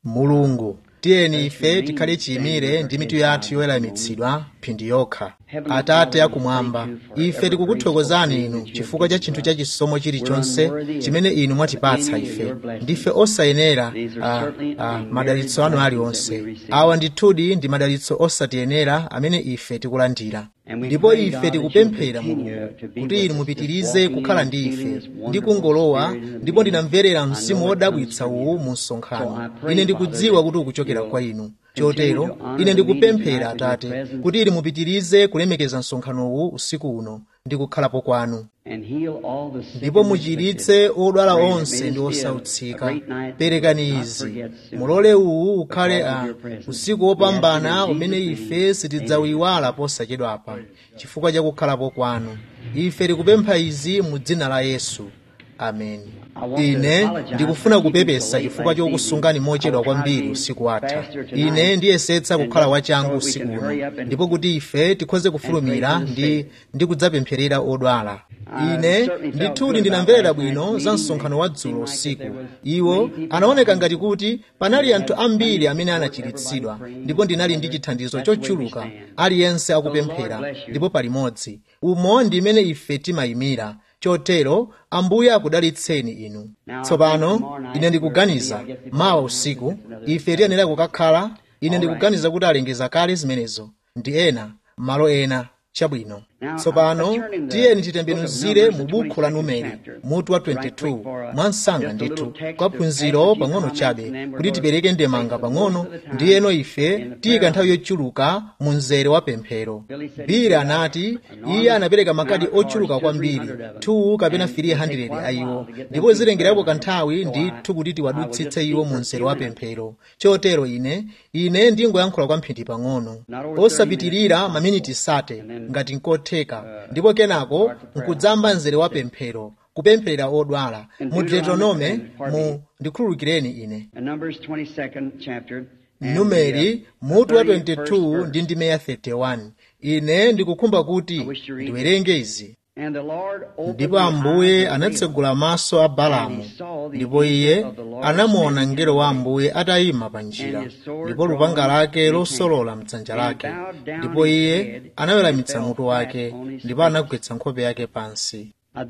mulungu tiyeni ife tikhale chiyimire ndi mitu yathu yoweramitsidwa mphindi yokha atate akumwamba ife tikukuthokozani inu chifukwa cha chinthu cha chisomo chilichonse chimene inu mwatipatsa ife ndife osayenera a, a, madalitso anu aliwonse awa ndithudi ndi madalitso osatiyenera amene ife tikulandira ndipo ife tikupemphera mulungu kuti inu mupitirize kukhala ndi ife ndi kungolowa ndipo ndinamverera mzimu wodabwitsa uwu mu msonkhano ine ndikudziwa kuti ukuchokera kwa inu chotero ine ndikupemphera atate kuti inu mupitirize kulemekeza msonkhano uwu usiku uno ndi kukhalapo kwanu ndipo muchiritse odwala onse ndi osautsika perekani izi mulole uwu ukhale a usiku wopambana umene ife sitidzauyiwala posachedwapa chifukwa cha kukhalapo kwanu ife tikupempha izi mu dzina la yesu ameni ine ndikufuna kupepesa chifukwa chokusungani mochedwa kwambiri usiku watha ine ndiyesetsa kukhala wachangu usiku uno ndipo kuti ife tikhoze kufulumira ndi, ndi kudzapempherera odwala ine ndithudi ndinamverera bwino za msonkhano wa dzulo usiku iwo anaoneka ngati kuti panali anthu ambiri amene anachiritsidwa ndipo ndinali ndi chithandizo chochuluka aliyense akupemphera ndipo palimodzi umo ndi imene ife timayimira chotero ambuye akudalitseni inu tsopano ine ndikuganiza mawa usiku ife tiyenera kukakhala ine ndikuganiza kuti alengeza kale zimenezo ndi ena malo ena chabwino tsopano tiyeni titembenuzire mu buku la numeri mutu wa 22 mwa msanga ndithu kwa phunziro pang'ono chabe kuti tipereke ndemanga pang'ono ndiyeno ife tiyika nthawi yochuluka mu mzere wa pemphero bili anati iye anapereka makadi ochuluka kwambiri 2 kapena 300 a iwo ndipo zilengerapo kanthawi ndithu kuti tiwadutsitse iwo mu mzere wa pemphero chotero ine ine ndingoyankhula kwa mphindi pang'ono osapitirira maminiti sate ngati nkotheka ndipo kenako nkudzamba mzere wa pemphero kupempherera odwala mu deuteronome mu ndikhululukireni ine numeri mutu wa 22 ndi ndime ya 31 ine ndikukhumba kuti ndiwerenge izi ndipo ambuye anatsegula maso a balamu ndipo iye anamuona mngelo wa ambuye atayima pa njira ndipo lupanga lake losolola mdzanja lake ndipo iye anaweramitsa mutu wake ndipo anagwetsa nkhope yake pansi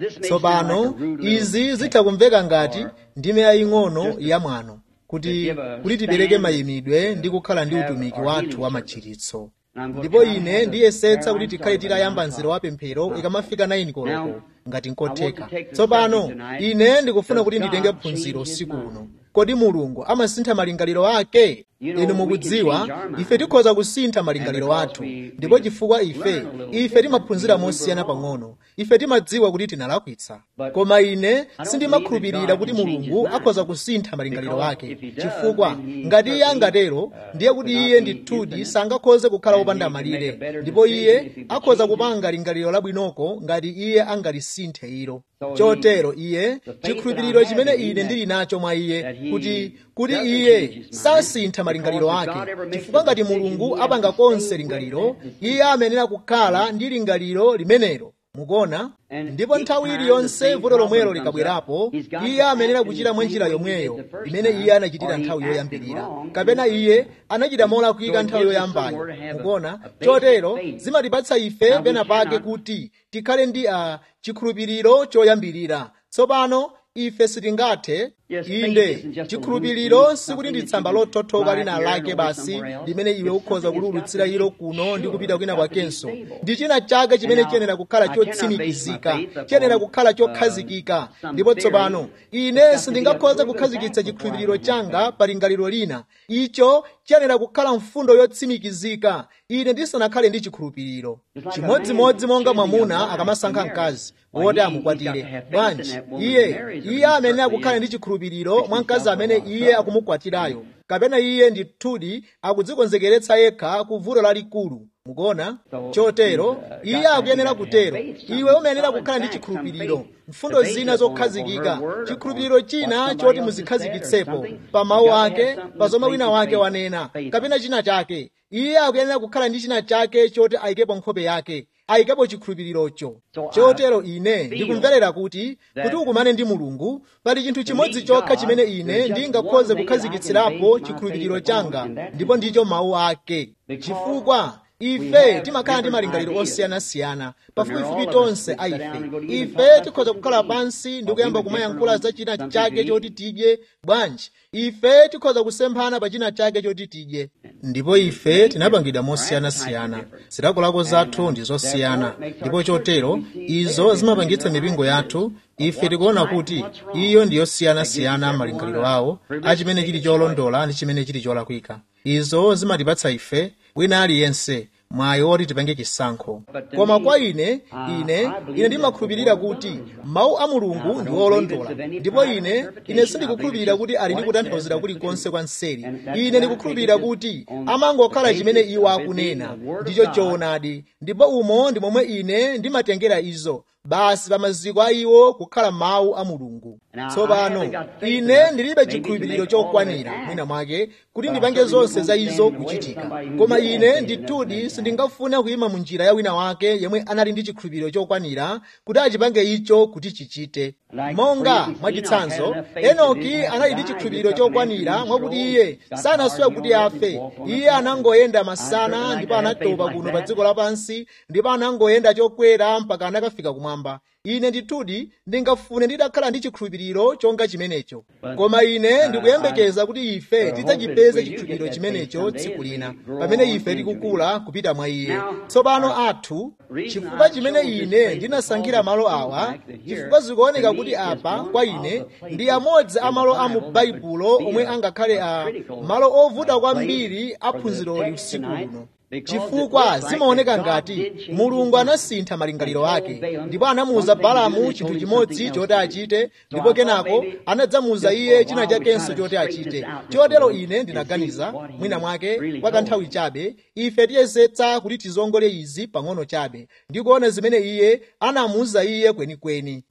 tsopano izi zitha kumveka ngati ndime yaying'ono yamwano kuti kuti tipereke mayimidwe ndi kukhala ndi utumiki wathu wa machiritso ndipo ine ndiyesetsa kuti tikhale titayamba mzere wa pemphero ikamafika 9 koloko ngati nkotheka tsopano ine ndikufuna kuti nditenge phunziro usiku uno kodi mulungu amasintha malingaliro ake inu mukudziwa ife tikhoza kusintha malingaliro athu ndipo chifukwa ife ife timaphunzira mosiyana pang'ono ife timadziwa kuti tinalakwitsa koma ine sindimakhulupirira kuti mulungu akhoza kusintha malingaliro ake chifukwa ngati iye angatero ndiye kuti iye ndithudi sangakhoze kukhala wopanda malire ndipo iye akhoza kupanga lingaliro labwinoko ngati iye angalisinthe ilo chotero iye chikhulupiriro chimene ine ndili nacho mwa iye kuti kuti iye sasintha malingaliro ake chifukwa ngati mulungu apanga konse lingaliro iye amenera kukhala ndi lingaliro limenelo mukuona ndipo nthawi iliyonse vuto lomwelo likabwerapo iye amenera kuchita mwa njira yomweyo imene iye anachitira nthawi yoyambirira kapena iye anachita molakwika nthawi yoyambayo mukuona chotero zimatipatsa ife pena pake kuti tikhale ndi a chikhulupiriro choyambirira tsopano ife sitingathe inde chikhulupiriro sikuti ndi tsamba lothothoka lina lake basi limene iwe ukhoza kululutsira ilo kuno ndi kupita kwina kwakenso ndi china chake chimene chiyenera kukhala chotsimikizika chiyenera kukhala chokhazikika ndipo tsopano ine sindingakhoze kukhazikitsa chikhulupiriro changa pa lingaliro lina icho chiyenera kukhala mfundo yotsimikizika ine ndisanakhale ndi chikhulupiriro chimodzimodzi monga mwamuna akamasankha mkazi woti amukwatire bwanji iye iye amenera kukhala ndi chikhulupiriro mwa mkazi amene iye akumukwatirayo kapena iye ndithudi akudzikonzekeretsa yekha ku vuto lalikulu mukuona chotero iye akuyenera kutero iwe umayenera kukhala ndi chikhulupiriro mfundo zina zokhazikika chikhulupiriro china choti muzikhazikitsepo pa mawu ake pa zomwe wina wake wanena kapena china chake iye akuyenera kukhala ndi china chake choti ayikepo nkhope yake ayikapo chikhulupirirocho chotero ine ndikumverera kuti kuti ukumane ndi mulungu pali chinthu chimodzi chokha chimene ine ndingakhoze kukhazikitsirapo chikhulupiriro changa ndipo ndicho mawu ake chifukwa ife timakhala ndi malingaliro osiyanasiyana pafupifupi tonse a ife ife tikhoza kukhala pansi ndi kuyamba kumayankhula za china chake choti tidye bwanji ife tikhoza kusemphana pa china chake choti tidye ndipo ife tinapangidwa mosiyanasiyana zilakolako zathu ndi zosiyana ndipo chotero izo zimapangitsa mipingo yathu ife tikuona kuti iyo ndi yosiyanasiyana malingaliro awo a chimene chili cholondola ndi chimene chili cholakwika izo zimatipatsa ife wina aliyense mwayi woti tipange chisankho koma kwa ine ine ine ndimakhulupirira kuti mawu a mulungu ndi olondola ndipo ine ine sindikukhulupirira kuti ali ndi kutanthauzira kulikonse kwa mseri ine ndikukhulupirira kuti amangokhala chimene iwo akunena ndicho choonadi ndipo umo ndi momwe ine ndimatengera izo basi pa maziko a iwo kukhala mawu a mulungu tsopano ine ndilibe chikhulupiriro chokwanira mwina mwake kuti ndipange zonse za izo kuchitika koma ine ndithudi sindingafune kuyima mu njira ya wina wake yemwe anali ndi chikhulupiriro chokwanira kuti achipange icho kuti chichite monga mwachitsanzo enoki anali ndi chikhulupiriro chokwanira mwakuti iye sanasiwe kuti afe iye anangoyenda masana ndipo anatopa kuno pa dziko lapansi ndipo anangoyenda chokwera mpaka anakafika kumwamba ine ndithudi ndingafune ndidakhala ndi chikhulupiriro chonga chimenecho koma ine ndikuyembekeza kuti ife tidzachipeze chikhulupiriro chimenecho tsiku lina pamene ife tikukula kupita mwa iye tsopano athu chifukwa chimene ine ndinasankhira malo awa chifukwa zikuoneka kuti apa kwa ine ndi amodzi a malo a mu baibulo omwe angakhale a malo ovuta kwambiri aphunziroli usiku uno chifukwa zimaoneka ngati mulungu anasintha malingaliro ake ndipo anamuwuza balamu chinthu chimodzi choti achite ndipo kenako anadzamuwuza iye china chakenso choti achite chotero ine ndinaganiza mwina mwake kwa kanthawi chabe ife tiyesetsa kuti tizongole izi pang'ono chabe ndikuona zimene iye anamuwuza iye kwenikweni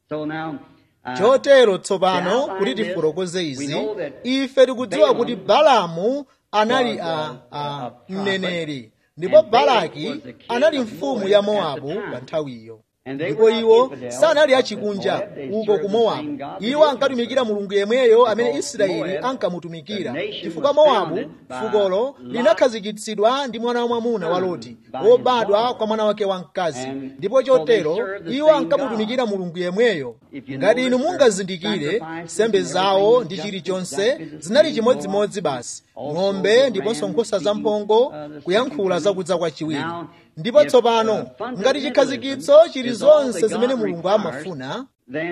chotero tsopano kuti tifotokoze izi ife tikudziwa kuti balamu anali a, a mneneri ndipo balaki anali mfumu ya mowabu pa nthawiyo ndipo iwo sanali achikunja uko ku mowabu iwo ankatumikira mulungu yemweyo amene israeli ankamutumikira chifukwa mowabu fukolo linakhazikitsidwa ndi mwana wamwamuna wa loti wobadwa kwa mwana wake wamkazi ndipo chotero iwo ankamutumikira mulungu yemweyo ngati inu mungazindikire sembe zawo ndi chilichonse zinali chimodzimodzi basi ng'ombe ndiponso nkhosa zamphongo kuyankhula zakudza kwachiwiri ndipo tsopano ngati chikhazikitso chili zonse zimene mulungu amafuna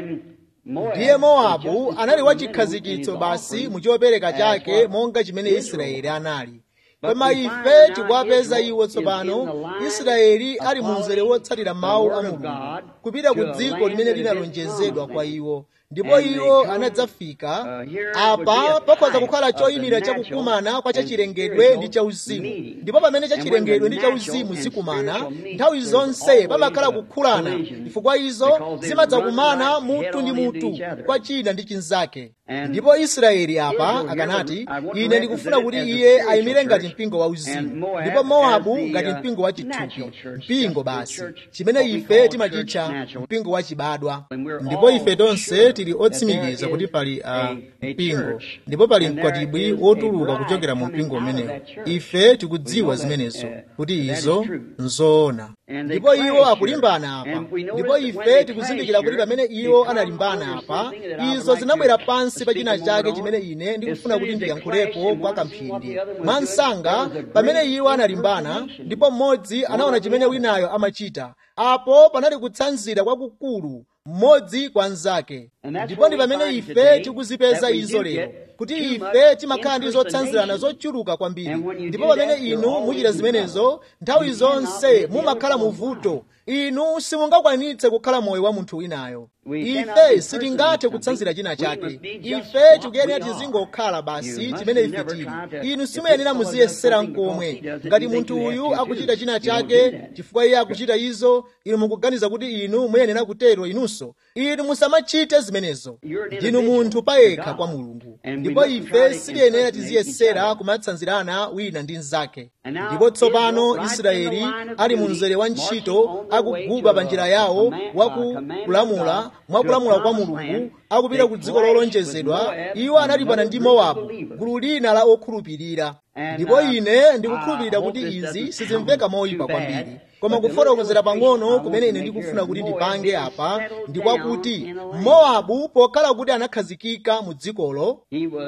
ndiye mowabu anali wa chikhazikitso basi mu chopereka chake monga chimene israeli anali koma ife tikuwapeza iwo tsopano israeli ali mu mzere wotsatira mawu a mulungu kupita ku dziko limene linalonjezedwa kwa iwo ndipo iwo anadzafika apa pakhoza kukhala choyimira chakukumana kwa chachilengedwe ndi chauzimu ndipo pamene chachilengedwe ndi chauzimu zikumana nthawi zonse pamakhala kukhulana chifukwa izo zimadzakumana mutu ndi mutu kwa china ndi chinzake ndipo israeli apa akanati ine ndikufuna kuti iye ayimire ngati mpingo wa uzimu ndipo mowabu ngati mpingo wa chithupi mpingo basi chimene ife timachitcha mpingo wa chibadwa ndipo ife tonse tili otsimikiza kuti pali uh, mpingo ndipo pali mkwatibwi wotuluka kuchokera mu mpingo umenewo ife tikudziwa zimenezo kuti izo nzoona ndipo iwo akulimbana apa ndipo ife tikuzindikira kuti pamene iwo analimbana apa izo zinabwera pansi pa china chake chimene ine ndikufuna kuti ndiyankhulepo kwa kamphindi mwansanga pamene iwo analimbana ndipo mmodzi anaona chimene winayo amachita apo panali kutsanzira kwakukulu mmodzi kwa mnzake ndipo ndi pamene ife tikuzipeza izo lero kuti ife timakhala ndi zotsanzirana zochuluka kwambiri ndipo pamene inu muchita zimenezo nthawi zonse mumakhala muvuto inu simungakwanitse kukhala moyo wa munthu winayo ife sitingathe kutsanzira china chake ife tikuyenera tizingokhala basi chimene ife tili inu simuyenera muziyesera nkomwe ngati munthu uyu akuchita china chake chifukwa iye akuchita izo inu mukuganiza kuti inu muyenera kutero inunso inu musamachite zimenezo ndinu munthu payekha kwa mulungu ndipo ndipo ife sitiyenera tiziyesera kumatsanzirana wina ndi mnzake ndipo tsopano israeli ali mu mzere wa ntchito akuguba pa njira yawo wakulamula mwakulamula kwa mulungu akupita ku dziko lolonjezedwa iwo analipana ndi mowabu gulu lina la okhulupirira ndipo ine ndikukhulupirira kuti izi sizimveka moyipa kwambiri koma kufotokozera pang'ono kumene ine ndikufuna kuti ndipange apa ndi kwakuti mowabu pokhala kuti anakhazikika mu dzikolo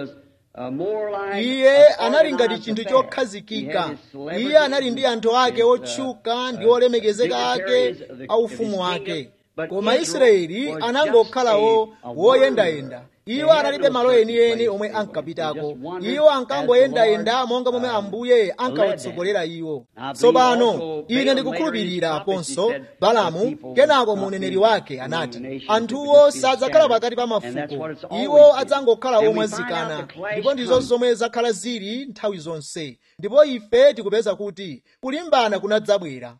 iye anali ngati chinthu chokhazikika iye anali ndi anthu ake otchuka ndi olemekezeka ake a ufumu wake koma israeli anangokhalawo woyendayenda iwo analibe malo enieni omwe ankapitako iwo ankangoyendayenda monga momwe ambuye ankawatsogolera iwo tsopano ine ndikukhulupirira aponso balamu kenako muneneri wake anati anthuwo sadzakhala pakati pa mafuko iwo adzangokhala omwazikana ndipo ndizo zomwe zakhala zili nthawi zonse ndipo ife tikupeza kuti kulimbana kunadzabwera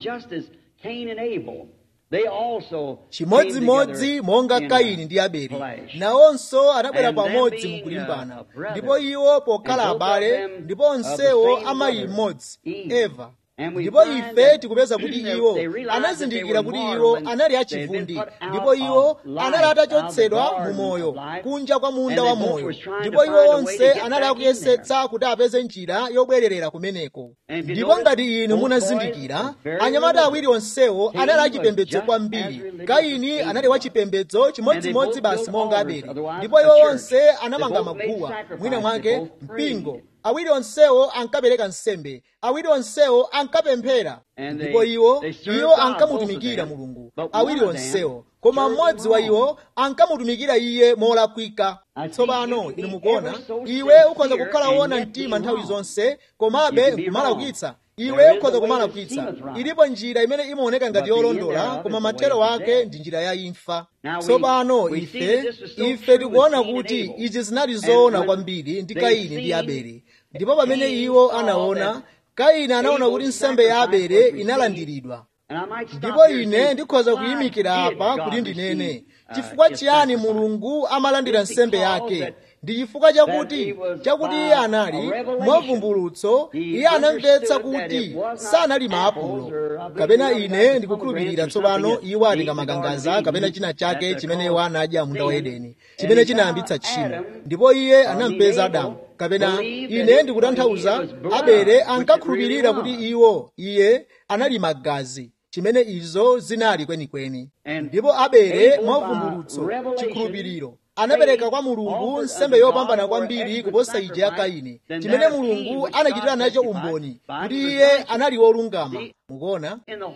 chimodzimodzi monga kaini ndi abele nawonso anabwera pamodzi mukulimbana ndipo iwo pokhala abale ndipo onsewo amayi mmodzi eva ndipo ife tikupeza kuti iwo anazindikira kuti iwo anali achivundi ndipo iwo anali atachotsedwa mu moyo kunja kwa munda wa moyo ndipo iwo onse anali akuyesetsa kuti apeze njira yobwererera kumeneko ndipo ngati inu munazindikira anyamata awiri onsewo anali achipembedzo kwambiri kaini anali wachipembedzo chimodzimodzi basi monga abele ndipo iwo onse anamanga maguwa mwina mwake mpingo awiri onsewo ankapereka nsembe awiri onsewo ankapemphera ndipo iwo iwo ankamutumikira mulungu awiri onsewo koma mmodzi wa iwo ankamutumikira iye molakwika tsopano inu mukuona iwe ukhoza kukhala wona mtima nthawi zonse komabe nkumalakwitsa iwe ukhoza kumalakwitsa ilipo njira imene imaoneka ngati yolondola koma mathero ake ndi njira ya imfa tsopano ife ife tikuona kuti izi zinali zoona kwambiri ndi kaini ndi abele ndipo pamene iwo anaona kaini anaona kuti nsembe ya abele inalandiridwa ndipo ine ndikhoza kuyimikira apa kuti ndinene chifukwa chiyani mulungu amalandira nsembe yake ndi chifukwa chakuti chakuti iye anali mwavumbulutso iye anamvetsa kuti sanali maapulo kapena ine ndikukhulupirira tsopano iwo atenga makangaza kapena china chake chimene iwo anadya munda wa edeni chimene chinayambitsa tchimo ndipo iye anampeza adamu kapena ine ndikutanthauza abele ankakhulupirira kuti iwo iye anali magazi chimene izo zinali kwenikweni ndipo abele mwavumbulutso chikhulupiriro anapereka kwa mulungu nsembe yopambana kwambiri kuposa ija ya kaini chimene mulungu anachitira nacho umboni kuti iye anali wolungama mukuona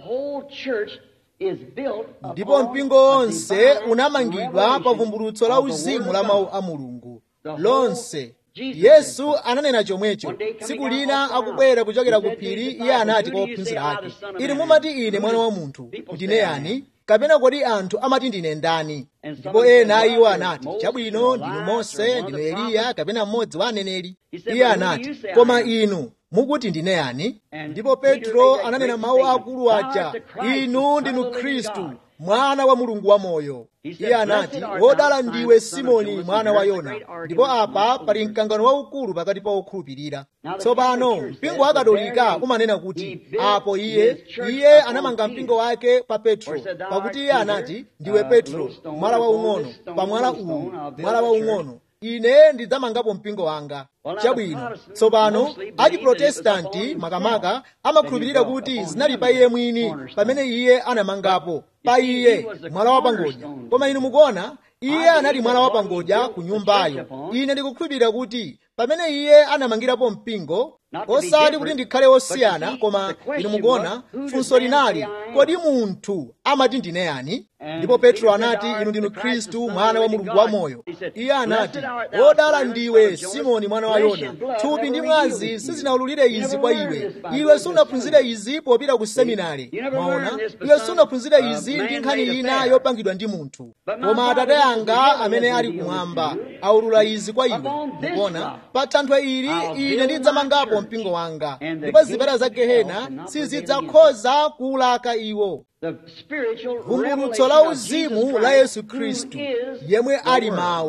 ndipo mpingo wonse unamangidwa pa vumbulutso la uzimu la mawu a mulungu lonse yesu ananena chomwecho tsiku lina akubwera kuchokera ku phiri iye anati kwa ophunzira ake inu mumati ine mwana wa munthu ndine yani kapena kodi anthu amati ndine ndani ndipo ena a iwo anati chabwino ndinu mose ndinu eliya kapena mmodzi wa aneneri iye anati koma inu mukuti ndine yani ndipo petro ananena mawu akulu aja inu ndinu khristu mwana wa mulungu wamoyo iye anati wodala ndiwe simoni mwana wa yona ndipo apa pali mkangano waukulu pakati pa okhulupirira tsopano mpingo wa katolika umanena kuti apo iye iye anamanga mpingo wake pa petro pakuti iye anati ndiwe petro mwala waung'ono pa mwala uwu mwala waung'ono ine ndidzamangapo mpingo wanga chabwino tsopano achiprotestanti makamaka amakhulupirira kuti zinali pa iye mwini pamene iye anamangapo pa iye mwala wapangodya koma inu mukuona iye anali mwala wapangodya ku nyumbayo ine ndikukhulupirira kuti pamene iye anamangirapo mpingo osati kuti ndikhale wosiyana koma inu mukuona funso linali kodi munthu amati ndine yani ndipo petro anati inu ndinu khristu mwana wa mulungu wamoyo iye anati wodala ndiwe simoni mwana wa yona thupi ndi mwazi sizinawululire izi kwa iwe iwe sunaphunzire izi popita ku seminari mwaona iwe sunaphunzire izi ndi nkhani ina yopangidwa ndi munthu koma atate anga amene ali kumwamba aulula izi kwa iwe mukuona pa thanthwe ili ine ndidzamangapo mpingo wanga ndipo zipata za gehena sizidzakhoza kuwulaka iwo vumbulutso la uzimu la yesu khristu yemwe ali mawu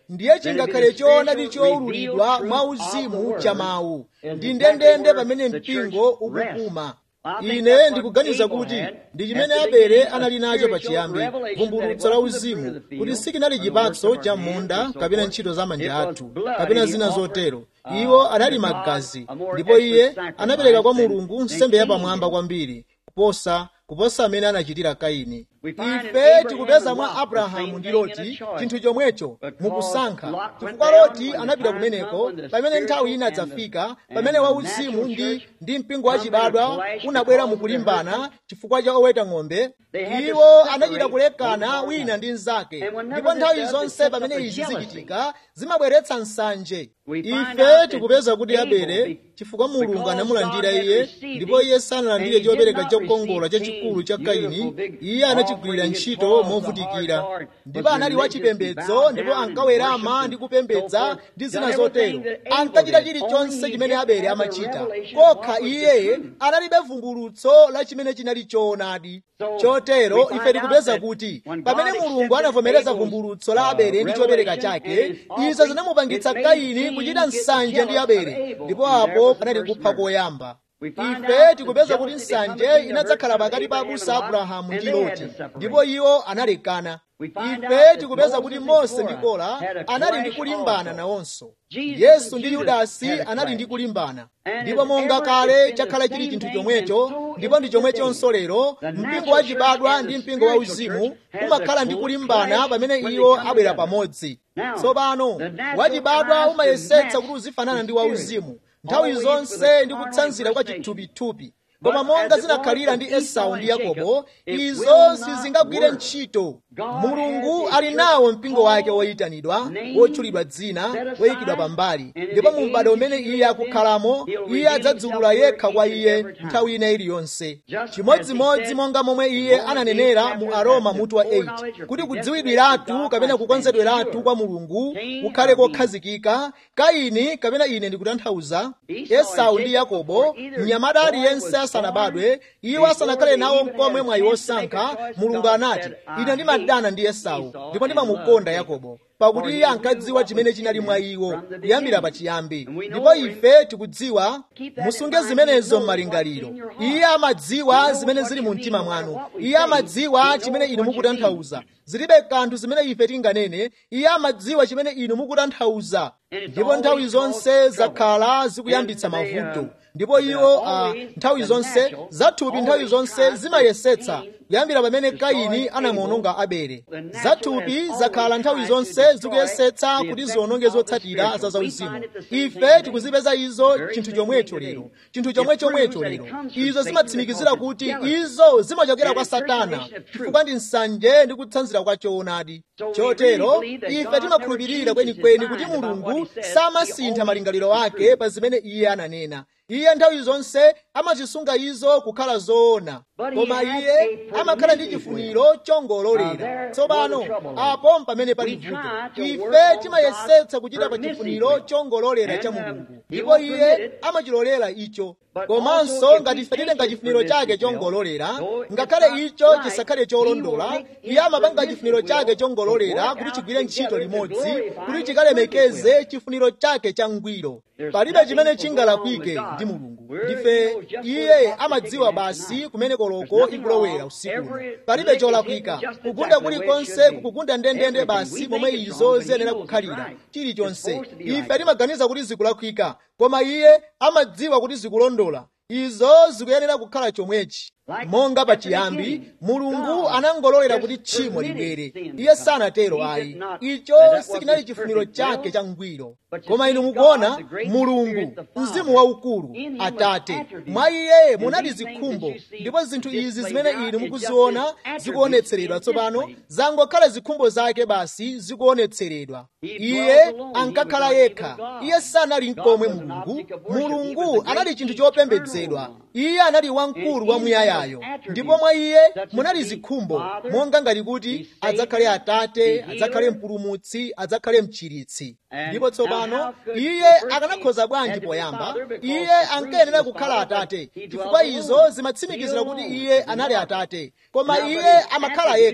ndiye chingakhale choonadi chowululidwa mwa uzimu cha mawu ndi ndendende pamene mpingo ukupuma ine ndikuganiza kuti ndi chimene abele anali nacho pachiyambi vumbulutso la uzimu kuti sikinali chipatso cha munda kapena ntchito za manja athu kapena zina zotero iwo anali magazi ndipo iye anapereka kwa mulungu nsembe yapamwamba kwambiri kuposa kuposa amene anachitira kaini ife tikupeza mwa abrahamu ndi loti chinthu chomwecho mukusankha chifukwa loti anapita kumeneko pamene nthawi ina dzafika pamene wauzimu ndi ndi mpingo wachibadwa unabwera mukulimbana chifukwa cha oweta ng'ombe iwo anachita kulekana wina ndi mnzake ndipo nthawi zonse pamene izi zichitika zimabweretsa nsanje ife tikupeza kuti abele chifukwa mulungu anamulandira iye ndipo iye sanalandire chopereka chokongola chachikulu cha kaini iye anachigwirira ntchito movutikira ndipo anali wachipembedzo ndipo ankawerama ndi kupembedza ndi zina zotero ankachita chilichonse chimene abele amachita kokha iye analibe vumbulutso la chimene chinali choonadi chotero ife tikupeza kuti pamene mulungu anavomereza vumbulutso la abele ndi chopereka chake izo zinamupangitsa kaini kuchita nsanje ndi abele ndipo apo panali kupha koyamba ife tikupeza kuti nsanje inadzakhala pakati pa abusa abrahamu ndi loti ndipo iwo analekana ife tikupeza kuti mose ndi kora anali ndi kulimbana nawonso yesu ndi yudasi anali ndi kulimbana ndipo monga kale chakhala chili chinthu chomwecho ndipo ndi chomwechonso lero mpingo wachibadwa ndi mpingo wauzimu umakhala ndi kulimbana pamene iwo abwera pamodzi tsopano wachibadwa umayesetsa kuti uzifanana ndi wauzimu nthawi zonse ndi kutsanzira kwa chithupithupi koma monga zinakhalira ndi esau ndi yakobo izo sizingagwire ntchito mulungu ali nawo mpingo wake woyitanidwa wotchulidwa dzina woyikidwa pambali ndipo mu m'bado umene iye akukhalamo iye adzadzulula yekha kwa iye nthawi ina iliyonse chimodzimodzi monga momwe iye ananenera mu aroma mutu wa 8 kuti kudziwidwiratu kapena kukonzedweratu kwa mulungu kukhale kokhazikika kaini kapena ine ndikutanthauza esau ndi yakobo mnyamata aliyense asanabadwe iwo asanakhale nawo mkomwe mwayi wosankha mulungu anati ine ndimadana ndi esau ndipo ndimamukonda yakobo pakuti iye ankadziwa chimene chinali mwa iwo kuyambira pachiyambi ndipo ife tikudziwa musunge zimenezo m'malingaliro iye amadziwa zimene zili mu mtima mwanu iye amadziwa chimene inu mukutanthauza zilibe kanthu zimene ife tinganene iye amadziwa chimene inu mukutanthauza ndipo nthawi zonse zakhala zikuyambitsa mavuto ndipo iwo uh, nthawi zonse zathupi nthawi zonse zimayesetsa kuyambira pamene kaini anamuononga abele zathupi zakhala nthawi zonse zikuyesetsa kuti ziwononge zotsatira za zauzimu ife tikuzipeza izo chinthu chomwecho lero chinthu chomwechomwecho lero izo zimatsimikizira kuti izo zimachokera kwa satana chifukwa ndi nsanje ndi kutsanzira kwa choonadi chotero ife timakhulupirira kwenikweni kuti mulungu samasintha malingaliro ake pa zimene iye ananena iye nthawi zonse amazisunga izo kukhala zoona koma iye amakhala ndi chifuniro chongololera tsopano apo pamene pali vuto ife timayesetsa kuchita pa chifuniro chongololera cha mulungu ndipo iye amachilolera icho komanso ngati ife tilenga chifuniro chake chongololera ngakhale icho chisakhale cholondola iye amapanga chifuniro chake chongololera kuti chigwire ntchito limodzi kuti chikalemekeze chifuniro chake changwiro palibe chimene chingalakwike ndi mulungu ndife iye amadziwa basi kumene koloko ikulowera usiku palibe cholakwika kugunda kulikonse kukugunda ndendende basi momwe izo ziyenera kukhalira chilichonse ife timaganiza kuti zikulakwika koma iye amadziwa kuti zikulondola izo zikuyenera kukhala chomwechi monga pachiyambi mulungu anangololera kuti tchimo libwere iye sanatero ayi icho sikinali chifuniro chake changwiro koma inu mukuona mulungu mzimu waukulu atate mwa iye munali zikhumbo ndipo zinthu izi zimene inu mukuziona zikuonetseredwa tsopano zangokhala zikhumbo zake basi zikuonetseredwa iye ankakhala yekha iye sanali mkomwe mulungu mulungu anali chinthu chopembedzedwa iye anali wamkulu wamuyaya ndipo mwa iye munali zikhumbo monga ngati kuti adzakhale atate adzakhale mpulumutsi adzakhale mchiritsi ndipo tsopano iye akanakhoza bwanji poyamba iye ankayenera kukhala atate chifukwa izo zimatsimikizira kuti iye anali atate koma iye amakhala yekha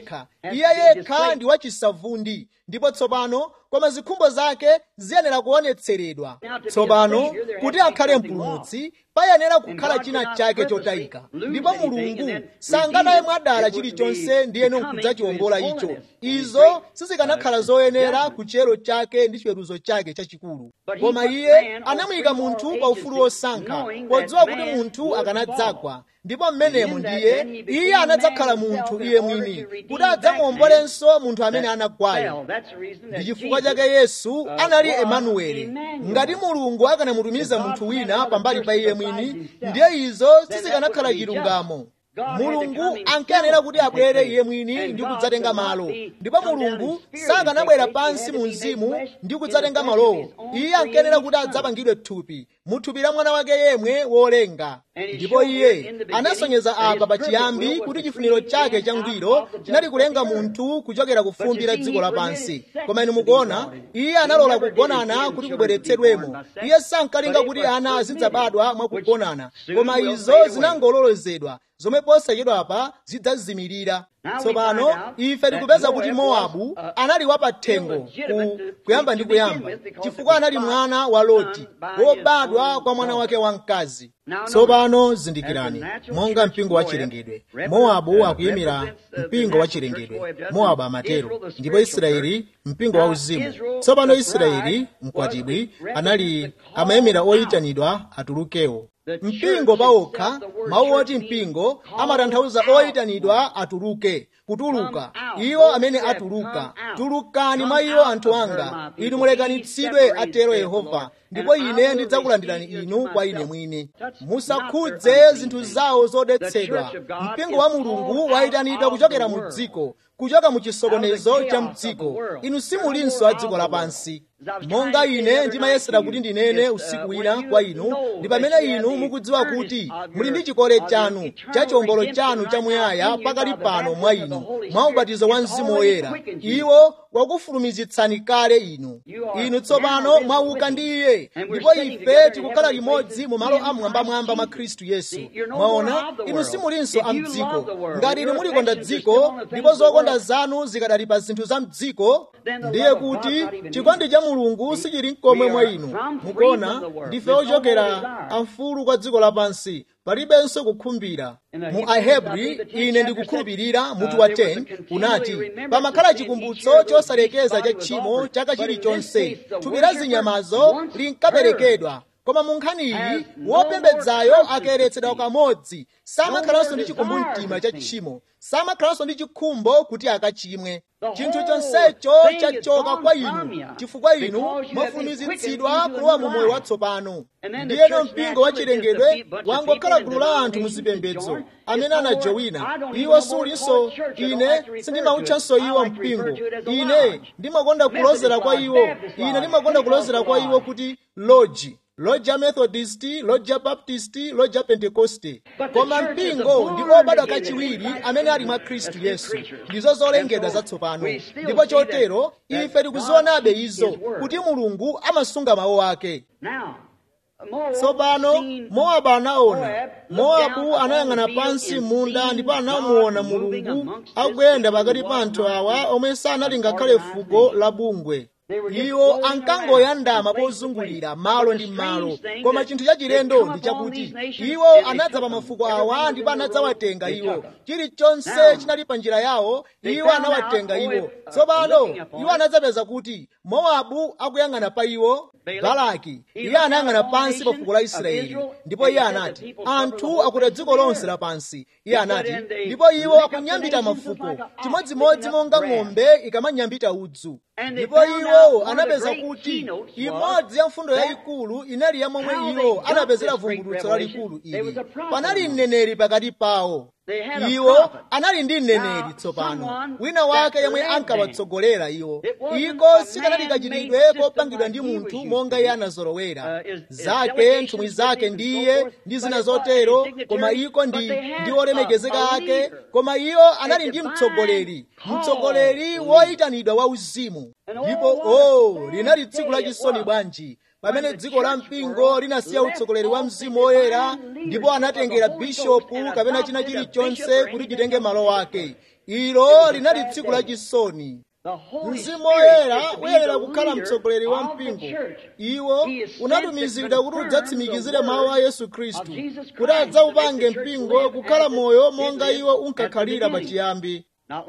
iye yekha ndi wachisavundi ndipo tsopano koma zikhumbo zake ziyenera kuonetseredwa tsopano kuti akhale mpulumutsi payenera kukhala china chake chotayika ndipo mulungu sanganaye mwadala chilichonse ndiyeno nkudzachiwombola icho izo sizikanakhala zoyenera ku chiyero chake ndi chiweruzo chake chachikulu koma iye anamuyika munthu pa ufulu wosankha podziwa kuti munthu akanadzagwa ndipo mmenemo ndiye iye anadzakhala munthu iye mwini kuti adzamuwombolenso munthu amene anagwayo ndi chifukwa chake yesu anali emanueli ngati mulungu akanamutumiza munthu wina pambali pa iye mwini ndiye izo sizikanakhala chilungamo mulungu ankayenera kuti abwere iye mwini ndi kudzatenga malo ndipo mulungu sakanabwera pansi mu mzimu ndi kudzatenga malowo iye ankayenera kuti adzapangidwe thupi mu thupi la mwana wake yemwe wolenga ndipo iye anasonyeza apa pachiyambi kuti chifuniro chake changwiro chinali kulenga munthu kuchokera ku fumbi la dziko lapansi koma inu mukuona iye analola kugonana kuti kubweretsedwemo iye sankalinga kuti ana azidzabadwa mwakugonana koma izo zinangololozedwa zomwe posachedwapa zidzazimirira tsopano ife tikupeza kuti mowabu anali wapathengo ku kuyamba ndi kuyamba chifukwa anali mwana wa loti wobadwa kwa mwana wake wamkazi tsopano zindikirani monga mpingo wa chilengedwe mowabu akuyimira mpingo wa chilengedwe mowabu amatero ndipo israeli mpingo wa uzimu tsopano israeli mkwatibwi anali amayimira oyitanidwa atulukewo mpingo pawokha mawu oti mpingo amatanthauza oyitanidwa atuluke kutuluka iwo amene atuluka tulukani mwa iwo anthu anga inu mulekanitsidwe atero yehova ndipo ine ndidzakulandirani inu kwa ine mwini musakhudze zinthu zawo zodetsedwa mpingo wa mulungu wayitanidwa kuchokera mu dziko kuchoka mu chisokonezo cha mdziko inu simulinso a dziko lapansi monga ine ndimayesera kuti ndinene usiku wina kwa inu ndi pamene inu mukudziwa kuti muli ndi chikole chanu cha chiwombolo chanu chamuyaya pakali pano mwa inu mwa ubatizo wa mzimu woyera iwo wakufulumizitsani kale inu inu tsopano mwauka ndi iye ndipo ife tikukhala limodzi mu malo amwambamwamba mwa khristu yesu mwaona inu simulinso a mdziko ngati inu mulikonda dziko ndipo zokonda zanu zikadali pa zinthu za mdziko ndiye kuti chikondi cha mulungu sichili mkomwe mwa inu mukuona ndife ochokera amfulu kwa dziko lapansi palibenso kukhumbira mu ahebri ine ndikukhulupirira mutu wa 10 unati pamakhala chikumbutso chosalekeza cha tchimo chaka chilichonse thupi la zinyamazo linkaperekedwa koma mu nkhani iyi wopembedzayo akayeretsedwa kamodzi samakhalanso ndi chikumbumtima cha tchimo samakhalanso ndi chikhumbo kuti akachimwe chinthu chonsecho chachoka kwa inu chifukwa inu mwafulumizitsidwa kulowa mu moyo watsopano ndiyeno mpingo wa chilengedwe wangokhala gulu la anthu muzipembedzo amene anajowina iwo sulinso ine sindimawutchanso iwo mpingo ine ndimakonda kulozera kwa iwo ine ndimakonda kulozera kwa iwo kuti loji loja methodist loja baptist loja pentekoste koma mpingo ndi obadwa kachiwiri amene ali mwa khristu yesu ndizo zolengedwa zatsopano ndipo chotero ife tikuzionabe izo kuti mulungu amasunga mawu ake tsopano mowabu anaona mowabu anayang'ana pansi munda ndipo anamuona mulungu akuyenda pakati pa anthu awa omwe sanali ngakhale fuko la bungwe iwo ankangoyandama pozungulira malo ndi malo koma chinthu chachilendo ndi chakuti iwo anadza pa mafuko awa ndipo anadzawatenga iwo chilichonse chinali pa njira yawo iwo anawatenga iwo tsopano iwo anadzapeza kuti mowabu akuyang'ana pa iwo balaki iye anayang'ana pansi pa fuko la israeli ndipo iye anati anthu akuta dziko lonse lapansi iye anati ndipo iwo akunyambita mafuko chimodzimodzi monga ng'ombe ikamanyambita udzu ndipo iwo anapeza kuti imodzi ya mfundo yayikulu inali ya momwe iwo anapezera vumbulutso lalikulu ili panali mneneri pakati pawo iwo anali ndi mneneri tsopano wina wake yemwe ankawatsogolera iwo iko sikanali kachitidwe kopangidwa ndi munthu monga iye anazolowera zake nthumwi zake ndiye ndi zina zotero koma iko ndi ndi olemekezeka ake koma iwo anali ndi mtsogoleri mtsogoleri woyitanidwa wa uzimu ndipo o oh, linali tsiku lachisoni bwanji pamene dziko la mpingo linasiya utsogoleri wa mzimu woyera ndipo anatengera bishopu kapena china chilichonse kuti chitenge malo ake ilo linali tsiku lachisoni mzimu woyera uyerera kukhala mtsogoleri wa mpingo iwo unatumizidwa kuti udzatsimikizire mawu a yesu khristu kuti adzaupange mpingo kukhala moyo monga iwo unkakhalira pachiyambi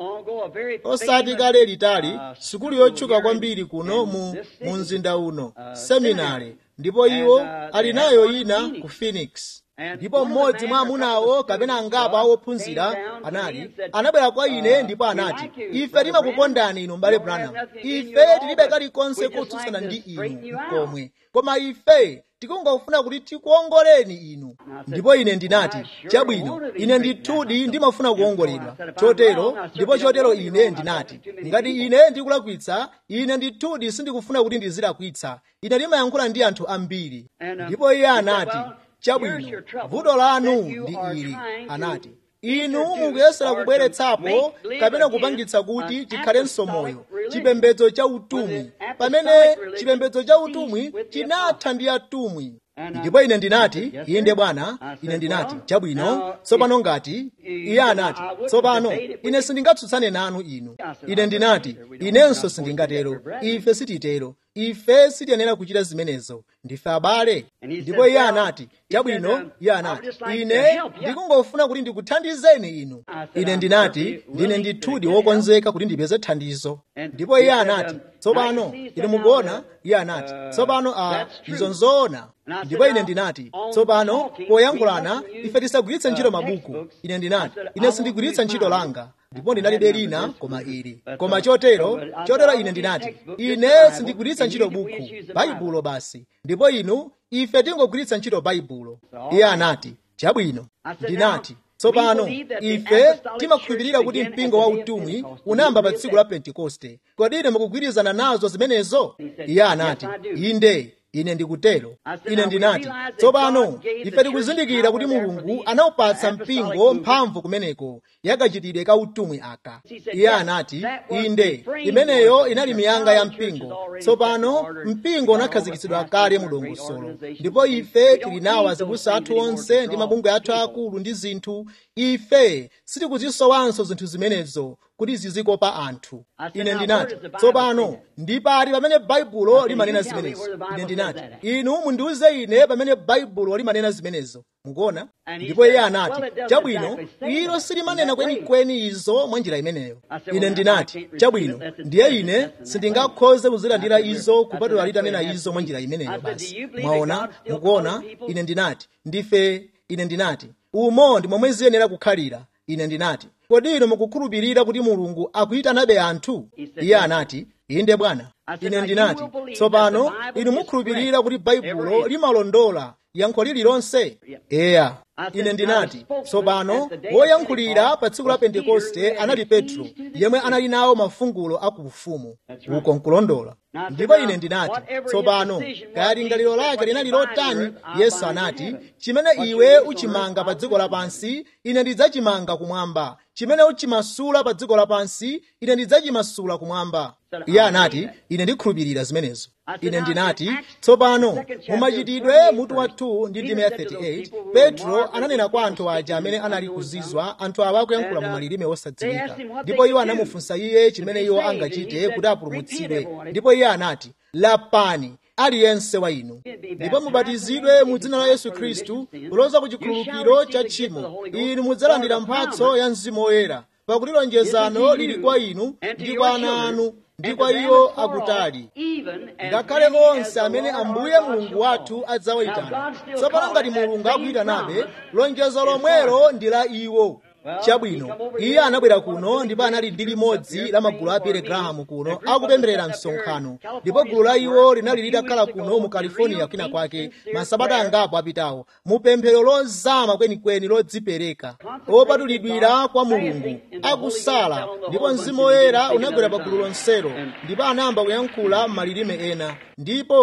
osati kale litali sukulu yotchuka kwambiri kuno mu, mu mzinda uno seminari ndipo iwo ali nayo ina ku phoenix ndipo mmodzi mwa amunawo kapena angapo awophunzira anali anabwera kwa ine ndipo anati ife timakukondani inu m'bale branham ife tilibe kalikonse kotsutsana ndi inu mkomwe koma ife tikungofuna kuti tikuongoleni inu ndipo ine ndinati chabwino ine ndithudi ndimafuna kuongoledwa chotero ndipo chotero ine ndinati ngati ine ndikulakwitsa ine ndithudi sindikufuna kuti ndizilakwitsa ine ndimayankhula ndi anthu ambiri ndipo iye anati chabwino vuto lanu ndi ili anati inu mukuyesera kubweretsapo kapena kupangitsa kuti chikhalenso moyo chipembedzo cha utumwi pamene chipembedzo cha utumwi chinatha ndi atumwi ndipo ine ndinati inde bwana ine ndinati chabwino tsopano ngati iye anati tsopano ine sindingatsutsane nanu inu ine ndinati inenso sindingatero ife sititero ife sitiyenera kuchita zimenezo ndife abale ndipo iye anati chabwino iye anati ine ndikungofuna kuti ndikuthandizeni inu ine ndinati ndine ndithudi wokonzeka kuti ndipeze thandizo ndipo iye anati tsopano ine mukuona iye anati tsopano a izo nzoona ndipo ine ndinati tsopano poyankhulana ife tisagwiritse ntchito mabuku ine ndinati ine sindigwiritsa ntchito langa ndipo ndinalibe lina koma ili koma chotero chotero ine ndinati ine sindigwiritsa ntchito buku baibulo basi ndipo inu ife tingogwiritsa ntchito baibulo iye anati chabwino ndinati tsopano ife timakhulupirira kuti mpingo wa utumwi unayamba pa tsiku la pentekoste kodi ine mukugwirizana nazo zimenezo iye anati inde ine ndikutero ine ndinati tsopano ife tikuzindikira kuti mulungu anawupatsa mpingo mphamvu kumeneko yakachitidwe ka utumwi aka iye anati inde imeneyo inali miyanga ya mpingo tsopano mpingo unakhazikitsidwa kale mu dongosolo ndipo ife tili nawo azibusa athu onse ndi mabungwe athu akulu ndi zinthu ife sitikuzisowanso zinthu zimenezo kuti zizikopa anthu ine ndinati tsopano ndi pati pamene baibulo limanena zimenezo ine ndinati inu mundiuze ine pamene baibulo limanena zimenezo mukuona ndipo iye anati chabwino ilo silimanena kwenikweni izo mwa njira imeneyo ine ndinati chabwino ndiye ine sindingakhoze kuzilandira izo kupatula litanena izo mwa njira imeneyo basi mwaona mukuona ine ndinati ndife ine ndinati umo ndi momwe ziyenera kukhalira ine ndinati kodi inu mukukhulupirira kuti mulungu akuyitanabe anthu iye anati inde bwana ine ndinati tsopano inu mukhulupirira kuti baibulo limalondola yankho lililonse eya ine ndinati tsopano woyankhulira pa tsiku la pentekoste anali petro yemwe anali nawo mafungulo akuufumu uko nkulondola ndipo ine ndinati tsopano kaya lingaliro lake linali lotani yesu anati chimene iwe uchimanga pa dziko lapansi ine ndidzachimanga kumwamba chimene uchimasula pa dziko lapansi ine ndidzachimasula kumwamba iye anati ine ndikhulupirira zimenezo ine ndinati tsopano mumachitidwe mutu wa 2 ndi ndime ya 38 petro ananena kwa anthu aja amene anali kuzizwa anthu awa akuyankhula mu malilime osadziwika ndipo iwo anamufunsa iye chimene iwo angachite kuti apulumutsidwe ndipo iye anati lapani aliyense wa inu ndipo mubatizidwe mu dzina la yesu khristu kuloza ku chikhululukiro cha tchimo inu mudzalandira mphatso ya mzimu woyera pakuti lonjezano lili kwa inu ndi kwa ana anu ndi kwa iwo akutali ngakhale onse amene ambuye mulungu wathu adzawayitana tsopano ngati mulungu akuyitanabe lonjezo lomwelo ndi la iwo chabwino iye anabwera kuno ndipo anali ndi limodzi la magulu a Billy Graham kuno akupemberera msonkhano ndipo gulu la iwo linali litakhala kuno mu california kwina kwake masabata angapo apitawo mu pemphero lozama kwenikweni lodzipereka opatulidwira kwa mulungu akusala ndipo mzimu woyera unagwera pa gulu lonselo ndipo anayamba kuyankhula m'malilime ena ndipo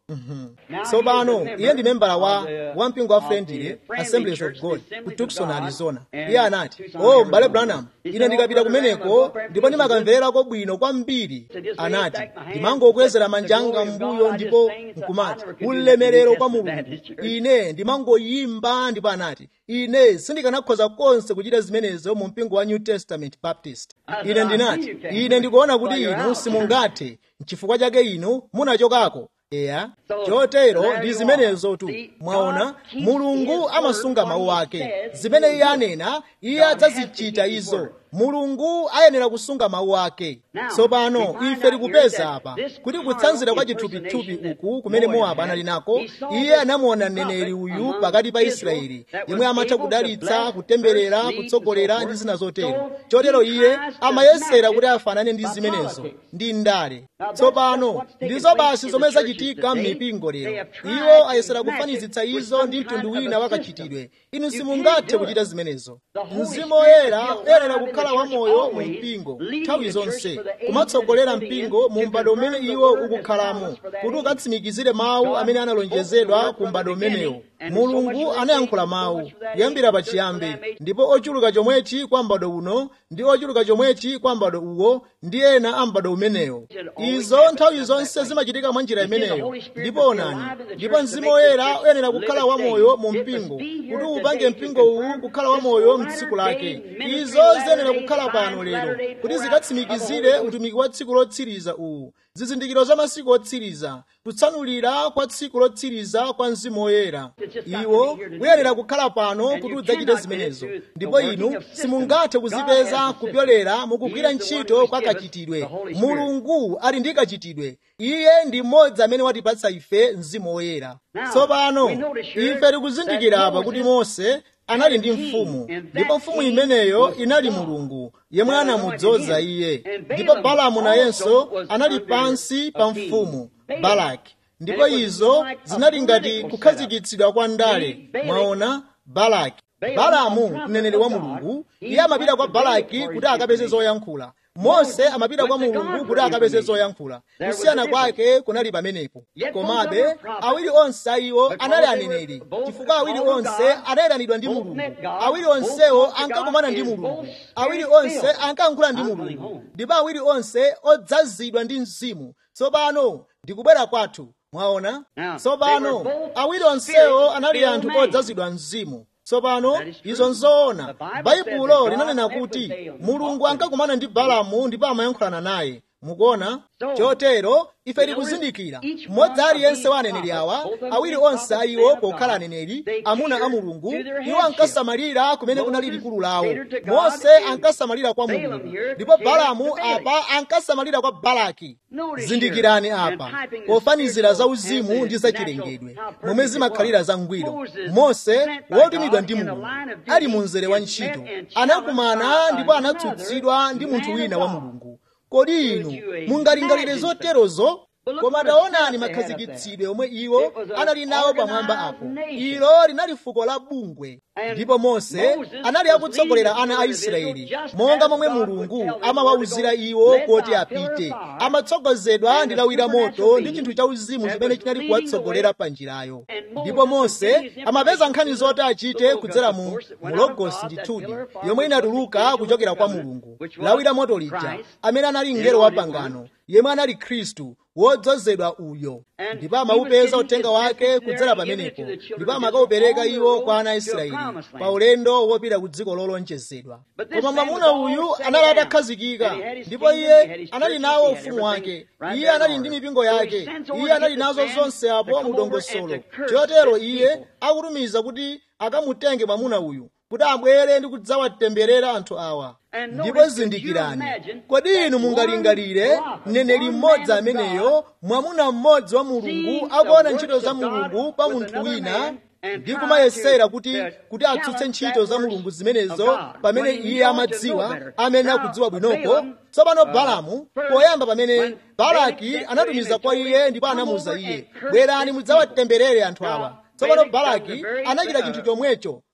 tsopano iye ndi membala wa wampingo wa friendly assemblies of god ku tucson arizona iye anati oh m'bale branham ine ndikapita kumeneko ndipo ndimakamverako bwino kwambiri anati ndimangokwezera manja anga m'mbuyo ndipo nkumati ulemerero kwa mulungu ine ndimangoyimba ndipo anati ine sindikanakhoza konse kuchita zimenezo mu mpingo wa new testament baptist ine ndinati ine ndikuona kuti inu simungathe n'chifukwa chake inu munachokako eya chotero ndi zimenezo tu mwaona mulungu amasunga mawu ake zimene iye anena iye adzazichita izo mulungu ayenera kusunga mawu ake tsopano ife tikupeza apa kuti kutsanzira kwa chithupithupi uku kumene mowabu anali nako iye anamuona mneneri uyu pakati pa israeli yemwe amatha kudalitsa kutemberera kutsogolera ndi zina zotero chotero iye amayesera kuti afanane ndi zimenezo ndi ndale tsopano ndizo basi zomwe zachitika m'mipingo lero iwo ayesera kufanizitsa izo ndi mtundu wina wakachitidwe inu simungathe kuchita zimenezo mzimu woyera uyenera kukhala wamoyo mu mpingo nthawi zonse kumatsogolera mpingo mu m'bado umene iwo ukukhalamo kuti ukatsimikizire mawu amene analonjezedwa ku m'bado umenewo mulungu anayankhula mawu kuyambira pachiyambi ndipo ochuluka chomwechi kwa m'bado uno ndi ochuluka chomwechi kwa m'bado uwo ndi ena a m'bado umenewo izo nthawi zonse zimachitika mwa njira imeneyo ndipo onani ndipo mzimu woyera uyenera kukhala wamoyo mu mpingo kuti upange mpingo uwu kukhala wamoyo mtsiku lake izo ziyenera kukhala pano lero kuti zikatsimikizire utumiki wa tsiku lotsiriza uwu zizindikiro za masiku otsiriza kutsanulira kwa tsiku lotsiriza kwa mzimu woyera iwo uyenera kukhala pano kuti udzachite zimenezo ndipo inu simungathe kuzipeza kupyolera mukugwira ntchito kwa kachitidwe mulungu ali ndi kachitidwe iye ndi mmodzi amene watipatsa ife mzimu woyera tsopano ife tikuzindikira apa kuti mose anali ndi mfumu ndipo mfumu imeneyo inali mulungu yemwe anamudzoza iye ndipo balamu nayenso anali pansi pa mfumu balaki ndipo izo zinali ngati kukhazikitsidwa kwa ndale mwaona balaki balamu mneneri wa mulungu iye amapita kwa balaki kuti akapeze zoyankhula mose amapita kwa mulungu kuti akapeze zoyankhula kusiyana kwake kunali pamenepo komabe awiri onse ayiwo anali aneneri chifukwa awiri onse anayitanidwa ndi mulungu awiri onsewo ankakumana ndi mulungu awiri onse ankayankhula ndi mulungu ndipo awiri onse odzazidwa ndi mzimu tsopano ndikubwera kwathu mwaona tsopano awiri onsewo anali anthu odzazidwa mzimu tsopano izo nzoona baibulo linanena kuti mulungu ankakumana ndi balamu ndipo amayankhulana naye mukuona chotero ife tikuzindikira mmodzi aliyense wa aneneri awa awiri onse ayiwo pokhala aneneri amuna a mulungu iwo ankasamalira kumene kunali likulu lawo mose ankasamalira kwa mulungu ndipo balamu apa ankasamalira kwa balaki zindikirani apa pofanizira za uzimu ndi zachilengedwe momwe zimakhalira za ngwiro mose wotumidwa ndi mulungu ali mu mzere wa ntchito anakumana ndipo anatsutsidwa ndi munthu wina wa mulungu kodi inu mungalingalire zoterozo koma taonani makhazikitsidwe omwe iwo anali nawo pamwamba apo ilo linali fuko la bungwe ndipo mose anali akutsogolera ana a israeli monga momwe mulungu amawawuzira iwo kuti apite amatsogozedwa ndi lawi la moto ndi chinthu cha uzimu chimene chinali kuwatsogolera pa njirayo ndipo mose amapeza nkhani zoti achite kudzera mu logosi ndithudi yomwe inatuluka kuchokera kwa mulungu lawi la moto lija amene anali mngelo wa pangano yemwe anali khristu wodzozedwa uyo ndipo amawupeza uthenga wake kudzera pamenepo ndipo amakaupereka iwo kwa ana a israeli pa ulendo wopita ku dziko lolonjezedwa koma mwamuna uyu anali atakhazikika ndipo iye anali nawo ufumu wake iye anali ndi mipingo yake iye anali nazo zonse apo mu dongosolo chotero iye akutumiza kuti akamutenge mwamuna uyu kuti abwere ndi kudzawatemberera anthu awa ndipo zindikirani kodi inu mungalingalire mneneri mmodzi ameneyo mwamuna mmodzi wa mulungu akuona ntchito za mulungu pa munthu wina ndi kumayesera kuti kuti atsutse ntchito za mulungu zimenezo pamene iye amadziwa amene akudziwa bwinoko tsopano balamu poyamba pamene balaki anatumiza kwa iye ndipo anamuza iye bwerani mudzawatemberere anthu awa tsopano balaki anachita chinthu chomwecho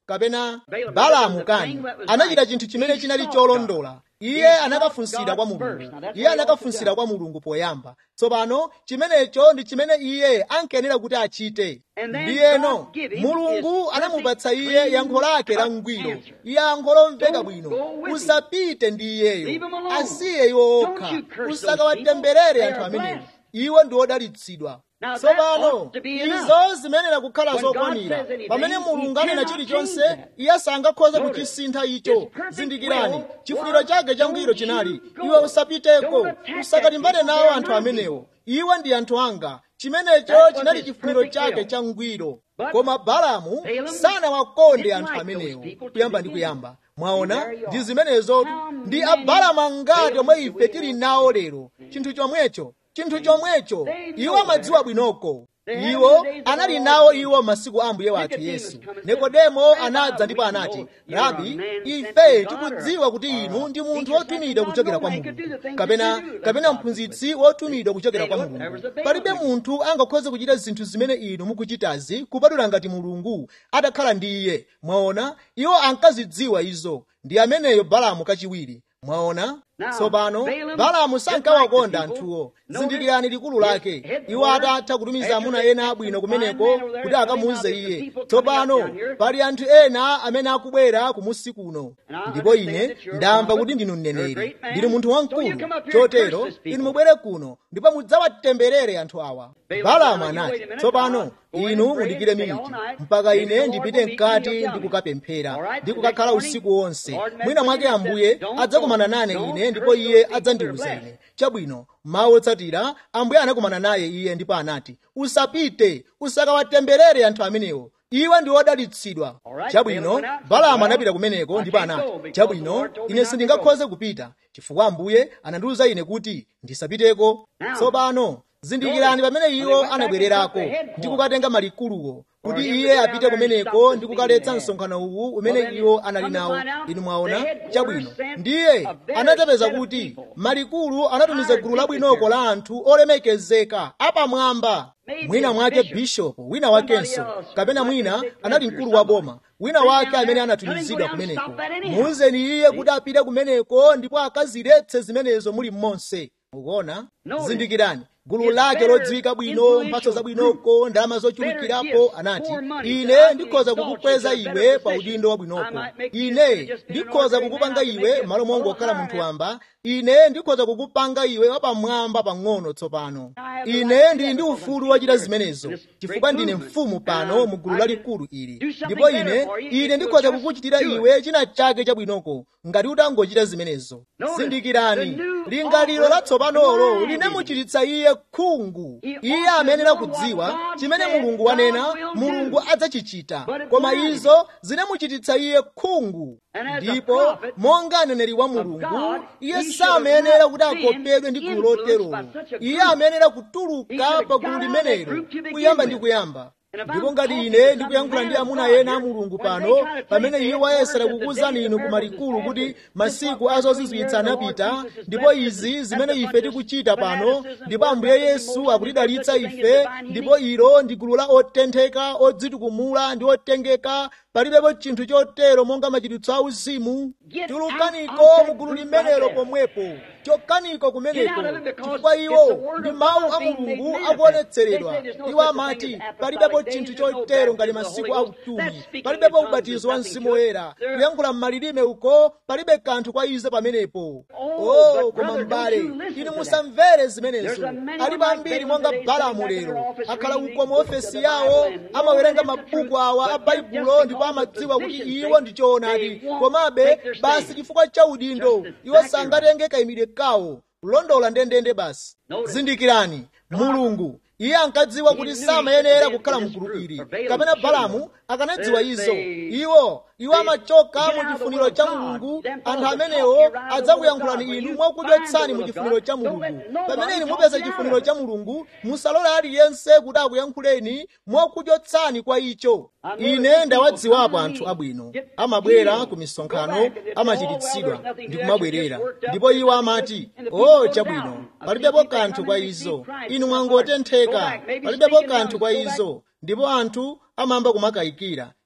kapena balamu kani anachita chinthu chimene chinali cholondola iye anakafunsira kwa mulungu iye anakafunsira kwa mulungu poyamba tsopano chimenecho ndi chimene iye ankayenera kuti achite ndiyeno mulungu anamupatsa iye yankho lake la ngwiro yankho lomveka bwino usapite ndi iyeyo asiye iwo okha usakawatemberere anthu amenewo iwo ndi odalitsidwa tsopano izo zimenera kukhala zokwanira pamene mulungu anena chilichonse iye sangakhoze kuchisintha icho zindikirani chifuniro chake changwiro chinali iwe usapiteko usakalimbane nawo anthu amenewo iwe ndi anthu anga chimenecho chinali chifuniro chake changwiro koma balamu sanawakonde anthu amenewo kuyamba ndi kuyamba mwaona ndi zimenezo ndi abalamu angati omwe ife tili nawo lero chinthu chomwecho chinthu chomwecho iwo amadziwa bwinoko iwo anali nawo iwo masiku a mbuye wathu yesu nikodemo anadza ndipo anati rabi ife tikudziwa kuti inu ndi munthu wotumidwa kuchokera kwa mulungu kapena kapena mphunzitsi wotumidwa kuchokera kwa mulungu palibe munthu angakhoze kuchita zinthu zimene inu mukuchitazi kupatula ngati mulungu atakhala ndi iye mwaona iwo ankazidziwa izo ndi ameneyo balamu kachiwiri mwaona tsopano balamu sankawakonda anthuwo zindikirani likulu lake iwo atatha kutumiza amuna ena abwino kumeneko kuti akamuuze iye tsopano pali anthu ena amene akubwera kumusi kuno ndipo ine ndamva kuti ndinu mneneri ndili munthu wamkulu chotero inu mubwere kuno ndipo mudzawatemberere anthu awa balamu anati tsopano inu mudikire miniti mpaka ine ndipite mkati ndi kukapemphera ndi kukakhala usiku wonse mwina mwake ambuye adzakumana nane ine ndipo iye adzandiwuza ine chabwino mawu otsatira ambuye anakumana naye iye ndipo anati usapite usakawatemberere anthu amenewo iwe ndi wodalitsidwa chabwino balamu anapita kumeneko ndipo anati chabwino ine sindingakhoze kupita chifukwa ambuye anandiwuza ine kuti ndisapiteko tsopano zindikirani pamene iwo anabwererako ndi kukatenga malikuluwo kuti iye apite kumeneko ndi kukaletsa msonkhano uwu umene iwo anali nawo inu mwaona chabwino ndiye anadzapeza kuti malikulu anatumiza gulu labwinoko la anthu olemekezeka apamwamba mwina mwake bishopu wina wakenso kapena mwina anali mkulu wa boma wina wake amene anatumizidwa kumeneko muuzeni iye kuti apite kumeneko ndipo akaziletse zimenezo muli monse ukuona zindikirani gulu lake lodziwika bwino mphatso zabwinoko ndalama zochulukirapo anati ine ndikhoza kukukweza iwe pa udindo wabwinoko ine ndikhoza kukupanga iwe malo mongo okhala munthu wamba ine ndikhoza kukupanga iwe wapamwamba pang'ono tsopano ine ndili ndi ufulu wachita zimenezo chifukwa ndine mfumu pano mu gulu lalikulu ili ndipo ine ine ndikhoza kukuchitira iwe china chake chabwinoko ngati utangochita zimenezo zindikirani lingaliro latsopanolo linamuchititsa iye khungu iye amenera kudziwa chimene mulungu wanena mulungu adzachichita koma izo zinamuchititsa iye khungu ndipo monga aneneri wa mulungu iye samayenera kuti akopedwe ndi gulu loterolo iye amayenera kutuluka pa gulu limenelo kuyamba ndi kuyamba ndipo ngati ine ndikuyankhula ndi amuna ena a mulungu pano pamene iye wayesera kukuwuzani inu ku malikulu kuti masiku azozizwitsa anapita ndipo izi zimene ife tikuchita pano ndipo ambuye yesu akutidalitsa ife ndipo ilo ndi gulu la otentheka odzitukumula ndi otengeka palibepo chinthu chotero monga machiritso auzimu tulukaniko mu gulu limenelo pomwepo chokaniko kumeneko chifukwa iwo ndi mawu a mulungu akuonetseredwa iwo amati palibepo chinthu chotero ngati masiku a utumi palibepo ubatizo wa mzimu woyera kuyankhula m'malilime uko palibe kanthu kwa ize pamenepo oh koma m'bale inu musamvere zimenezo alipo ambiri monga balamu lero akhala uko mu ofesi yawo amawerenga mabuku awa a baibulo ndipo amadziwa kuti iwo ndi choonadi komabe basi chifukwa cha udindo iwo sangatenge kayimidwe kawo kulondola ndendende basi zindikirani mulungu iye ankadziwa kuti samayenera kukhala mgulu ili kapena balamu akanadziwa izo iwo iwo amachoka mu chifuniro cha mulungu anthu amenewo adzakuyankhulani inu mwakudyetsani mu chifuniro cha mulungu pamene inu mupeza chifuniro cha mulungu musalole aliyense kuti akuyankhuleni mwakudyetsani kwa icho ine ndawadziwapo anthu abwino amabwera ku misonkhano amachiritsidwa ndi kumabwerera ndipo iwo amati o chabwino palibepo kanthu kwa izo inu mwangotentheka palibepo kanthu kwa izo ndipo anthu amamba kumakayikira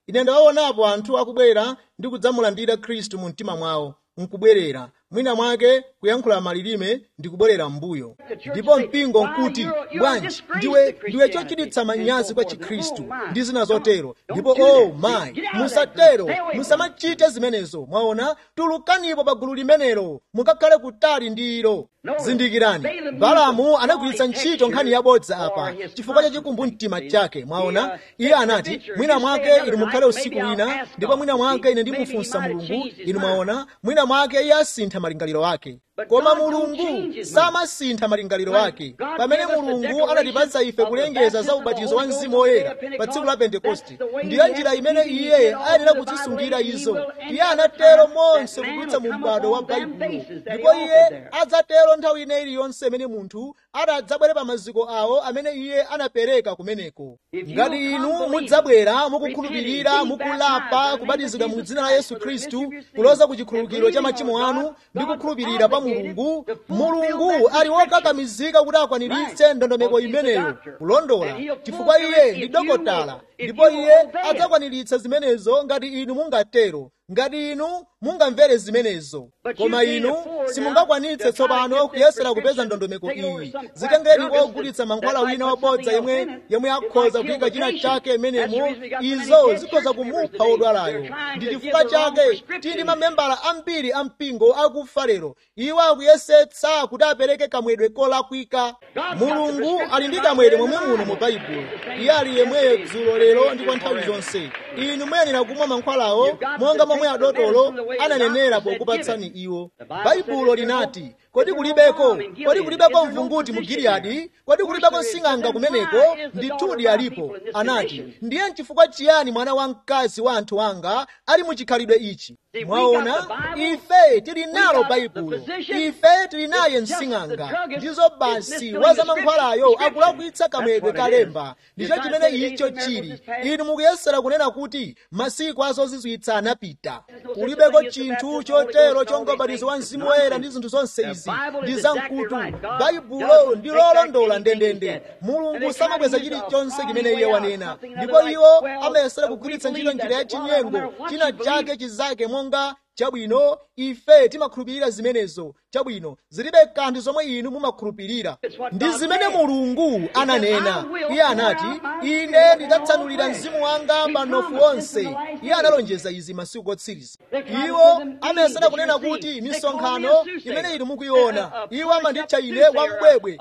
ine ndawaonapo anthu akubwera ndi kudzamulandira khristu mu mtima mwawo nkubwerera mwina mwake kuyankhula malilime ndikubwerera m'mbuyo ndipo mpingo nkuti bwanji ndiwe ndiwe chochititsa manyazi kwa chikhristu ndi zina zotero ndipo oh mayi musatero musamachite zimenezo mwaona tulukanipo pa gulu limenelo mukakhale kutali ndi ilo zindikirani balamu anagwiritsa ntchito nkhani yabodza apa chifukwa cha chikumbumtima chake mwaona iye anati mwina mwake inu mukhale usiku wina ndipo mwina mwake ine ndimufunsa mulungu inu mwaona mwina mwake iye asintha malingaliro ake koma mulungu samasintha malingaliro ake pamene mulungu anatipatsa ife kulengeza za ubatizo wa mzimu woyera pa tsiku la pentekoste ndiyo njira imene iye ayenera kuzisungira izo iye anatero monse kudutsa mu m'bado wa baibulo ndipo iye adzatero nthawi ine iliyonse imene munthu adzabwere pa maziko awo amene iye anapereka kumeneko ngati inu mudzabwera mukukhulupirira mukulapa kubatizidwa mu dzina la yesu khristu kuloza ku chikhululukiro cha machimo anu ndi kukhulupirira pa mulungu mulungu ali wokakamizika kuti akwaniritse ndondomeko imeneyo kulondola chifukwa iye ndi dokotala ndipo iye adzakwaniritsa zimenezo ngati inu mungatero ngati inu mungamvere zimenezo koma inu simungakwanitse tsopano kuyesera kupeza ndondomeko iyi zitengeni ogulitsa mankhwala wina wabodza yemwe yemwe akhoza kuyika china chake imenemo izo zikhoza kumupha wodwalayo ndi chifukwa chake tili mamembala ambiri a mpingo akufa lero iwo akuyesetsa kuti apereke kamwedwe kolakwika mulungu ali ndi kamwedwe momwe muno mu baibulo iye ali yemweyo dzulo lero ndi kwa nthawi zonse inu muyenera kumwa mankhwalawo monga momwe adotolo ananenera pokupatsani iwo baibulo linati kodi kulibeko kodi kulibeko mvunguti mu giliyadi kodi kulibeko sing'anga kumeneko ndithudi alipo anati ndiye nchifukwa chiyani mwana wamkazi wa anthu anga ali mu chikhalidwe ichi mwaona ife tili nalo baibulo ife tili naye msing'anga ndizo basi wazamankhwalayo akulakwitsa kamwedwe kalemba ndicho chimene icho chili inu mukuyesera kunena kuti masiku azozizwitsa anapita kulibeko chinthu chotero chonga ubatizo wa mzimu woyera ndi zinthu zonse izi ndi zamkutu baibulo ndi lolondola ndendende mulungu samabweza chilichonse chimene iye wanena ndipo iwo amayesera kugwiritsa ntchito njira ya chinyengo china chake chizake monga chabwino ife timakhulupirira zimenezo chabwino zilibe kanthu zomwe inu mumakhulupirira ndi zimene mulungu ananena iye anati ine ndidzatsanulira mzimu wanga manofu onse iye analonjeza izi masiku otsiriza iwo amayesera kunena kuti misonkhano imene inu mukuiona iwo amanditcha ine wambwebwe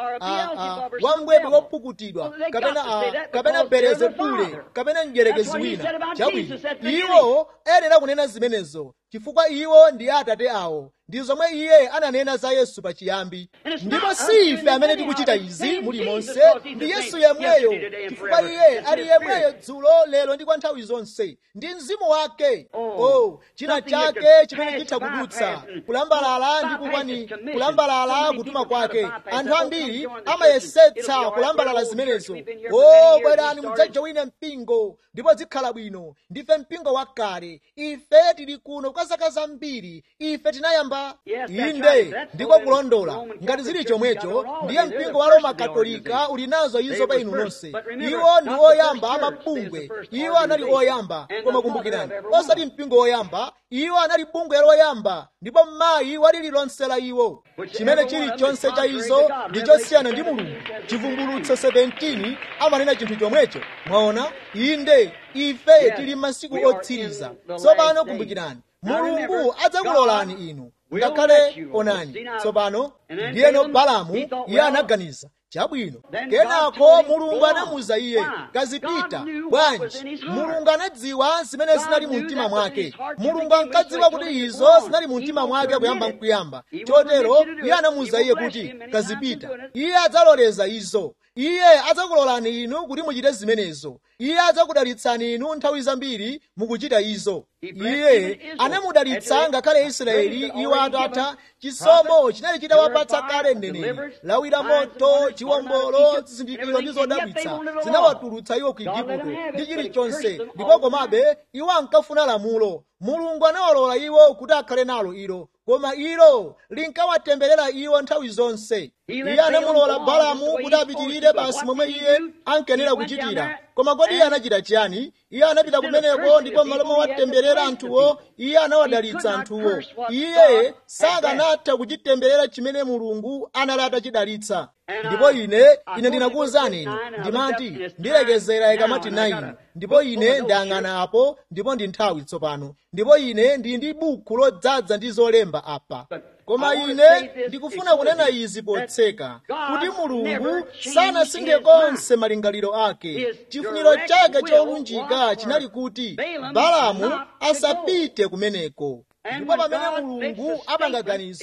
wambwebwe wopukutidwa kapena kapena berezebule kapena mdyerekezi wina chabwino iwo ayenera kunena zimenezo chifukwa iwo ndi atate awo ndi zomwe iye ananena za yesu pachiyambi ndipo si ife amene tikuchita izi mulimonse ndi yesu yemweyo chifukwa iye ali yemweyo dzulo lero ndi kwa nthawi zonse ndi mzimu wake oh china chake chimene chitha kudutsa kulambalala ndi kukwani kulambalala kutuma kwake anthu ambiri amayesetsa kulambalala zimenezo oh bwerani mudzajowine mpingo ndipo zikhala bwino ndife mpingo wakale ife tili kuno kwa zaka zambiri ife tinayamba inde ndiko kulondola ngati zili chomwecho ndiye mpingo wa roma katolika uli nazo izo pa inu nonse iwo ndi oyamba amabungwe iwo anali oyamba koma kumbukirani osati mpingo woyamba iwo anali bungwe loyamba ndipo mayi wa lililonse la iwo chimene chilichonse cha izo ndi chosiyana ndi mulungu chivumbulutso 17 amanena chinthu chomwecho mwaona inde ife tili masiku otsiriza tsopano kumbukirani mulungu adzakulolani inu ngakhale onani tsopano ndiyeno balamu iye anaganiza chabwino kenako mulungu anamuza iye kazipita bwanji mulungu anadziwa zimene zinali mu mtima mwake mulungu ankadziwa kuti izo zinali mu mtima mwake kuyamba nkuyamba chotero iye anamuza iye kuti kazipita iye adzaloleza izo iye adzakulolani inu kuti muchite zimenezo iye adzakudalitsani inu nthawi zambiri mukuchita izo iye anamudalitsa ngakhale israeli iwo atatha chisomo chinali chitawapatsa kale mneneri lawi la moto chiwombolo zizindikiro ndi zodabwitsa zinawatulutsa iwo ku igupto ndi chilichonse ndipo komabe iwo ankafuna lamulo mulungu anawalola iwo kuti akhale nalo ilo koma ilo linkawatemberera iwo nthawi zonse iye anamulola balamu kuti apitirire basi momwe iye ankenera kuchitira koma kodi iye anachita chiyani iye anapita kumeneko ndipo m'malo mowatemberera anthuwo iye anawadalitsa anthuwo iye sakanatha kuchitemberera chimene mulungu anali atachidalitsa ndipo ine ine ndinakuwuzani inu ndimati ndilekezera ikamati 9 ndipo ine ndayang'ana apo ndipo ndi nthawi tsopano ndipo ine ndili ndi buku lodzaza ndi zolemba apa koma ine ndikufuna kunena izi potseka kuti mulungu sanasinthe konse malingaliro ake chifuniro chake cholunjika chinali kuti balamu asapite kumeneko ndipo pamene mulungu apanga ganizo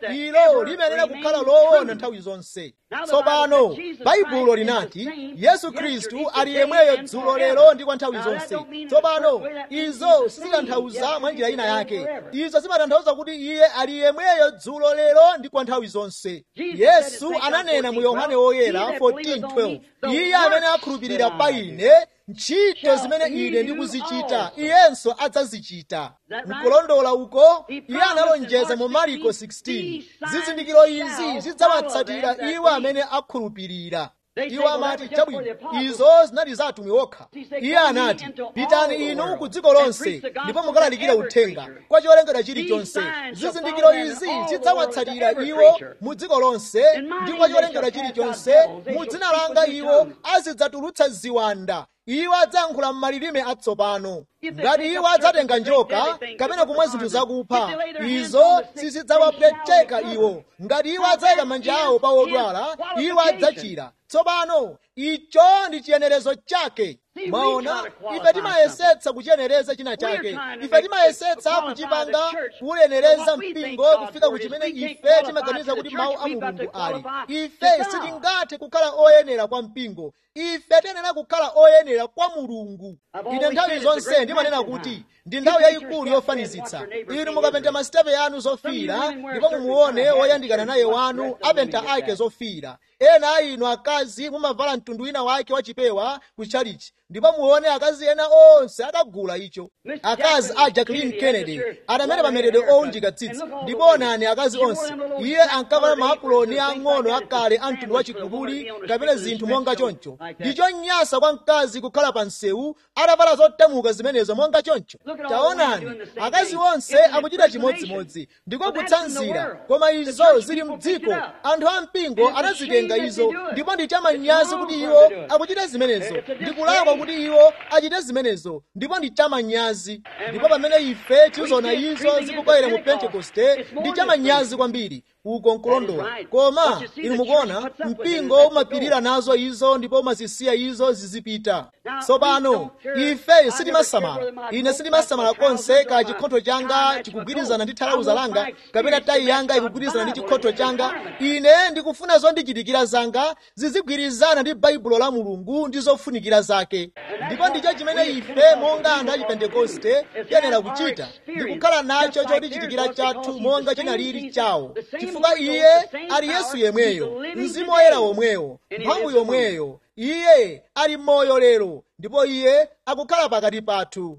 ilo limayenera kukhala loona nthawi zonse tsopano baibulo linati yesu khristu ali yemweyo dzulo lero ndi kwa nthawi zonse tsopano izo sizitanthauza mwa njira ina yake izo zimatanthauza kuti iye ali yemweyo dzulo lero ndi kwa nthawi zonse yesu ananena mu yohane woyera 14:12 iye amene akhulupirira pa ine ntchito zimene ine ndikuzichita iyenso adzazichita mkulondola uko iye analonjeza mu mariko 16 zizindikiro izi zidzawatsatira iwo amene akhulupirira iwo amati chabwino izo zinali za atumwi okha iye anati pitani inu ku dziko lonse ndipo mukalalikira uthenga kwa cholengedwa chilichonse zizindikiro izi zidzawatsatira iwo mu dziko lonse ndi kwa cholengedwa chilichonse mu dzina langa iwo azidzatulutsa ziwanda iwo adzayankhula m'malilime atsopano ngati iwo adzatenga njoka kapena kumwa zinthu zakupha izo sizidzawapweteka iwo ngati iwo adzayika manja awo pa odwala iwo adzachira tsopano icho ndi chiyenerezo chake mwaona ife timayesetsa kuchiyenereza china chake ife timayesetsa kuchipanga kuyenereza mpingo kufika ku chimene ife timaganiza kuti mawu a mulungu ali ife sitingathe kukhala oyenera kwa mpingo ife tiyenera kukhala oyenera kwa mulungu ine nthawi zonse ndimanena kuti ndi nthawi yayikulu yofanizitsa inu mukapenta masitepe anu zofiira ndipo mumuone woyandikana naye wanu apenta ake zofiira ena a inu akazi mumavala mtundu wina wake wachipewa ku chalichi ndipo muone akazi ena onse akagula icho akazi a jacqueline kennedy atamene pameredwe owunjika tsitsi ndipo onani akazi onse iye ankavala maapuloni ang'ono akale a mtundu wachigululi kapena zinthu monga choncho ndicho nyasa kwa mkazi kukhala pa msewu atavala zotemuka zimenezo monga choncho taonani akazi onse akuchita chimodzimodzi ndiko kutsanzira koma izo zili mdziko anthu a mpingo anazitenga izo ndipo ndi chamanyazi kuti iwo akuchita zimenezo ndikulakwa kuti iwo achite zimenezo ndipo ndi chamanyazi ndipo pamene ife tiziona izo zikubwera mu pentekoste ndi chamanyazi kwambiri uko nkulondola koma inu mukuona mpingo umapirira nazo izo ndipo umazisiya izo zizipita tsopano ife sitimasamala ine sitimasamala konse ka chikhotho changa chikugwirizana ndi thalauza langa kapena tayi yanga ikugwirizana ndi chikhotho changa ine ndikufuna zondichitikira zanga zizigwirizana ndi baibulo la mulungu ndi zofunikira zake ndipo ndicho chimene ife monga anthu achipentekoste tiyenera kuchita ndikukhala nacho chotichitikira chathu monga chinalili chawo chifukwa iye ali yesu yemweyo mzimu woyera womweyo mphamvu yomweyo iye ali moyo lero ndipo iye akukhala pakati pathu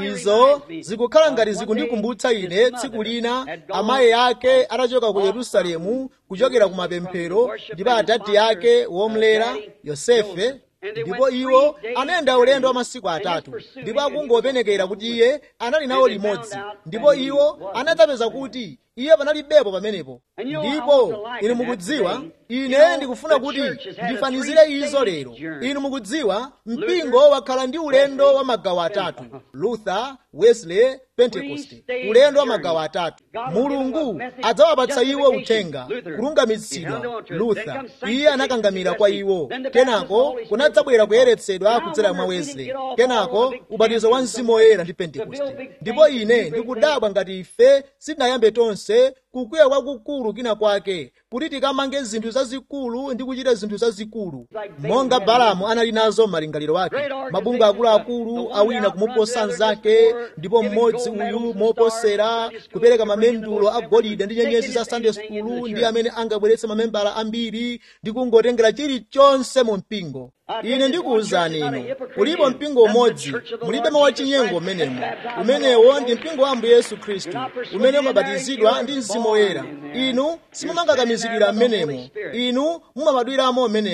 izo zikukhala ngati zikundikumbutsa ine tsiku lina amayi ake atachoka ku yerusalemu kuchokera ku mapemphero ndipo adadi ake womlera yosefe ndipo iwo anayenda ulendo wa masiku atatu ndipo akungopenekera kuti iye anali nawo limodzi ndipo iwo anadzapeza kuti iye panalibepo pamenepo ndipo inu mukudziwa ine ndikufuna kuti ndifanizire izo lero inu mukudziwa mpingo wakhala ndi ulendo wa magawo atatu luther wesley pentecost ulendo wa magawo atatu mulungu adzawapatsa iwo uthenga kulungamitsidwa luther iye anakangamira kwa iwo kenako kunadzabwera kuyeretsedwa kudzera mwa wesley kenako ubatizo wa mzimu woyera ndi pentecost ndipo ine ndikudabwa ngati ife sitinayambe tonse kukwiya kwakukulu kina kwake kuti tikamange zinthu zazikulu ndi kuchita zinthu zazikulu monga balamu anali nazo malingaliro ake mabungu akuluakulu awina kumuposa mnzake ndipo mmodzi uyu moposera kupereka mamendulo agolide ndi nyenyezi za sunday school ndi amene angabweretse mamembala ambiri ndi kungotengera chilichonse mu mpingo ine ndikuwuzani inu ulipo mpingo umodzi mulibe mawu achinyengo umenemo umenewo ndi mpingo wa ambuye yesu khristu umene umabatizidwa ndi mzimu woyera inu simumangakamizidwira mmenemo inu mumabadwiramo mmenemo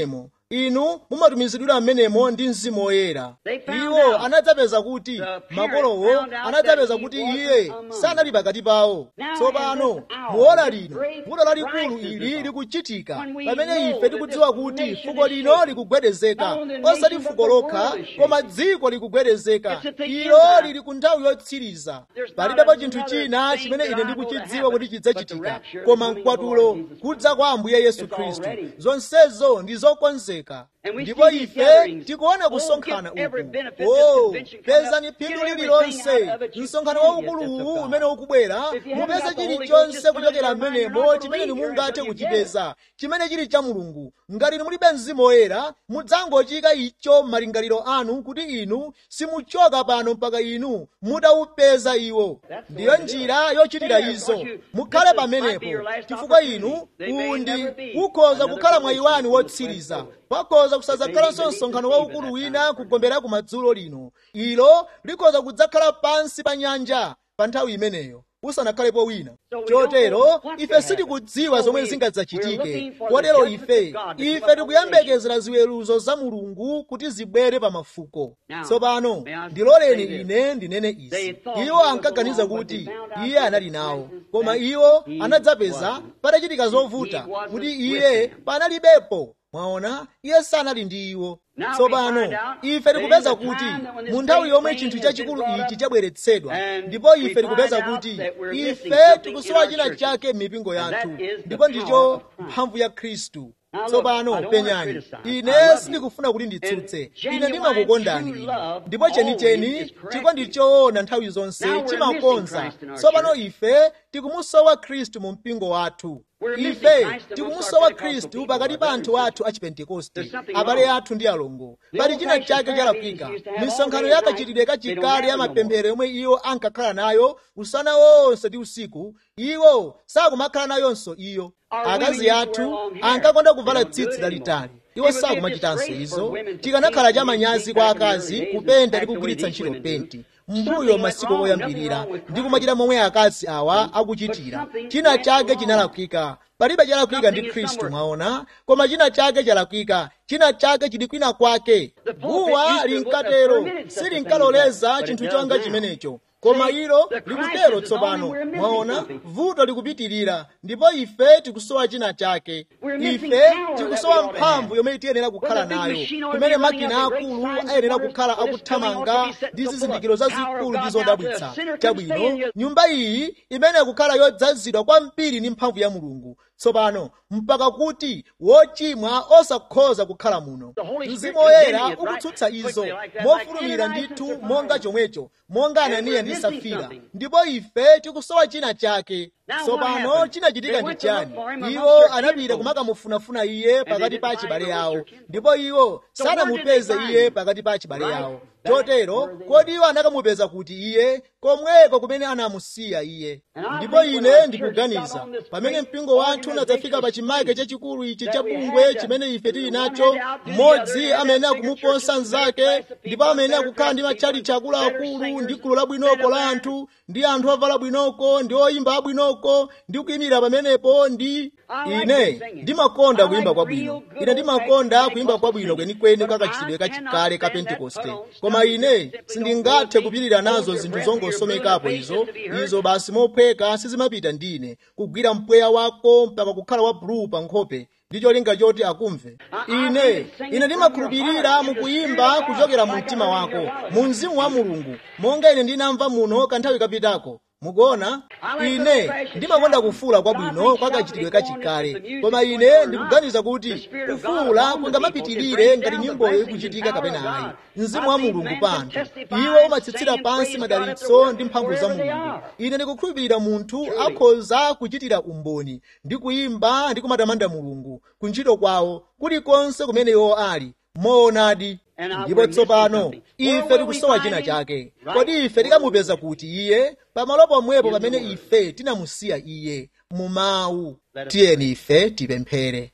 inu mumatumizidwira mmenemo ndi mzimu woyera iwo anadzapeza kuti makolowo anadzapeza kuti iye sanali pakati pawo tsopano muona lino vuto lalikulu ili likuchitika pamene ife tikudziwa kuti fuko lino likugwedezeka osati fuko lokha koma dziko likugwedezeka ilo lili ku nthawi yotsiriza palibepo chinthu china chimene ine ndikuchidziwa kuti chidzachitika koma mkwatulo kudza kwa ambuye yesu khristu zonsezo ndi zokonzeka ndipo ife tikuona kusonkhana uku o pezani phindu lililonse msonkhano waukuluwu umene ukubwera mupeze chilichonse kuchokera mmenemo chimene mungathe kuchipeza chimene chili cha mulungu ngati mulibe mzimu woyera mudzangochika icho m'malingaliro anu kuti inu simuchoka pano mpaka inu mutawupeza iwo ndiyo njira yochitira izo mukhale pamenepo chifukwa inu uwu ndi ukhoza kukhala mwayi wanu wotsiriza pakhoza kusadzakhalanso msonkhano waukulu wina kugombera kumadzulo lino ilo likhoza kudzakhala pansi pa nyanja pa nthawi imeneyo usanakhalepo wina chotero ife sitikudziwa zomwe zingadzachitike kotero ife ife tikuyembekezera ziweruzo za mulungu kuti zibwere pa mafuko tsopano ndiloleni ine ndinene izi iwo ankaganiza kuti iye anali nawo koma iwo anadzapeza patachitika zovuta kuti iye panalibepo mwaona iye sanali ndi iwo tsopano ife tikupeza kuti mu nthawi yomwe chinthu chachikulu ichi chabweretsedwa ndipo ife tikupeza kuti ife tikusowa china chake m'mipingo yathu ndipo ndicho mphamvu ya khristu tsopano penyani ine sindikufuna kuti nditsutse ine ndimakukondani ine ndipo chenicheni chikondi choona nthawi zonse chimakonza tsopano ife tikumusowa khristu mu mpingo wathu ife tikumusowa khristu pakati pa anthu athu a chipentekoste abale athu ndi alongo pali china chake chalakwika misonkhano yakachitidwe kachikale ya mapemphero yomwe iwo ankakhala nayo usana wonse ndi usiku iwo sakumakhala nayonso iyo akazi athu ankakonda kuvala tsitsi lalitali iwo sakumachitanso izo tikanakhala chamanyazi kwa akazi kupenda ndi kugwiritsa ntchito penti mbuyo masiku oyambirira ndi kumachita momwe akazi awa akuchitira china chake chinalakwika palibe chalakwika ndi khristu mwaona koma china chake chalakwika china chake chili kwina kwake guwa linkatero silinkaloleza chinthu chonga chimenecho koma ilo likutero tsopano mwaona vuto likupitirira ndipo ife tikusowa china chake ife tikusowa mphamvu yomwe tiyenera kukhala nayo kumene makina akulu ayenera kukhala akuthamanga ndi zizindikiro zazikulu ndi zodabwitsa chabwino nyumba iyi imene kukhala yodzazidwa kwambiri ndi mphamvu ya mulungu tsopano mpaka kuti wochimwa osakhoza kukhala muno mzimu woyera ukutsutsa izo mofulumira ndithu monga chomwecho monga ananiya ndi safira ndipo ife tikusowa china chake tsopano chinachitika ndi chani iwo anapita kumakamufunafuna iye pakati pa achibale awo ndipo iwo sanamupeze iye pakati pa achibale awo chotero kodi iwo anakamupeza kuti iye komweko kumene anamusiya iye ndipo ine ndikuganiza pamene mpingo wathu unadzafika pa chimake chachikulu ichi cha bungwe chimene ife tili nacho mmodzi amayenera kumuposa mnzake ndipo amayenera kukhala ndi matchalichi akuluakulu ndi gulu labwinoko la anthu ndi anthu avala bwinoko ndi oyimba abwinoko ndi kuyimira pamenepo ndi ine ndimakonda kuyimba kwabwino ine ndimakonda kuyimba kwabwino kwenikweni kakachitidwe kachikale ka pentekoste koma ine sindingathe kupirira nazo zinthu zongosomekapo izo izo basi mophweka sizimapita ndine kugwira mpweya wako mpaka kukhala wa bulu pa nkhope ndi cholinga choti akumve ine ine ndimakhulupirira mukuyimba kuchokera mu mtima wako mu mzimu wa mulungu monga ine ndinamva muno kanthawi kapitako mukuona ine ndimakonda kufuula kwabwino kwakachitidwe kachikale koma ine ndikuganiza kuti kufuula kungamapitirire ngati nyimboyo ikuchitika kapena ayi mzimu wa mulungu pa anthu iwo umatsitsira pansi madalitso ndi mphamvu za mulungu ine ndikukhulupirira munthu akhoza kuchitira umboni ndi kuyimba ndi kumatamanda mulungu kuntchito kwawo kulikonse kumene iwo ali moonadi ndipo tsopano ife tikusowa china chake kodi ife tikamupeza kuti iye pamalo pomwepo pamene ife tinamusiya iye mu mawu tiyeni ife tipemphere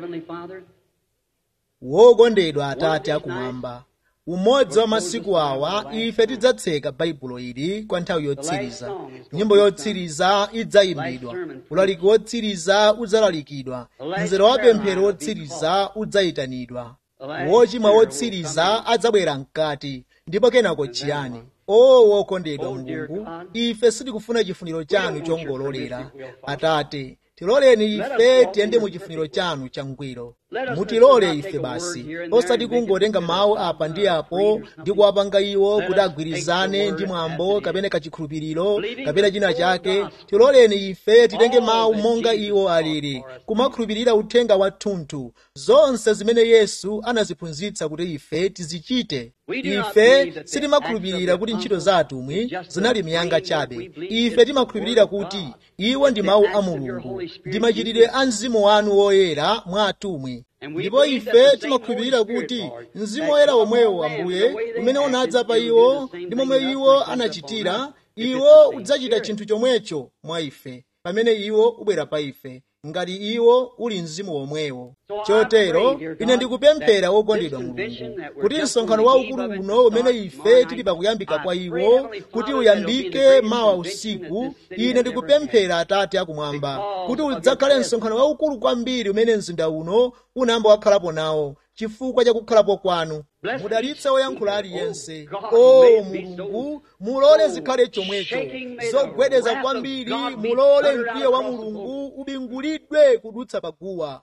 wokondedwa atate akumwamba umodzi wa masiku awa ife tidzatseka baibulo ili kwa nthawi yotsiriza nyimbo yotsiriza idzayimbidwa ulaliki wotsiriza udzalalikidwa mzere wa pemphero wotsiriza udzayitanidwa wochimwa wotsiriza adzabwera mkati ndipo kenako chiyani o wokondedwa mulungu ife sitikufuna chifuniro chanu chongololera atate tiloleni ife tiyende mu chifuniro chanu changwiro mutilole ife basi osati kungotenga mawu apa ndi apo ndi kuwapanga iwo kuti agwirizane ndi mwambo kapena kachikhulupiriro kapena china chake tiloleni ife titenge mawu monga iwo alili kumakhulupirira uthenga wathunthu zonse zimene yesu anaziphunzitsa kuti ife tizichite ife sitimakhulupirira kuti ntchito za atumwi zinali miyanga chabe ife timakhulupirira kuti iwo ndi mawu a mulungu ndi machitidwe a mzimu wanu woyera mwa atumwi ndipo ife timakhulupirira kuti mzimu woyera womwewo ambuye umene unadza pa iwo ndi momwe iwo anachitira iwo udzachita chinthu chomwecho mwa ife pamene iwo ubwera pa ife ngati iwo uli mzimu womwewo chotero ine ndikupemphera wokondedwa mulungu kuti msonkhano waukulu uno umene ife tili pakuyambika kwa iwo kuti uyambike mawa usiku ine ndikupemphera atate akumwamba kuti udzakhale msonkhano waukulu kwambiri umene mzinda uno unayamba wakhalapo nawo chifukwa cha kukhalapo kwanu mudalitse woyankhula aliyense o mulungu mulole zikhale chomwecho zogwedeza kwambiri mulole mkwiyo wa mulungu ubingulidwe kudutsa paguwa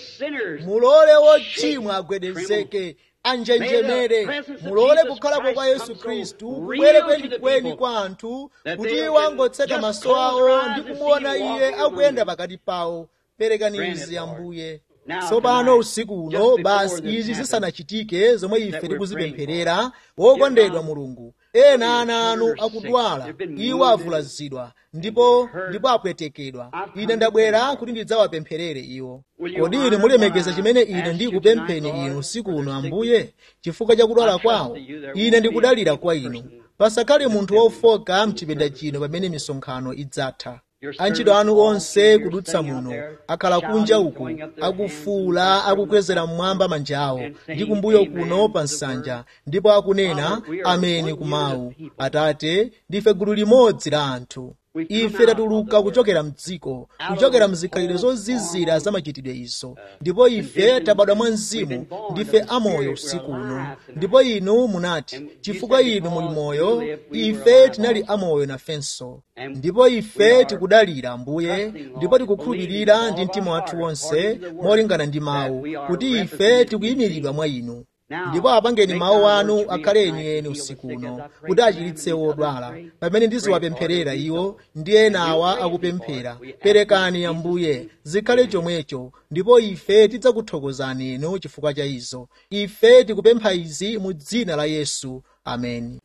mulole wochimwa agwedezeke anjenjemere mulole kukhalapo kwa yesu khristu kubwere kwenikweni kwa anthu kuti iwo angotseka maso awo ndi kumuona iye akuyenda pakati pawo perekani izi ambuye tsopano usiku uno basi izi zisanachitike zomwe ife tikuzipempherera wokondedwa mulungu ena ana anu akudwala iwo avulazidwa ndipo ndipo apwetekedwa ine ndabwera kuti ndidzawapempherere iwo kodi inu mulemekeza chimene ine ndikupempheni inu usiku uno ambuye chifukwa cha kudwala kwawo ine ndikudalira kwa inu pasakhale munthu wofoka mchipinda chino pamene misonkhano idzatha antchito anu onse kudutsa muno akhala kunja uku akufuula akukwezera mmwamba manja awo ndi kumbuyo kuno pa nsanja ndipo akunena ameni kumawu atate ndife gulu limodzi la anthu ife tatuluka kuchokera mdziko kuchokera mzikhalidwe zozizira za machitidwe izo ndipo ife tabadwa mwa mzimu ndife amoyo usiku uno ndipo inu munati chifukwa inu muli moyo ife tinali amoyo nafenso ndipo ife tikudalira ambuye ndipo tikukhulupirira ndi mtima wathu wonse molingana ndi mawu kuti ife tikuyimiridwa mwa inu ndipo apangeni mawu anu akhale enieni usiku uno kuti achiritse wodwala pamene ndiziwapempherera iwo ndi ena awa akupemphera perekani ambuye zikhale chomwecho ndipo ife tidzakuthokozani inu chifukwa cha izo ife tikupempha izi mu dzina la yesu ameni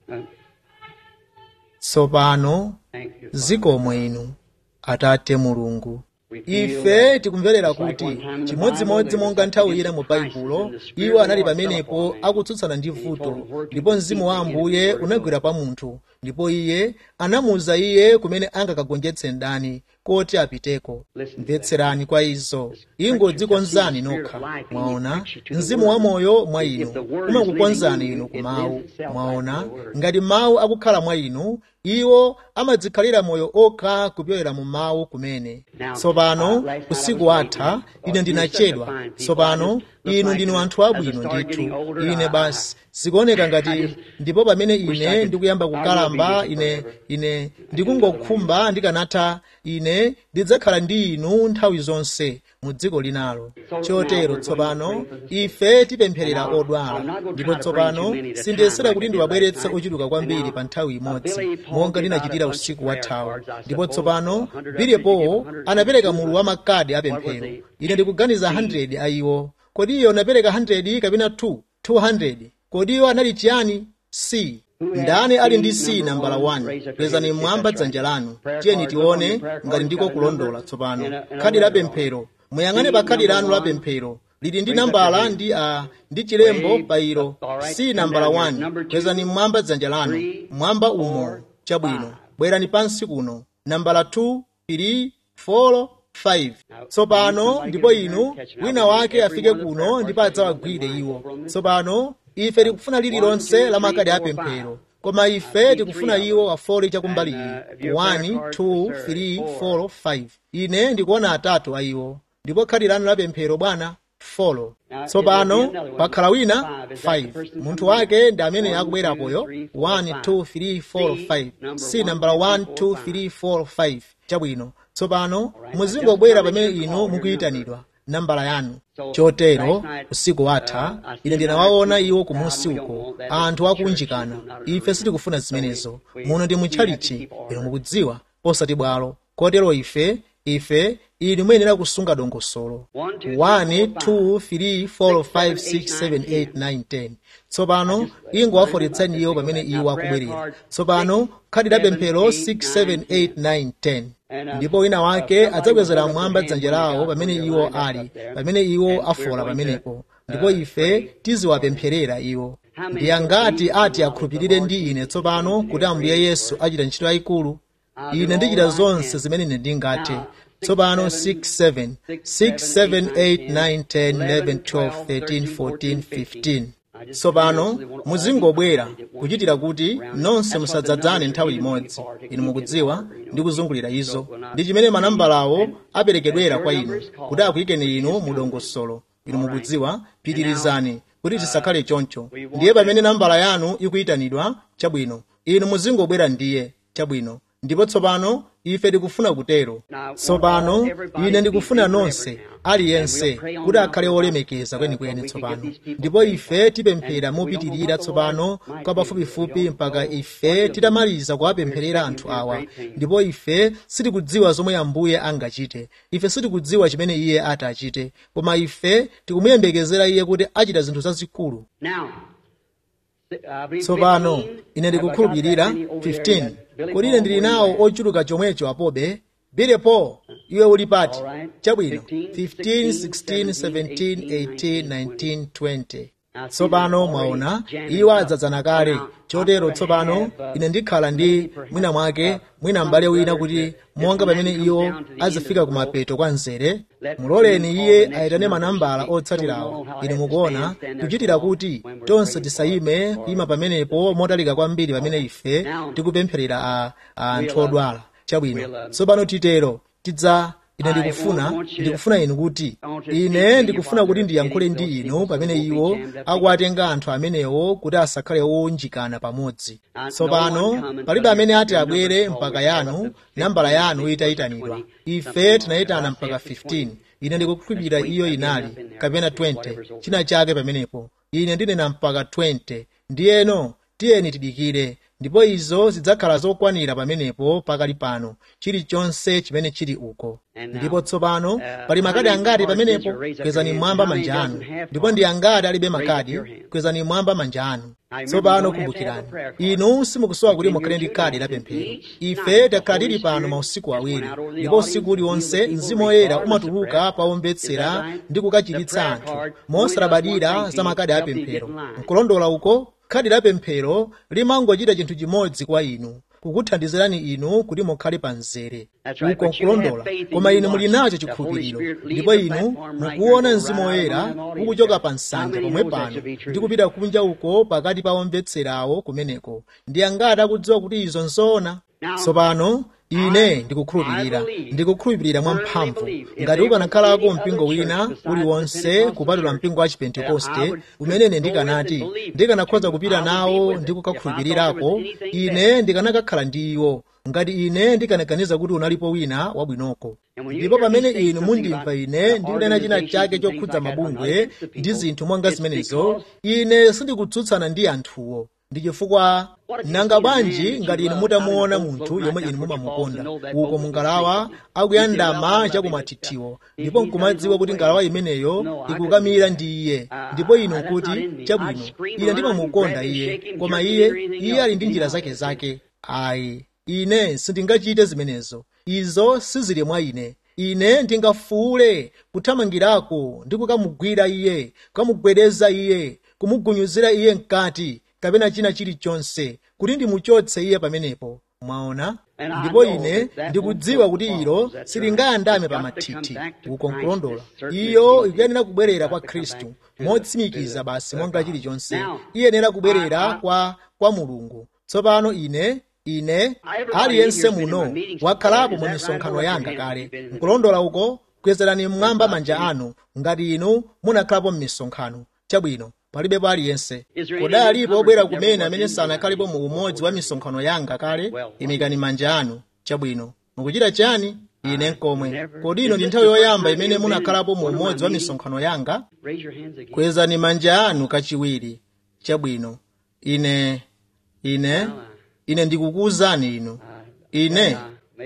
tsopano zikomo inu atate mulungu ife tikumverera kuti chimodzimodzi monga nthawi ina mu baibulo iwo anali pamenepo akutsutsana ndi vuto ndipo mzimu wa ambuye unagwera pa munthu ndipo iye anamuwuza iye kumene angakagonjetse mdani koti apiteko mvetserani kwa izo ingodzikonzani nokha mwaona mzimu wa moyo mwa inu umakukonzani inu ku mawu mwaona ngati mawu akukhala mwa inu iwo amadzikhalira moyo okha kupyolera mu mawu kumene tsopano usiku watha ine ndinachedwa tsopano inu ndinu anthu abwino ndithu ine basi zikuoneka ngati ndipo pamene ine ndikuyamba kukalamba ine ine ndikungokhumba ndikanatha ine ndidzakhala ndi inu nthawi zonse mu dziko linalo chotero tsopano ife tipempherera odwala ndipo tsopano sindiyesera kuti ndiwabweretse ochuluka kwambiri pa nthawi imodzi monga ndinachitira usiku wathawo ndipo tsopano bilipo anapereka mulu wa makadi apemphero ine ndikuganiza 100 a iwo kodi iyo anapereka 100 kapena 2 200 kodi iyo anali chiyani c ndani ali ndi c nambala 1 kwezani mmwamba dzanja lanu tiyeni tione ngati ndiko kulondola tsopano khadi la pemphero muyang'ane pa khadi lanu la pemphero lili ndi nambala ndi a ndi chilembo pa ilo c nambala 1 kwezani mmwamba dzanja lanu mmwamba umo chabwino bwerani pansi kuno nambala 2 3 4 5 tsopano ndipo inu wina wake afike kuno ndipo adzawagwire iwo tsopano ife tikufuna lililonse la makadi apemphero koma ife tikufuna iwo afole chakumbali iyi 1 2 3 4 5 ine ndikuona atatu a iwo ndipo khadi lanu la pemphero bwana folo tsopano pakhala wina 5 munthu wake ndi amene akubwerapoyo 1 2 3 4 5 si nambala 1 2 3 4 5 chabwino tsopano muzingobwera pamene inu mukuyitanidwa nambala yanu chotero usiku watha ine ndinawaona iwo kumusi uko anthu akunjikana ife sitikufuna zimenezo muno ndi mutchalichi inu mukudziwa osati bwalo kotero ife ife ili muyenera kusunga dongosolo 1 2 3 4 5 6 7 8 9 10 tsopano ingowaforetsani iwo pamene iwo akubwerera tsopano khadi la pemphero 6 7 8 9 10 ndipo wina wake adzakwezera mmwamba dzanja lawo pamene iwo ali pamene iwo afola pamenepo ndipo ife tiziwapempherera iwo ndi angati ati akhulupirire ndi ine tsopano kuti ambuye yesu achita ntchito yayikulu ine ndichita zonse zimene ine ndingathe tsopano 6 7 6 7 8 9 10 11 12 13 14 15 tsopano muzingobwera kuchitira kuti nonse musadzadzane nthawi imodzi inu mukudziwa ndi kuzungulira izo ndi chimene manambalawo aperekedwera kwa inu kuti akuyikeni inu mu dongosolo inu mukudziwa pitirizani kuti tisakhale choncho ndiye pamene nambala yanu ikuyitanidwa chabwino inu muzingobwera ndiye chabwino ndipo tsopano ife tikufuna kutero tsopano ine ndikufuna nonse aliyense kuti akhale olemekeza kwenikweni tsopano ndipo ife tipemphera mopitirira tsopano kwa pafupifupi mpaka ife titamaliza kuwapempherera anthu awa ndipo ife sitikudziwa zomwe ambuye angachite ife sitikudziwa chimene iye ati achite koma ife tikumuyembekezera iye kuti achita zinthu zazikulu tsopano ine ndikukhulupirira 15 kodi ine ndili nawo ochuluka chomwecho apobe bilepo iwe uli pati chabwino 15 16 17 18 19 20 tsopano mwaona iwo adzadzana kale chotero tsopano ine ndikhala ndi mwina mwake mwina m'bale wina kuti monga pamene iwo azifika kumapeto kwa mzere muloleni iye ayitane manambala otsatirawo ine mukuona kuchitira kuti tonse tisayime kuyima pamenepo motalika kwambiri pamene ife tikupempherera a, a anthu odwala chabwino tsopano titero tidza ine ndikufuna ndikufuna inu kuti ine ndikufuna kuti ndiyankhule ndi inu pamene iwo akuwatenga anthu amenewo kuti asakhale owunjikana pamodzi tsopano palibe amene ati abwere mpaka yanu nambala yanu itayitanidwa ife tinayitana mpaka 15 ine ndikukhulupirira iyo inali kapena 20 china chake pamenepo ine ndinena mpaka 20 ndiyeno tiyeni tidikire ndipo izo zidzakhala zokwanira pamenepo pakali pano chilichonse chimene chili uko ndipo tsopano pali makadi angati pamenepo kwezani mmwamba manja anu ndipo ndi angati alibe makadi kwezani mmwamba manja anu tsopano kumbukirani inu simukusowa kuti mukhale ndi kadi la pemphero ife takhala tili pano mausiku awiri ndipo usiku uliwonse mzimu woyera umatuluka pawombetsera ndi kukachiritsa anthu mosalabadira za makadi a pemphero nkulondola uko khadi la pemphero limangochita chinthu chimodzi kwa inu kukuthandizirani inu kuti mukhale pa mzere uko nkulondola koma inu muli nacho chikhulupiriro ndipo inu mukuona mzimu woyera ukuchoka pa nsanja pomwe pano ndi kupita kunja uko pakati pa omvetserawo kumeneko ndi angati akudziwa kuti izo nzoona tsopano ine ndikukhulupirira ndikukhulupirira mwamphamvu ngati ukanakhalako mpingo wina uliwonse kupatula mpingo wa chipentekoste umene ine ndikanati ndikanakhoza kupita nawo ndi kukakhulupirirako ine ndikanakakhala ndi iwo ngati ine ndikanaganiza kuti unalipo wina wabwinoko ndipo pamene inu mundimva ine ndikunena china chake chokhudza mabungwe ndi zinthu monga zimenezo ine sindikutsutsana ndi anthuwo ndi chifukwa nanga bwanji ngati inu mutamuona munthu yomwe inu mumamukonda uko mungalawa akuyandama chakumathithiwo ndipo nkumadziwa kuti ngalawa imeneyo ikukamira ndi iye ndipo inu nkuti chabwino ine ndimamukonda iye koma iye iye ali ndi njira zake zake ayi ine sindingachite zimenezo izo sizili mwa ine ine ndingafuule kuthamangirako ndi kukamugwira iye kukamugwedeza iye kumugunyuzira iye mkati kapena china chilichonse kuti ndimuchotse iye pamenepo mwaona ndipo ine ndikudziwa kuti ilo silingayandame pa mathithi uko nkulondola iyo ikuyenera kubwerera kwa khristu motsimikiza basi monga chilichonse iyenera kubwerera kwa kwa mulungu tsopano ine ine aliyense muno wakhalapo mu misonkhano yanga kale nkulondola uko kwezerani mmwamba manja anu ngati inu munakhalapo m'misonkhano chabwino palibepo aliyense kodi alipo obwera kumene amene sanakhalepo mu umodzi wa misonkhano yanga kale imikani manja anu chabwino mukuchita chani ine nkomwe kodi ino ndi nthawi yoyamba imene munakhalapo mu umodzi wa misonkhano yanga kwezani manja anu kachiwiri chabwino ine ine ine ndikukuwuzani inu ine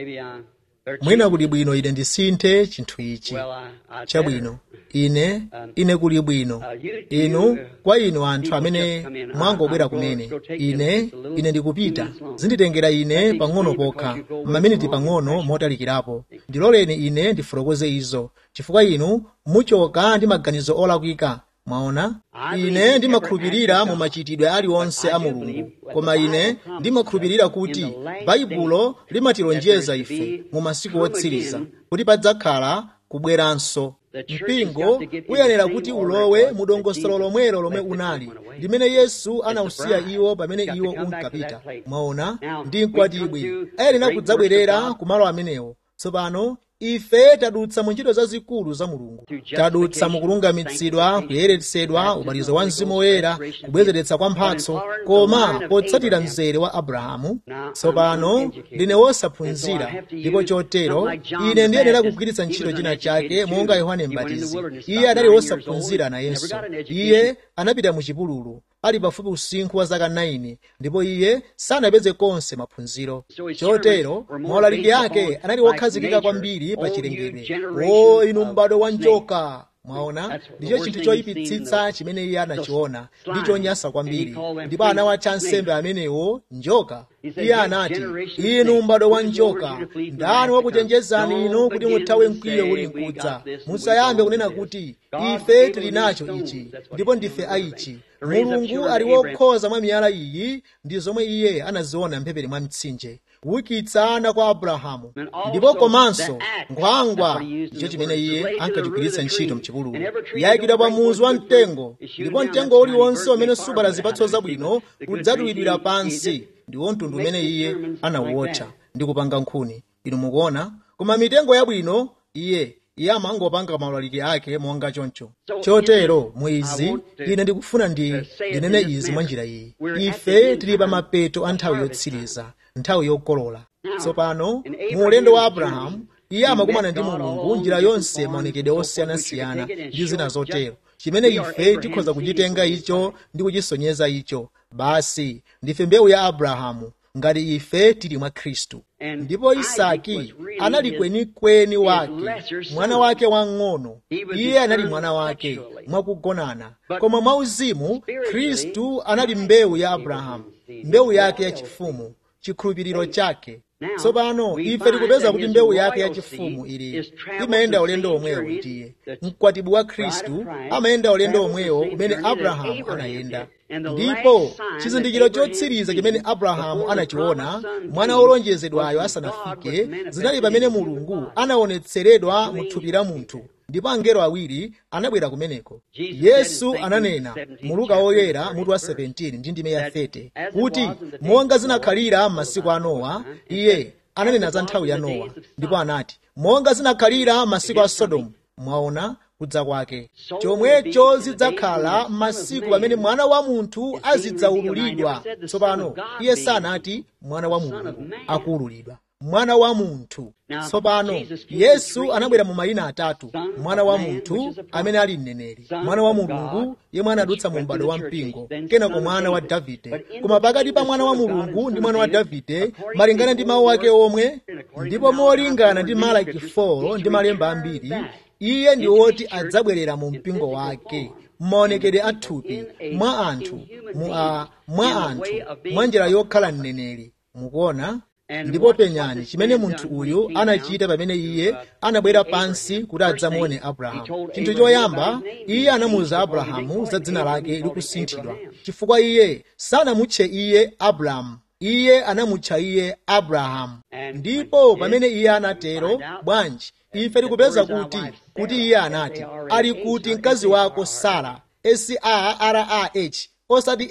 mwina kuli bwino ine ndisinthe chinthu ichi chabwino ine ine kuli bwino inu kwa inu anthu amene mwangobwera kumene ine ine ndikupita zinditengera ine pang'ono pokha maminiti pang'ono motalikirapo ndiloleni ine ndifotokoze izo chifukwa inu muchoka ndi maganizo olakwika mwaona ine ndimakhulupirira mu machitidwe aliwonse a mulungu koma ine ndimakhulupirira kuti baibulo limatilonjeza ife mu masiku otsiriza kuti padzakhala kubweranso mpingo uyenera kuti ulowe mu dongosolo lomwelo lomwe unali limene yesu anawusiya iwo pamene iwo unkapita mwaona ndi mkwatibwi ayenera kudzabwerera ku malo amenewo tsopano ife tadutsa mu ntchito zazikulu za mulungu tadutsa mu kulungamitsidwa kuyeretsedwa ubatizo wa mzimu woyera kubwezeretsa kwa mphatso koma potsatira mzere wa abrahamu tsopano ndine wosaphunzira ndipo chotero ine ndiyenera kugwiritsa ntchito china chake monga yohane mbatizi iye anali wosaphunzira nayenso iye anapita mu chipululu ali pafupi usinkhu wa zaka 9 ndipo iye sanapeze konse maphunziro chotero maulaliki ake anali wokhazikika kwambiri pa chilengedwe o inu m'bado wa njoka mwaona ndicho chinthu choyipitsitsa chimene iye anachiona ndi chonyansa kwambiri ndipo anawatcha nsembe amenewo njoka iye anati inu m'bado wa njoka ndani wakuchenjezani inu kuti muthawe mkwiyo uli mkudza musayambe kunena kuti ife tili nacho ichi ndipo ndife aichi mulungu ali wokhoza mwa miyala iyi ndi zomwe iye anaziona mphepete mwa mtsinje kuwukitsa ana kwa abrahamu ndipo komanso nkhwangwa ndicho chimene iye ankachigwiritsa ntchito mchipululu yayikidwa pa muzu wa mtengo ndipo mtengo uliwonse umene subala zipatso zabwino udzatulidwira pansi ndiwo mtundu umene iye anawuotcha ndi kupanga nkhuni inu mukuona koma mitengo yabwino iye iye amangopanga maulaliki ake monga choncho chotero mwizi ine ndikufuna ndi ndinene izi mwa njira iyi ife tili pa mapeto a nthawi yotsiriza nthawi yokolola tsopano mu ulendo wa abrahamu iye amakumana ndi mulungu njira yonse maonekedwe osiyanasiyana ndi zina zotero chimene ife tikhoza kuchitenga icho ndi kuchisonyeza icho basi ndife mbewu ya abrahamu ngati ife tili mwa khristu ndipo isaki anali kwenikweni wake mwana wake wang'ono iye anali mwana wake mwakugonana koma mwauzimu khristu anali mbewu ya abrahamu mbewu yake yachifumu chikhulupiriro chake tsopano ife tikupeza kuti mbewu yake yachifumu ili imayenda ulendo omwewo ndiye mkwatibwi wa khristu amayenda ulendo omwewo umene abrahamu anayenda ndipo chizindikiro chotsiriza chimene abrahamu anachiona mwana wolonjezedwayo asanafike zinali pamene mulungu anaonetseredwa mu thupi la munthu ndipo angelo awiri anabwera kumeneko yesu ananena mu luka woyera mutu wa 17 ndi ndime ya 30 kuti monga zinakhalira m'masiku a nowa iye ananena za nthawi ya nowa ndipo anati monga zinakhalira m'masiku a sodomu mwaona kudza kwake chomwecho zidzakhala m'masiku pamene mwana wa munthu azidzaululidwa tsopano iye sanati mwana wa mulungu akuululidwa mwana wa munthu tsopano yesu anabwera mu mayina atatu mwana wa munthu amene ali mneneri mwana wa mulungu yemwe anadutsa mu m'bado wa mpingo kenako mwana wa davide koma pakati pa mwana wa mulungu ndi mwana wa davide malingana ndi mawu ake omwe ndipo molingana ndi malaki 4 ndi malemba ambiri iye ndi woti adzabwerera mu mpingo wake maonekedwe athupi mwa anthu mu a mwa anthu mwa njira yokhala mneneri mukuona ndipo penyani chimene munthu uyu anachita pamene iye anabwera pansi kuti adzamuone abrahamu chinthu choyamba iye anamuwuza abrahamu za dzina lake likusinthidwa chifukwa iye sanamutche iye abrahamu iye anamutcha iye abrahamu ndipo pamene iye anatero bwanji ife tikupeza kuti kuti iye anati ali kuti mkazi wako sara sarah osati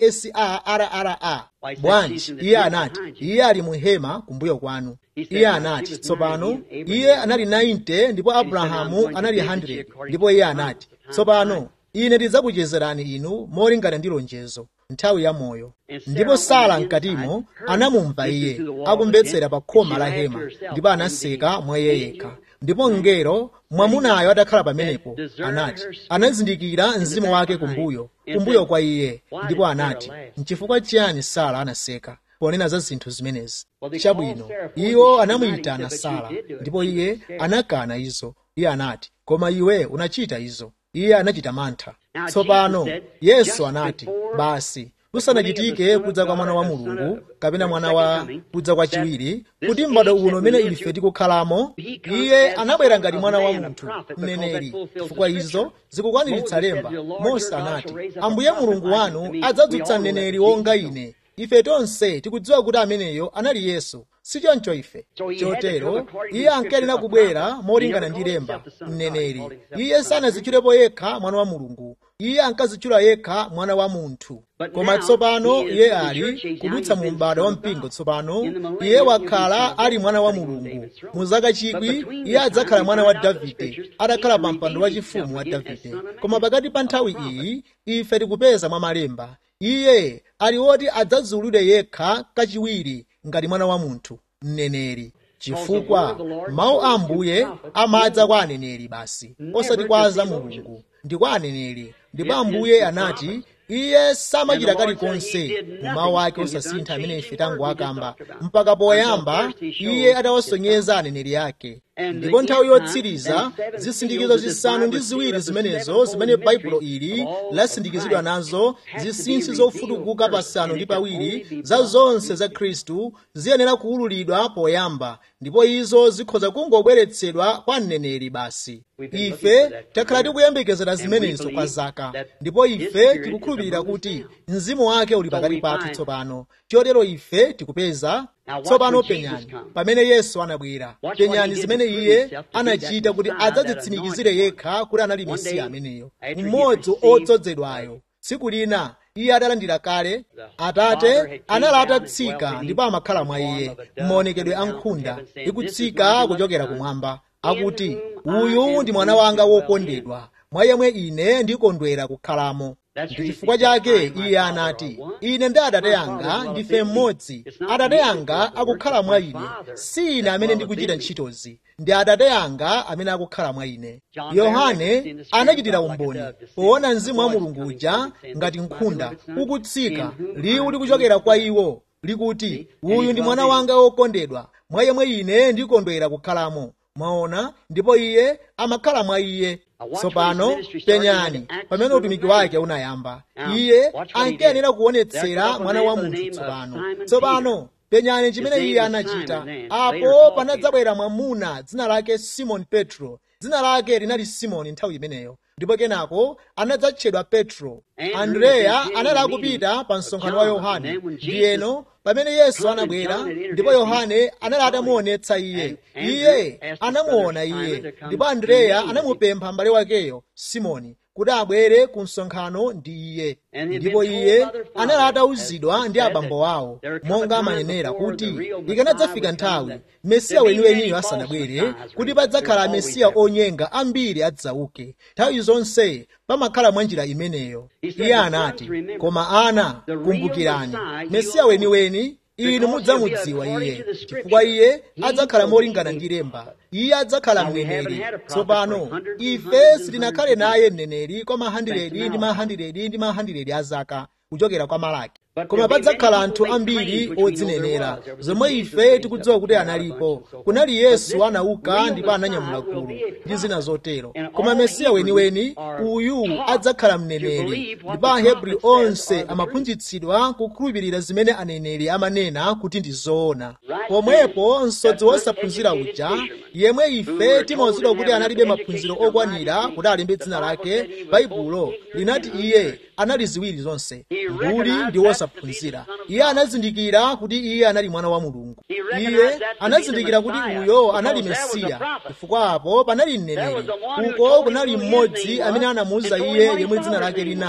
sarrra bwanji iye anati iye ali mu hema kumbuyo kwanu iye anati tsopano iye anali 90 ndipo abrahamu anali 100 ndipo iye anati tsopano ine ndidzakuchezerani inu molingana ndi lonjezo nthawi ya moyo ndipo sara mkatimo anamumva iye akumvetsera pa khoma la hema ndipo anaseka mwa iye yekha ndipo mngelo mwamunayo atakhala pamenepo anati anazindikira mzimu wake kumbuyo kumbuyo kwa iye ndipo anati nchifukwa chiyani sara anaseka ponena za zinthu zimenezi chabwino iwo anamuyitana sara ndipo iye anakana izo iye anati koma iwe unachita izo iye anachita mantha tsopano yesu anati basi kusanachitike kudza kwa mwana wa mulungu kapena mwana wa kudza kwa chiwiri kuti m'bado uno umene ife tikukhalamo iye anabwera ngati mwana wa munthu mneneri chifukwa izo zikukwaniritsa lemba mose anati ambuye mulungu wanu adzadzutsa mneneri wonga ine ife tonse tikudziwa kuti ameneyo anali yesu sichoncho ife chotero iye ankayenera kubwera molingana ndi lemba mneneri iye sanazitchulepo yekha mwana wa mulungu iye ankazitchula yekha mwana wa munthu koma tsopano iye ali kudutsa mu m'bado wa mpingo tsopano iye wakhala ali mwana wa mulungu mu zaka chikwi iye adzakhala mwana wa davide atakhala pa mpando wachifumu wa davide koma pakati pa nthawi iyi ife tikupeza mwa malemba iye ali woti adzazulidwe yekha kachiwiri ngati mwana wa munthu mneneri chifukwa mawu a ambuye amadza kwa aneneri basi osati kwa za mulungu ndi kwa aneneri ndipo ambuye anati iye samachita kalikonse mu mawu ake osasintha amene ife tangoakamba mpaka poyamba iye atawasonyeza aneneri ake ndipo nthawi yotsiriza zisindikizo zisanu ndi ziwiri zimenezo zimene baibulo ili lasindikizidwa nazo zinsinsi zofutukuka pasanu ndi pawiri za zonse za khristu ziyenera kuwululidwa poyamba ndipo izo zikhoza kungobweretsedwa kwa mneneri basi ife takhala tikuyembekezera zimenezo kwa zaka ndipo ife tikukhulupirira kuti mzimu wake uli pakati pathu tsopano chotero ife tikupeza tsopano penyani pamene yesu anabwera penyani zimene iye anachita kuti adzadzitsimikizire yekha kuti anali mesiya ameneyo mmodzi odzozedwayo tsiku lina iye atalandira kale atate anali atatsika ndipo amakhala mwa iye m'maonekedwe a nkhunda ikutsika kuchokera kumwamba akuti uyu ndi mwana wanga wokondedwa mwa yemwe ine ndikondwera kukhalamo ndi chifukwa chake iye anati ine ndi atate anga ndife mmodzi atate anga akukhala mwa ine si ine amene ndikuchita ntchitozi ndi atate anga amene akukhala mwa ine yohane anachitira umboni poona mzimu wa mulungu uja ngati nkhunda ukutsika liwu likuchokera kwa iwo likuti uyu ndi mwana wanga wokondedwa mwa yemwe ine ndikondwera kukhalamo mwaona ndipo iye amakhala mwa iye tsopano penyani pamene utumiki wake unayamba iye ankayenera kuonetsera mwana wa munthu tsopano tsopano penyani chimene iye anachita apo panadzabwera mwamuna dzina lake simoni petro dzina lake linali simoni nthawi imeneyo ndipo kenako anadzatchedwa petro andreya anali akupita pa msonkhano wa yohane ndiyeno pamene yesu anabwera ndipo yohane anali atamuonetsa iye iye anamuona iye ndipo andreya anamupempha m'bale wakeyo simoni kuti abwere ku msonkhano ndi iye ndipo iye anali atawuzidwa ndi abambo awo monga amanenera kuti ikanadzafika nthawi mesiya weniweniyo asanabwere kuti padzakhala amesiya onyenga ambiri adzauke nthawi zonse pamakhala mwa njira imeneyo iye anati koma ana kumbukirani mesiya weniweni inu mudzamudziwa iye chifukwa iye adzakhala molingana ndi lemba iye adzakhala mneneri tsopano ife sitinakhale naye mneneri kwa mahandiredi ndi mahandiredi ndi mahandiredi a zaka kuchokera kwa malaki koma padzakhala anthu ambiri odzinenera zomwe ife tikudziwa kuti analipo kunali yesu anauka ndipo ananyamula gulu ndi zina zotero koma mesiya weniweni uyu adzakhala mneneri ndipo ahebri onse amaphunzitsidwa kukhulupirira zimene aneneri amanena kuti ndi zoona pomwepo msodzi wosaphunzira uja yemwe ife timawuzidwa kuti analibe maphunziro okwanira kuti alembe dzina lake baibulo linati iye anali ziwiri zonse mbuli ndi wosaphunzira iye anazindikira kuti iye anali mwana wa mulungu iye anazindikira kuti uyo anali mesiya chifukwa apo panali mneneri uko kunali mmodzi amene anamuwuza iye yemwe dzina lake linali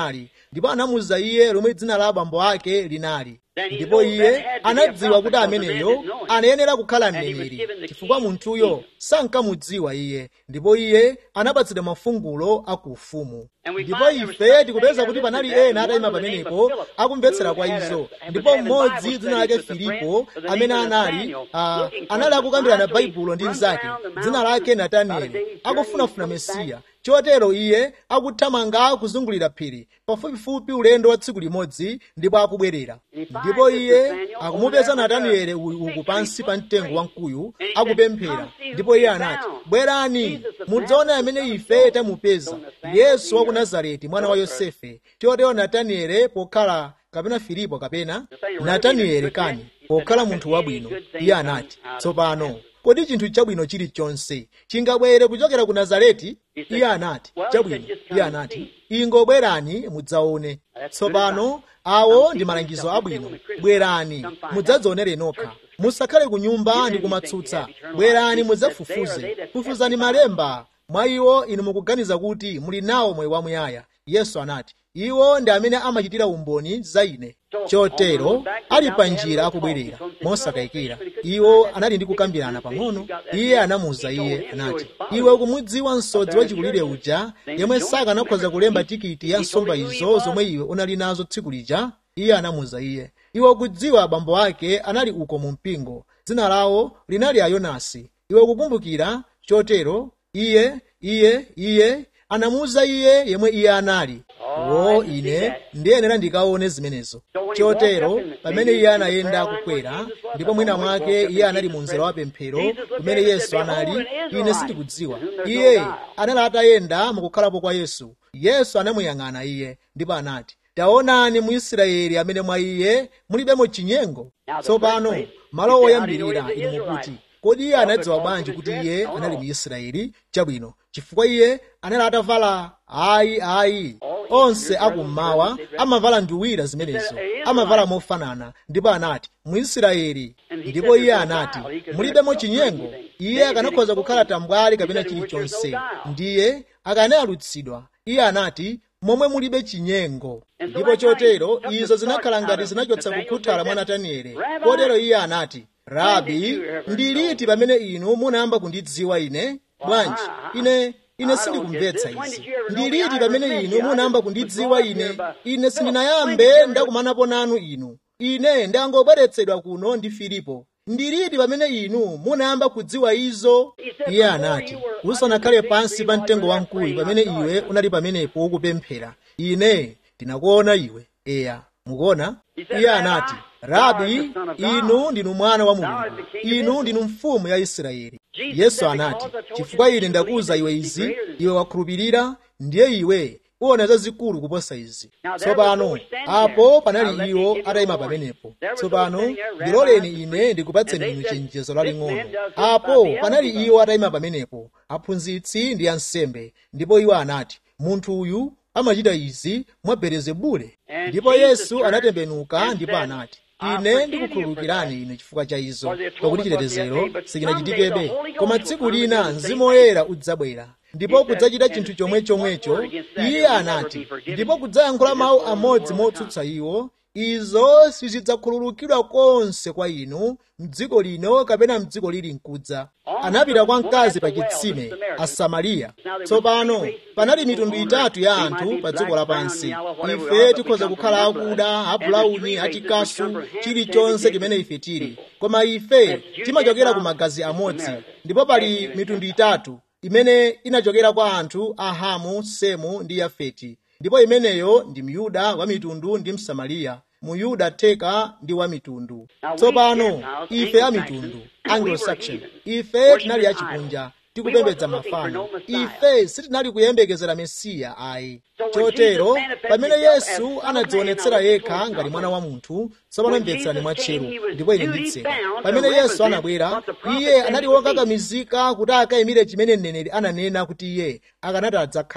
ndipo anamuza iye lomwe dzina la abambo ake linali ndipo iye anadziwa kuti ameneyo anayenera kukhala mneneri chifukwa munthuyo sankamudziwa iye ndipo iye anapatsidwa mafungulo aku ufumu ndipo ife tikupeza kuti panali ena atayima pamenepo akumvetsera kwa izo ndipo mmodzi dzina lake filipo amene anali uh, anali akukambirana baibulo ndi mnzake dzina lake natanieli akufunafuna mesiya chotero iye akuthamanga kuzungulira phiri pafupifupi ulendo wa tsiku limodzi ndipo akubwerera ndipo iye akumupeza natanieli uku pansi pa mtengo wamkuyu akupemphera ndipo iye anati bwerani mudzaone amene ife tamupeza yesu wa ku nazareti mwana wa yosefe chotero natanieli pokhala kapena filipo kapena natanieli kani pokhala munthu wabwino iye anati tsopano kodi chinthu chabwino chilichonse chingabwere kuchokera ku nazareti iye anati chabwino iye anati ingobwerani mudzaone tsopano awo ndi malangizo abwino bwerani mudzadzionere nokha musakhale ku nyumba ndi kumatsutsa bwerani mudzafufuze fufuzani malemba mwa iwo inu mukuganiza kuti muli nawo moyo wamuyaya yesu anati iwo ndi amene amachitira umboni za ine chotero ali pa njira akubwerera mosakayikira iwo anali ndi kukambirana pang'ono iye anamuwuza iye anati iwe ukumudziwa msodzi wachikulire uja yemwe sakanakhoza kulemba tikiti ya nsomba izo zomwe iwe unali nazo tsiku lija iye anamuwuza iye iwe ukudziwa abambo ake anali uko mu mpingo dzina lawo linali ayonasi iwe ukukumbukira chotero iye iye iye anamuwuza iye yemwe iye anali wo ine ndiyenera ndikaone zimenezo chotero pamene iye anayenda akukwera ndipo mwina mwake iye anali mu mzera wa pemphero kumene yesu anali ine sindikudziwa iye anali atayenda mukukhalapo kwa yesu yesu anamuyang'ana iye ndipo anati taonani mu israeli amene mwa iye mulibemo chinyengo tsopano malo oyambirira inu mukuti kodi iye anadziwa bwanji kuti iye anali mu israeli chabwino chifukwa iye anali atavala ayi ayi onse akummawa amavala nduwira zimenezo amavala mofanana ndipo anati mu israeli ndipo iye anati mulibemo chinyengo iye akanakhoza kukhala tambwali kapena chilichonse ndiye akanayalutsidwa iye anati momwe mulibe chinyengo ndipo chotero izo zinakhala ngati zinachotsa kukhuthala mwa natanieli kotero iye anati rabi ndi liti pamene inu munayamba kundidziwa ine bwanji ine ine sindikumvetsa izi ndi liti pamene inu munayamba kundidziwa ine ine sindinayambe ndakumanapo nanu inu ine ndangobweretsedwa kuno ndi filipo ndi liti pamene inu munayamba kudziwa izo iye anati usanakhale pansi pa mtengo wamkuyu pamene iwe unali pamenepo ukupemphera ine ndinakuona iwe eya mukuona iye anati rabi inu ndinu mwana wa mulungu inu ndinu mfumu ya israeli yesu anati chifukwa ine ndakuwuza iwe izi iwe wakhulupirira ndiye iwe uwona zazikulu kuposa izi tsopano apo panali iwo atayima pamenepo tsopano ndiloleni ine ndikupatseni inu chenjezo laling'ono apo panali iwo atayima pamenepo aphunzitsi ndi ansembe ndipo iwo anati munthu uyu amachita izi mwa belezebule ndipo yesu anatembenuka ndipo anati ine ndikukhululukirani inu chifukwa cha izo pakuti chitetezero sichinachitikebe koma tsiku lina mzimu woyera udzabwera ndipo kudzachita chinthu chomwe chomwecho iye anati ndipo kudzayankhula mawu amodzi motsutsa iwo izo sizidzakhululukidwa konse kwa inu mdziko lino kapena mdziko lili mkudza anapita kwa mkazi pa chitsime asamariya tsopano panali mitundu itatu ya anthu pa dziko lapansi ife tikhoza kukhala akuda abulauni achikasu chilichonse chimene ife tili koma ife timachokera ku magazi amodzi ndipo pali mitundu itatu imene inachokera kwa anthu a hamu semu ndi yafeti ndipo imeneyo ndi myuda wa mitundu ndi msamariya muyuda theka ndi wa mitundu tsopano ife a mitundu anglo-saxon ife tinali achikunja tikupembedza mafano ife sitinali kuyembekezera mesiya ayi chotero pamene yesu anadzionetsera yekha ngati mwana wa munthu tsopano mvetserani mwatcheru ndipo ine nditseka pamene yesu anabwera iye anali wokakamizika kuti akayimire chimene mneneri ananena kuti iye akanati adzakhale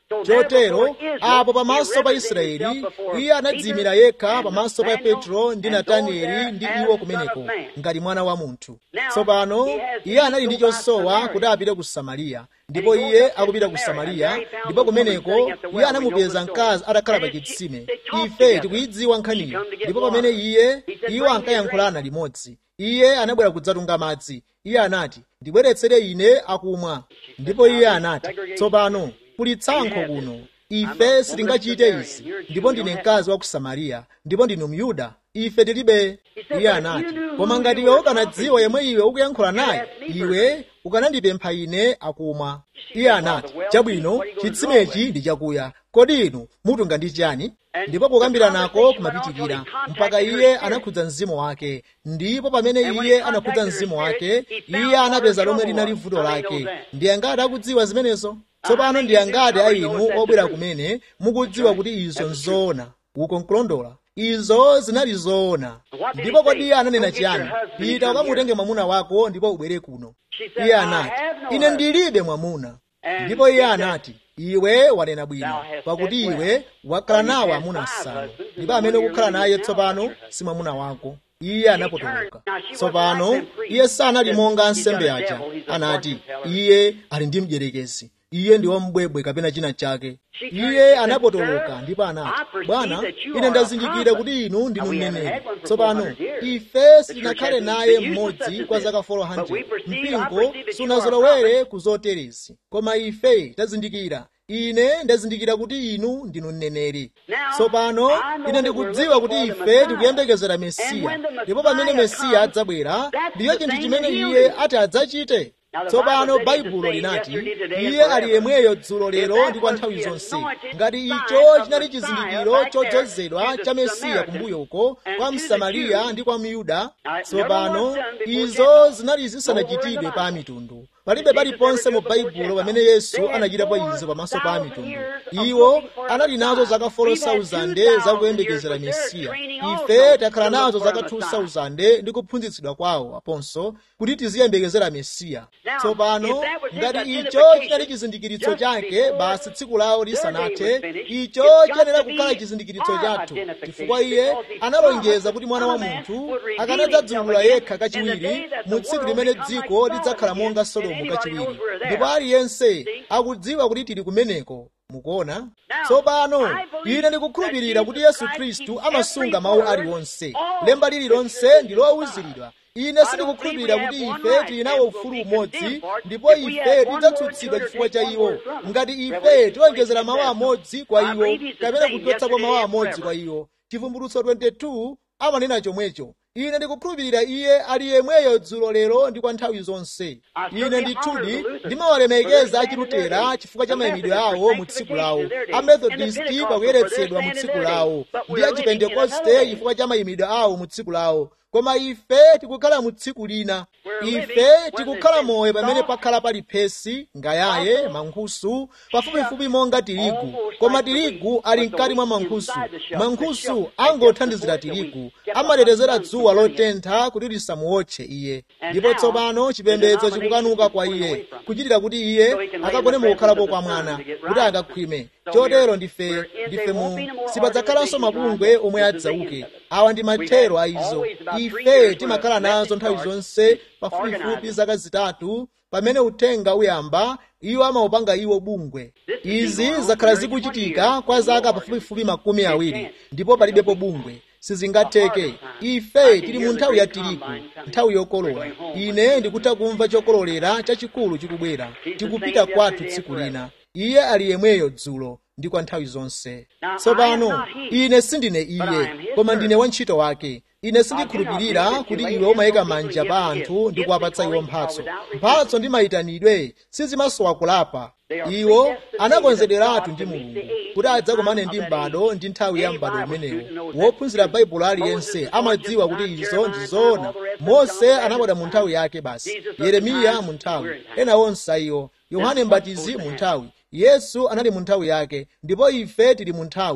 chotero apo pamaso pa israeli iye anadziyimira yekha pamaso pa petro ndi natanieli ndi iwo kumeneko ngati mwana wa munthu tsopano iye anali ndi chosowa kuti apite ku samariya ndipo iye akupita ku samariya ndipo kumeneko iye anamupeza mkazi atakhala pa chitsime ife tikuyidziwa nkhaniyo ndipo pamene iye iwo ankayankhulana limodzi iye anabwera kudzatunga madzi iye anati ndibweretsere ine akumwa ndipo iye anati tsopano kuli tsankho kuno ife sitingachite izi ndipo ndine mkazi wa ku samariya ndipo ndinu myuda ife tilibe iye anati koma ngati iwe ukanadziwa yemwe iwe ukuyankhula naye iwe ukanandipempha ine akumwa iye anati chabwino chitsimechi ndi chakuya kodi inu mutunga ndi chani ndipo kukambira nako kumapitikira mpaka iye anakhudza mzimu wake ndipo pamene iye anakhudza mzimu wake iye anapeza lomwe linali vuto lake ndi angati akudziwa zimenezo tsopano ndi angati a inu obwera kumene mukudziwa kuti izo nzoona uko nkulondola izo zinali zoona ndipo kodi iye ananena chiyani pita ukamutenge mwamuna wako ndipo ubwere kuno iye anati ine ndilibe mwamuna ndipo iye anati iwe wanena bwino pakuti iwe wakhala nawo amuna asanu ndipo amene ukukhala naye tsopano si mwamuna wako iye anapotoloka tsopano iye sanali monga ansembe aja anati iye ali ndi mdierekezi iye ndi wambwebwe kapena china chake iye anapotoloka ndipo anati bwana ine ndazindikira kuti inu ndinu mneneri tsopano ife sitinakhale naye mmodzi kwa zaka 400 mpingo sunazolowere ku zoterezi koma ife tazindikira ine ndazindikira kuti inu ndinu mneneri tsopano ine ndikudziwa kuti ife tikuyembekezera mesiya ndipo pamene mesiya adzabwera ndiyo chinthu chimene iye ati adzachite tsopano baibulo linati iye ali yemweyo dzulo lero ndi kwa nthawi zonse ngati icho chinali chizindikiro chodzozedwa cha mesiya kumbuyo uko kwa msamariya ndi kwa myuda tsopano izo zinali zisanachitidwe pa mitundu palibe paliponse mu baibulo pamene yesu anachitapo izo pamaso pa mitundu iwo anali nazo zaka 4,000 zakuyembekezera mesiya ife takhala nazo zaka 2,000 ndi kuphunzitsidwa kwawo aponso kuti tiziyembekezera mesiya tsopano ngati icho chinali chizindikiritso chake basi tsiku lawo lisanathe icho chiyenera kukhala chizindikiritso chathu chifukwa iye analonjeza kuti mwana wa munthu akanadzadzulula yekha kachiwiri mu tsiku limene dziko lidzakhala monga sodomu kachiwiri ndipo aliyense akudziwa kuti tili kumeneko mukuona tsopano ine ndikukhulupirira kuti yesu khristu amasunga mawu aliwonse lemba lililonse ndi lowauziridwa ine sindikukhulupirira kuti ife tili nawo ufulu umodzi ndipo ife tidzatsutsidwa chifukwa cha iwo ngati ife tiwonjezera mawu amodzi kwa iwo kapena kuchotsapo mawu amodzi kwa iwo chivumbulutso 22 amanena chomwecho ine ndikukhulupirira iye ali yemweyo dzulo lero ndi kwa nthawi zonse ine ndithudi ndimawalemekeza achilutera chifukwa cha mayimidwe awo mu tsiku lawo amethodisti pakuyeretsedwa mu tsiku lawo ndi achipentekoste chifukwa cha mayimidwe awo mu tsiku lawo koma ife tikukhala mu tsiku lina ife tikukhala moyo pamene pakhala pali phesi ngayaye mankhusu pafupifupi monga tirigu koma tirigu ali mkati mwa mankhusu mankhusu angothandizira tirigu amatetezera dzuwa lotentha kuti lisamuotche iye ndipo tsopano chipembedzo chikukanuka kwa iye kuchitira kuti iye akagone mukukhalapo kwa mwana kuti akakhwime chotero ndife ndife mu sipadzakhalanso mabungwe omwe adzauke awa ndi mathero a izo ife timakhala nazo nthawi zonse pafupifupi zaka zitatu pamene uthenga uyamba iwo amaupanga iwo bungwe izi zakhala zikuchitika kwa zaka pafupifupi makumi awiri ndipo palibepo bungwe sizingatheke ife tili mu nthawi ya tirigu nthawi yokolola ine ndikutha kumva chokololera chachikulu chikubwera tikupita kwathu tsiku lina iye ali yemweyo dzulo ndi kwa nthawi zonse tsopano ine sindine iye koma ndine wantchito wake ine sindikhulupirira kuti iwe umayika manja pa anthu ndi kuwapatsa iwo mphatso mphatso ndi mayitanidwe sizimasowa kulapa iwo anakonzederatu ndi mulungu kuti adzakomane ndi m'bado ndi nthawi ya m'bado umenewo wophunzira baibulo aliyense amadziwa kuti izo ndi zoona mose anabwera mu nthawi yake basi yeremiya mu nthawi ena onse iwo yohane mbatizi mu nthawi yesu anali mu nthawi yake ndipo ife tili mu nthawi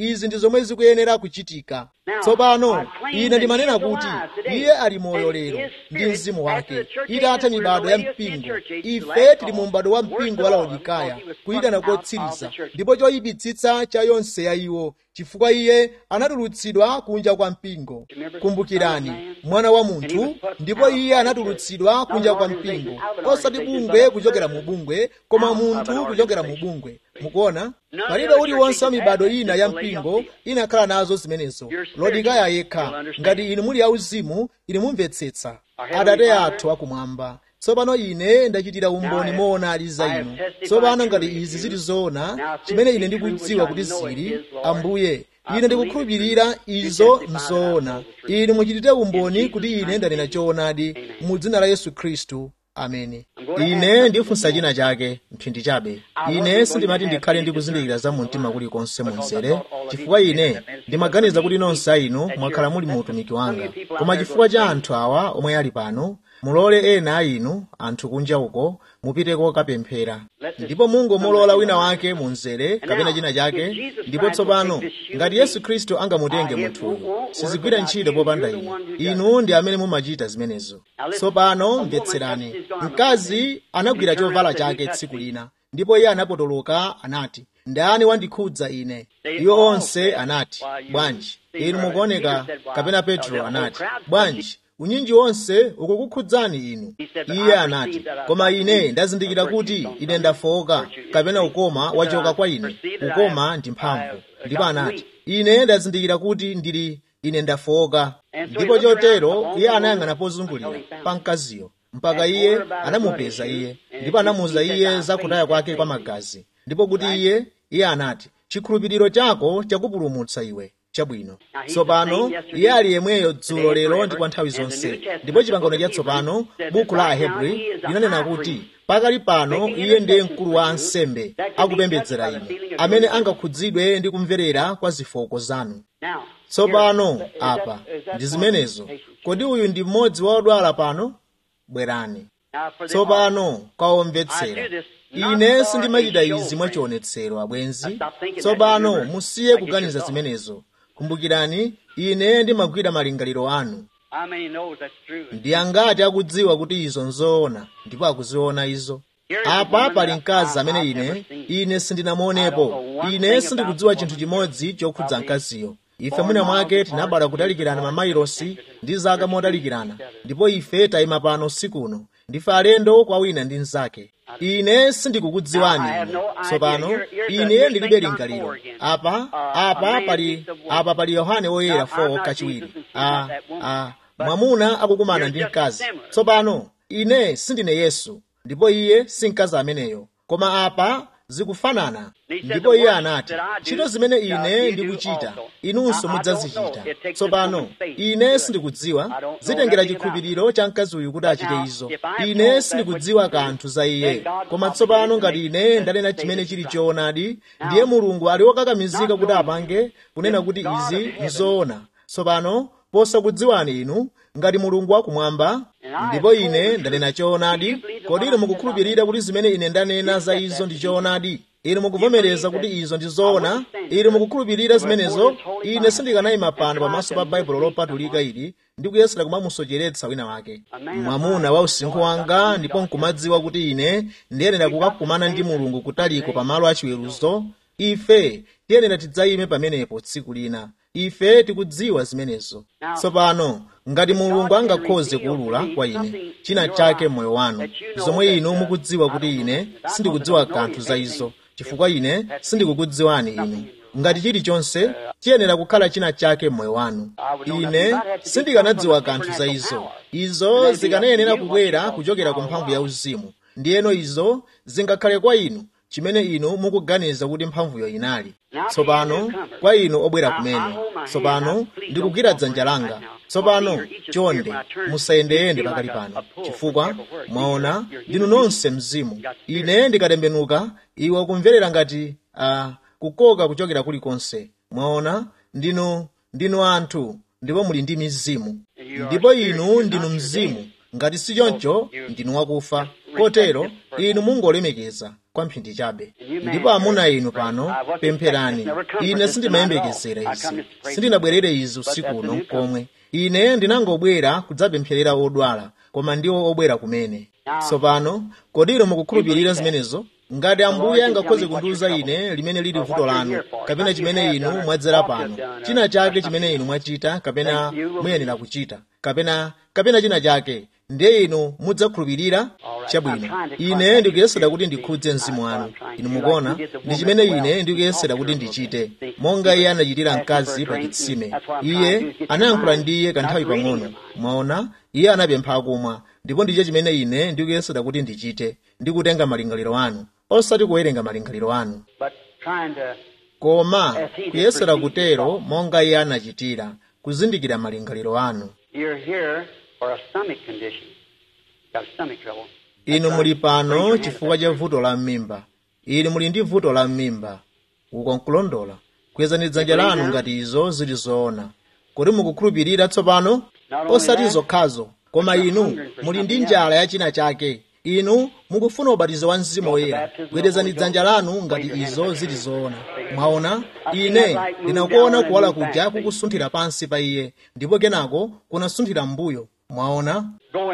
izi ndi zomwe zikuyenera kuchitika tsopano ine ndimanena kuti iye ali moyo lero ndi mzimu wake itatha mibado ya mpingo ife tili mu m'bado wa mpingo wa laodikaya kuyitana kotsiriza ndipo choyipitsitsa cha yonse ya iwo chifukwa iye anatulutsidwa kunja kwa mpingo kumbukirani mwana wa munthu ndipo iye anatulutsidwa kunja kwa mpingo osati bungwe kuchokera mu bungwe koma munthu kuchokera mu bungwe mukuona palibe uliwonse wa mibado ina ya mpingo inakhala nazo zimenezo lodikaya yekha ngati inu muli auzimu ine mumvetsetsa atate athu akumwamba tsopano ine ndachitira umboni moonadi za inu tsopano ngati izi zili zoona chimene ine ndikudziwa kuti zili ambuye ine ndikukhulupirira izo nzoona inu muchitire umboni kuti ine ndanena choonadi mu dzina la yesu khristu ameni ine ndifunsa china chake mphindi chabe ine sindimati ndikhale ndikuzindikira za mumtima kulikonse munzere chifukwa ine ndimaganiza kuti nonse a inu mwakhala muli mu utumiki wanga koma chifukwa cha anthu awa omwe ali pano mulole ena a inu anthu kunja uko mupiteko kapemphera ndipo mungu mulola wina wake munzere kapena china chake ndipo tsopano ngati yesu khristu angamutenge munthuyu sizigwira ntchito popanda ine inu ndi amene mumachita zimenezo tsopano mvetserani mkazi anagwira chovala chake tsiku lina ndipo iye anapotoloka anati ndani wandikhudza ine iwo onse anati bwanji inu mukuoneka kapena petro anati bwanji unyinji wonse ukukukhudzani inu iye anati koma ine ndazindikira kuti ine ndafowoka kapena ukoma wachoka kwa ine ukoma ndi mphamvu ndipo anati ine ndazindikira kuti ndili ine ndafowoka ndipo chotero iye anayang'ana pozungulira pa mkaziyo mpaka iye anamupeza iye ndipo anamuwuza iye za kutaya kwake kwa magazi ndipo kuti iye iye anati chikhulupiriro chako chakupulumutsa iwe chabwino tsopano iye ali yemweyo dzulo lero ndi kwa nthawi zonse ndipo chipangano chatsopano buku la ahebri linanena kuti pakali pano iye ndiye mkulu wa ansembe akupembedzera inu amene angakhudzidwe ndi kumverera kwa zofooka zanu tsopano apa ndi zimenezo kodi uyu ndi mmodzi wa odwala pano bwerani tsopano kwaomvetsera ine sindimachita izi mwachionetsero abwenzi tsopano musiye kuganiza zimenezo kumbukirani ine ndimagwira malingaliro anu ndi angati akudziwa kuti izo nzoona ndipo akuziona izo apa pali mkazi amene ine ine sindinamuonepo ine sindikudziwa chinthu chimodzi chokhudza mkaziyo ife mwina mwake tinabala kutalikirana mamayilosi ndi zaka motalikirana ndipo ife tayima pano sikuno ndife alendo kwa wina ndi mnzake ine sindikukudziwani ine tsopano ine ndilibe lingaliro apa apa pali apa pali yohane woyera 4 kachiwiri a a mwamuna akukumana ndi mkazi tsopano ine sindine yesu ndipo iye si mkazi ameneyo koma apa zikufanana ndipo iye anati ntchito zimene ine ndikuchita inunso mudzazichita tsopano ine sindikudziwa zitengera chikhulupiriro cha mkazi uyu kuti achite izo ine sindikudziwa kanthu za iye koma tsopano ngati ine ndanena chimene chili choonadi ndiye mulungu ali wokakamizika kuti apange kunena kuti izi nzoona tsopano posakudziwani inu ngati mulungu wakumwamba ndipo ine ndanena choonadi kodi inu mukukhulupirira kuti zimene ine ndanena za izo ndi choonadi inu mukuvomereza kuti izo ndi zoona inu mukukhulupirira zimenezo ine sindikanayima pano pamaso pa baibulo lopatulika ili ndi kuyesera kumamusocheretsa wina wake mwamuna wa usinkhu wanga ndipo nkumadziwa kuti ine ndiyenera kukakumana ndi mulungu kutaliko pamalo achiweruzo ife tiyenera tidzayime pamenepo tsiku lina ife tikudziwa zimenezo tsopano ngati mulungu angakhoze kuwulula kwa ine china chake mmoyo wanu zomwe inu mukudziwa kuti ine sindikudziwa kanthu za izo chifukwa ine sindikukudziwani inu ngati chilichonse chiyenera kukhala china chake mmoyo wanu ine sindikanadziwa kanthu za izo izo zikanayenera kubwera kuchokera ku mphamvu ya uzimu ndiyeno izo zingakhale kwa inu chimene inu mukuganiza kuti mphamvuyo inali tsopano kwa inu obwera kumene tsopano ndikugwira dzanja langa tsopano chonde musayendeyende pakali pano chifukwa mwaona ndinu nonse mzimu ine ndikatembenuka iwe ukumverera ngati uh, kukoka kuchokera kulikonse mwaona ndinu ndinu anthu ndipo muli ndi mizimu ndipo inu ndinu mzimu ngati si choncho ndinu wakufa kotero inu mungolemekeza kwa mphindi chabe ndipo amuna inu pano pempherani ine sindimayembekezera izi sindinabwerere izi usiku uno komwe ine ndinangobwera kudzapempherera odwala koma ndiwo obwera kumene tsopano kodiro mukukhulupirira zimenezo ngati ambuye angakhoze kundiwuza ine limene lili vuto lanu kapena chimene inu mwadzera pano china chake chimene inu mwachita kapena muyenera kuchita kapena kapena china chake ndiye inu mudzakhulupirira chabwino ine ndikuyesera kuti ndikhudze mzimu wanu inu mukuona ndi chimene ine ndikuyesera kuti ndichite monga iye anachitira mkazi pa chitsime iye anayankhula ndi iye kanthawi pang'ono mwaona iye anapempha akumwa ndipo ndicho chimene ine ndikuyesera kuti ndichite ndikutenga malingaliro anu osati kuwerenga malingaliro anu koma kuyesera kutero monga iye anachitira kuzindikira malingaliro anu inu muli pano chifukwa cha vuto la m'mimba inu muli ndi vuto la m'mimba uko nkulondola kwezani dzanja lanu ngati izo zili zoona kuti mukukhulupirira tsopano osati zokhazo koma inu muli ndi njala ya china chake inu mukufuna ubatizo wa mzimu woyera gwedezani dzanja lanu ngati izo zili zoona mwaona ine ndinakuona kuwala kuja kukusunthira pansi pa iye ndipo kenako kunasunthira m'mbuyo mwaona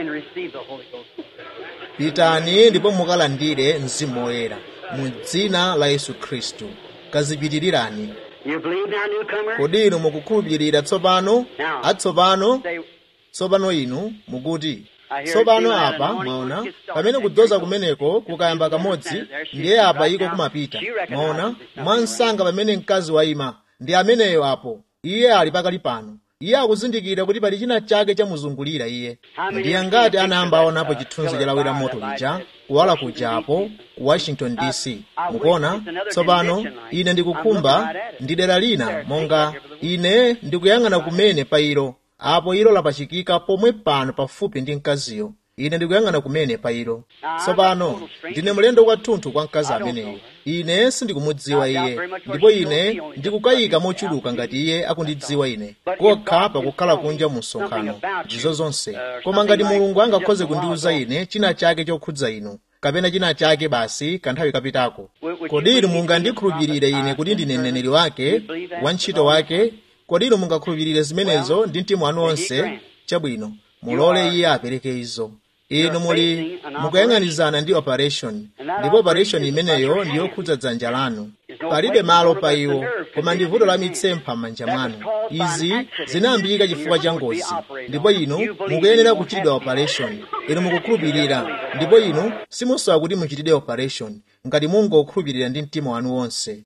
pitani ndipo mukalandire mzimu woyera mu dzina la yesu khristu kazipitirirani kodi inu mukukhulupirira tsopano atsopano tsopano inu mukuti tsopano apa mwaona pamene kudzoza kumeneko kukayamba kamodzi ndiye apa iko kumapita mwaona mwansanga pamene mkazi wayima ndi ameneyo apo iye ali pakali pano iye akuzindikira kuti pali china chake chamuzungulira iye ndiye ngati anayamba aonapo chithunzi chalawira moto lija kuwala kujapo ku washington dc mukuona tsopano ine ndikukhumba ndi dera lina monga ine ndikuyang'ana kumene pa ilo apo ilo lapachikika pomwe pano pafupi ndi mkaziyo ine ndikuyang'ana kumene pa ilo tsopano ndine mlendo kwathunthu kwa mkazi ameneyo ine sindikumudziwa iye ndipo ine ndikukayika mochuluka ngati iye akundidziwa ine kokha pakukhala kunja mu msonkhano ndizo zonse koma ngati mulungu angakhoze kundiwuza ine china chake chokhudza inu kapena china chake basi kanthawi kapitako kodi inu mungandikhulupirire ine kuti ndine mneneri wake wantchito wake kodi inu mungakhulupirire zimenezo ndi mtima wanu wonse chabwino mulole iye apereke izo inu muli mukuyang'anizana ndi operation ndipo operation imeneyo ndiyokhudza dzanja lanu palibe malo pa iwo koma ndi vuto la mitsempha m'manja mwanu izi zinayambika chifukwa cha ngozi ndipo inu mukuyenera kuchitidwa operation inu mukukhulupirira ndipo inu simusowa kuti muchitidwe operation ngati mungokhulupirira ndi mtima wanu wonse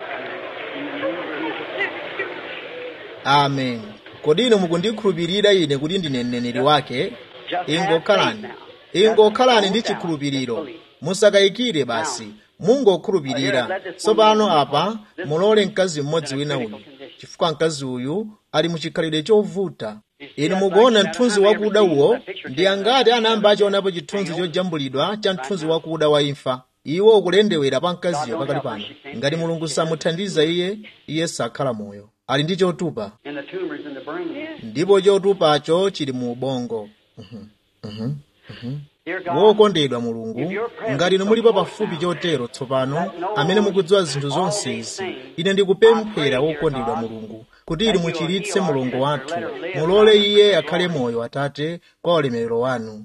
amen kodi inu mukundikhulupirira ine kuti ndine mneneri wake ingokhalani ingokhalani ndi chikhulupiriro musakayikire basi mungokhulupirira tsopano apa mulole mkazi mmodzi wina uyu chifukwa mkazi uyu ali muchikhalidwe chovuta inu mukuona mthunzi wakuda uwo ndi angati anayamba achionapo chithunzi chojambulidwa cha mthunzi wakuda wa imfa iwo ukulendewera pa mkaziyo pakali pano ngati mulungu samuthandiza iye iye sakhala moyo ali ndi chotupa ndipo chotupacho chili mu ubongo uhum, uhum, uhum. wokondedwa mulungu ngati inu mulipo pafupi chotero tsopano amene mukudziwa zinthu zonse izi ine ndikupemphera wokondedwa mulungu kuti ili muchiritse mulungu wathu mulole iye akhale moyo atate kwa ulemerero wanu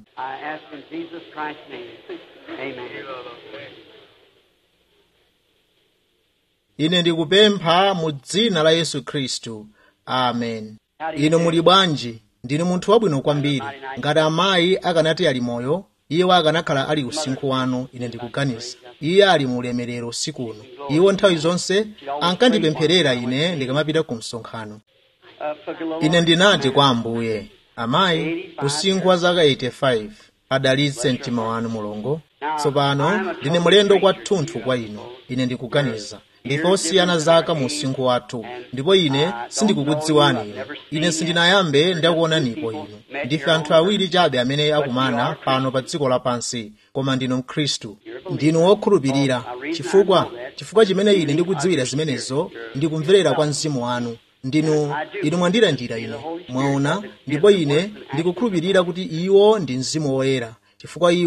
ine ndikupempha mu dzina la yesu khristu amen inu muli bwanji ndinu munthu wabwino kwambiri ngati amayi akanati ali moyo iwo akanakhala ali usinkhu wanu ine ndikuganiza iye ali mu ulemerero usiku uno iwo nthawi zonse ankandipempherera ine ndikamapita ku msonkhano ine ndinati kwa ambuye amayi usinkhu wa zaka 85 adalitse mtima wanu mulungu tsopano ndine mulendo kwathunthu kwa inu ine ndikuganiza ndife osiyana zaka mu usinkhu wathu ndipo ine sindikukudziwani inu ine sindinayambe ndakuonanipo inu ndife anthu awiri chabe amene akumana pano pa dziko lapansi koma ndinu mkhristu ndinu wokhulupirira chifukwa chifukwa chimene ine ndikudziwira zimenezo ndikumverera kwa mzimu wanu ndinu inu mwandilandira ine mwaona ndipo ine ndikukhulupirira kuti iwo ndi mzimu woyera chifukwa iwo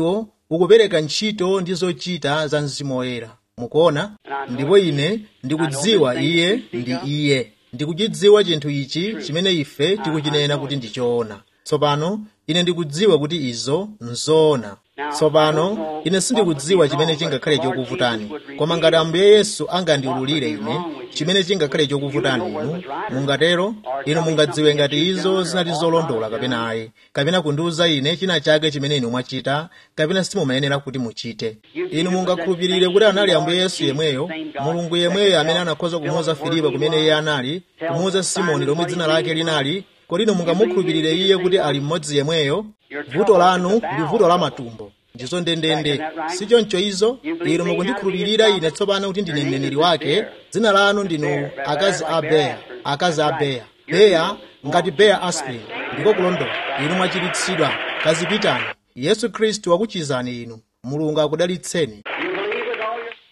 ukupereka ntchito ndi zochita za mzimu woyera mukuona ndipo ine ndikudziwa iye ndi iye ndikuchidziwa chinthu ichi chimene ife tikuchinena kuti ndichoona tsopano ine ndikudziwa kuti izo nzoona tsopano ine sindikudziwa chimene chingakhale chokuvutani koma ngati ambuye yesu angandiululire ine chimene chingakhale chokuvutani inu mungatero inu mungadziwe ngati izo zinali zolondola kapena ayi kapena kundiuza ine china chake chimene inu mwachita kapena simumayenera kuti muchite inu mungakhulupirire kuti anali ambuye yesu yemweyo mulungu yemweyo amene anakhoza kumuuza filipo kumene iye anali kumuuza simoni lomwe dzina lake linali kodi inu mungamukhulupirire iye kuti ali mmodzi yemweyo vuto lanu ndi vuto la matumbo ndizo ndendende sichoncho izo inu mukundikhulupirira ine tsopano kuti ndine mneneri wake dzina lanu ndinu akazi a beya akazi a beya beya ngati beya aspirin ndiko kulondola inu mwachiritsidwa kazipitani yesu khristu wakuchizani inu mulungu akudalitseni You believe with all your.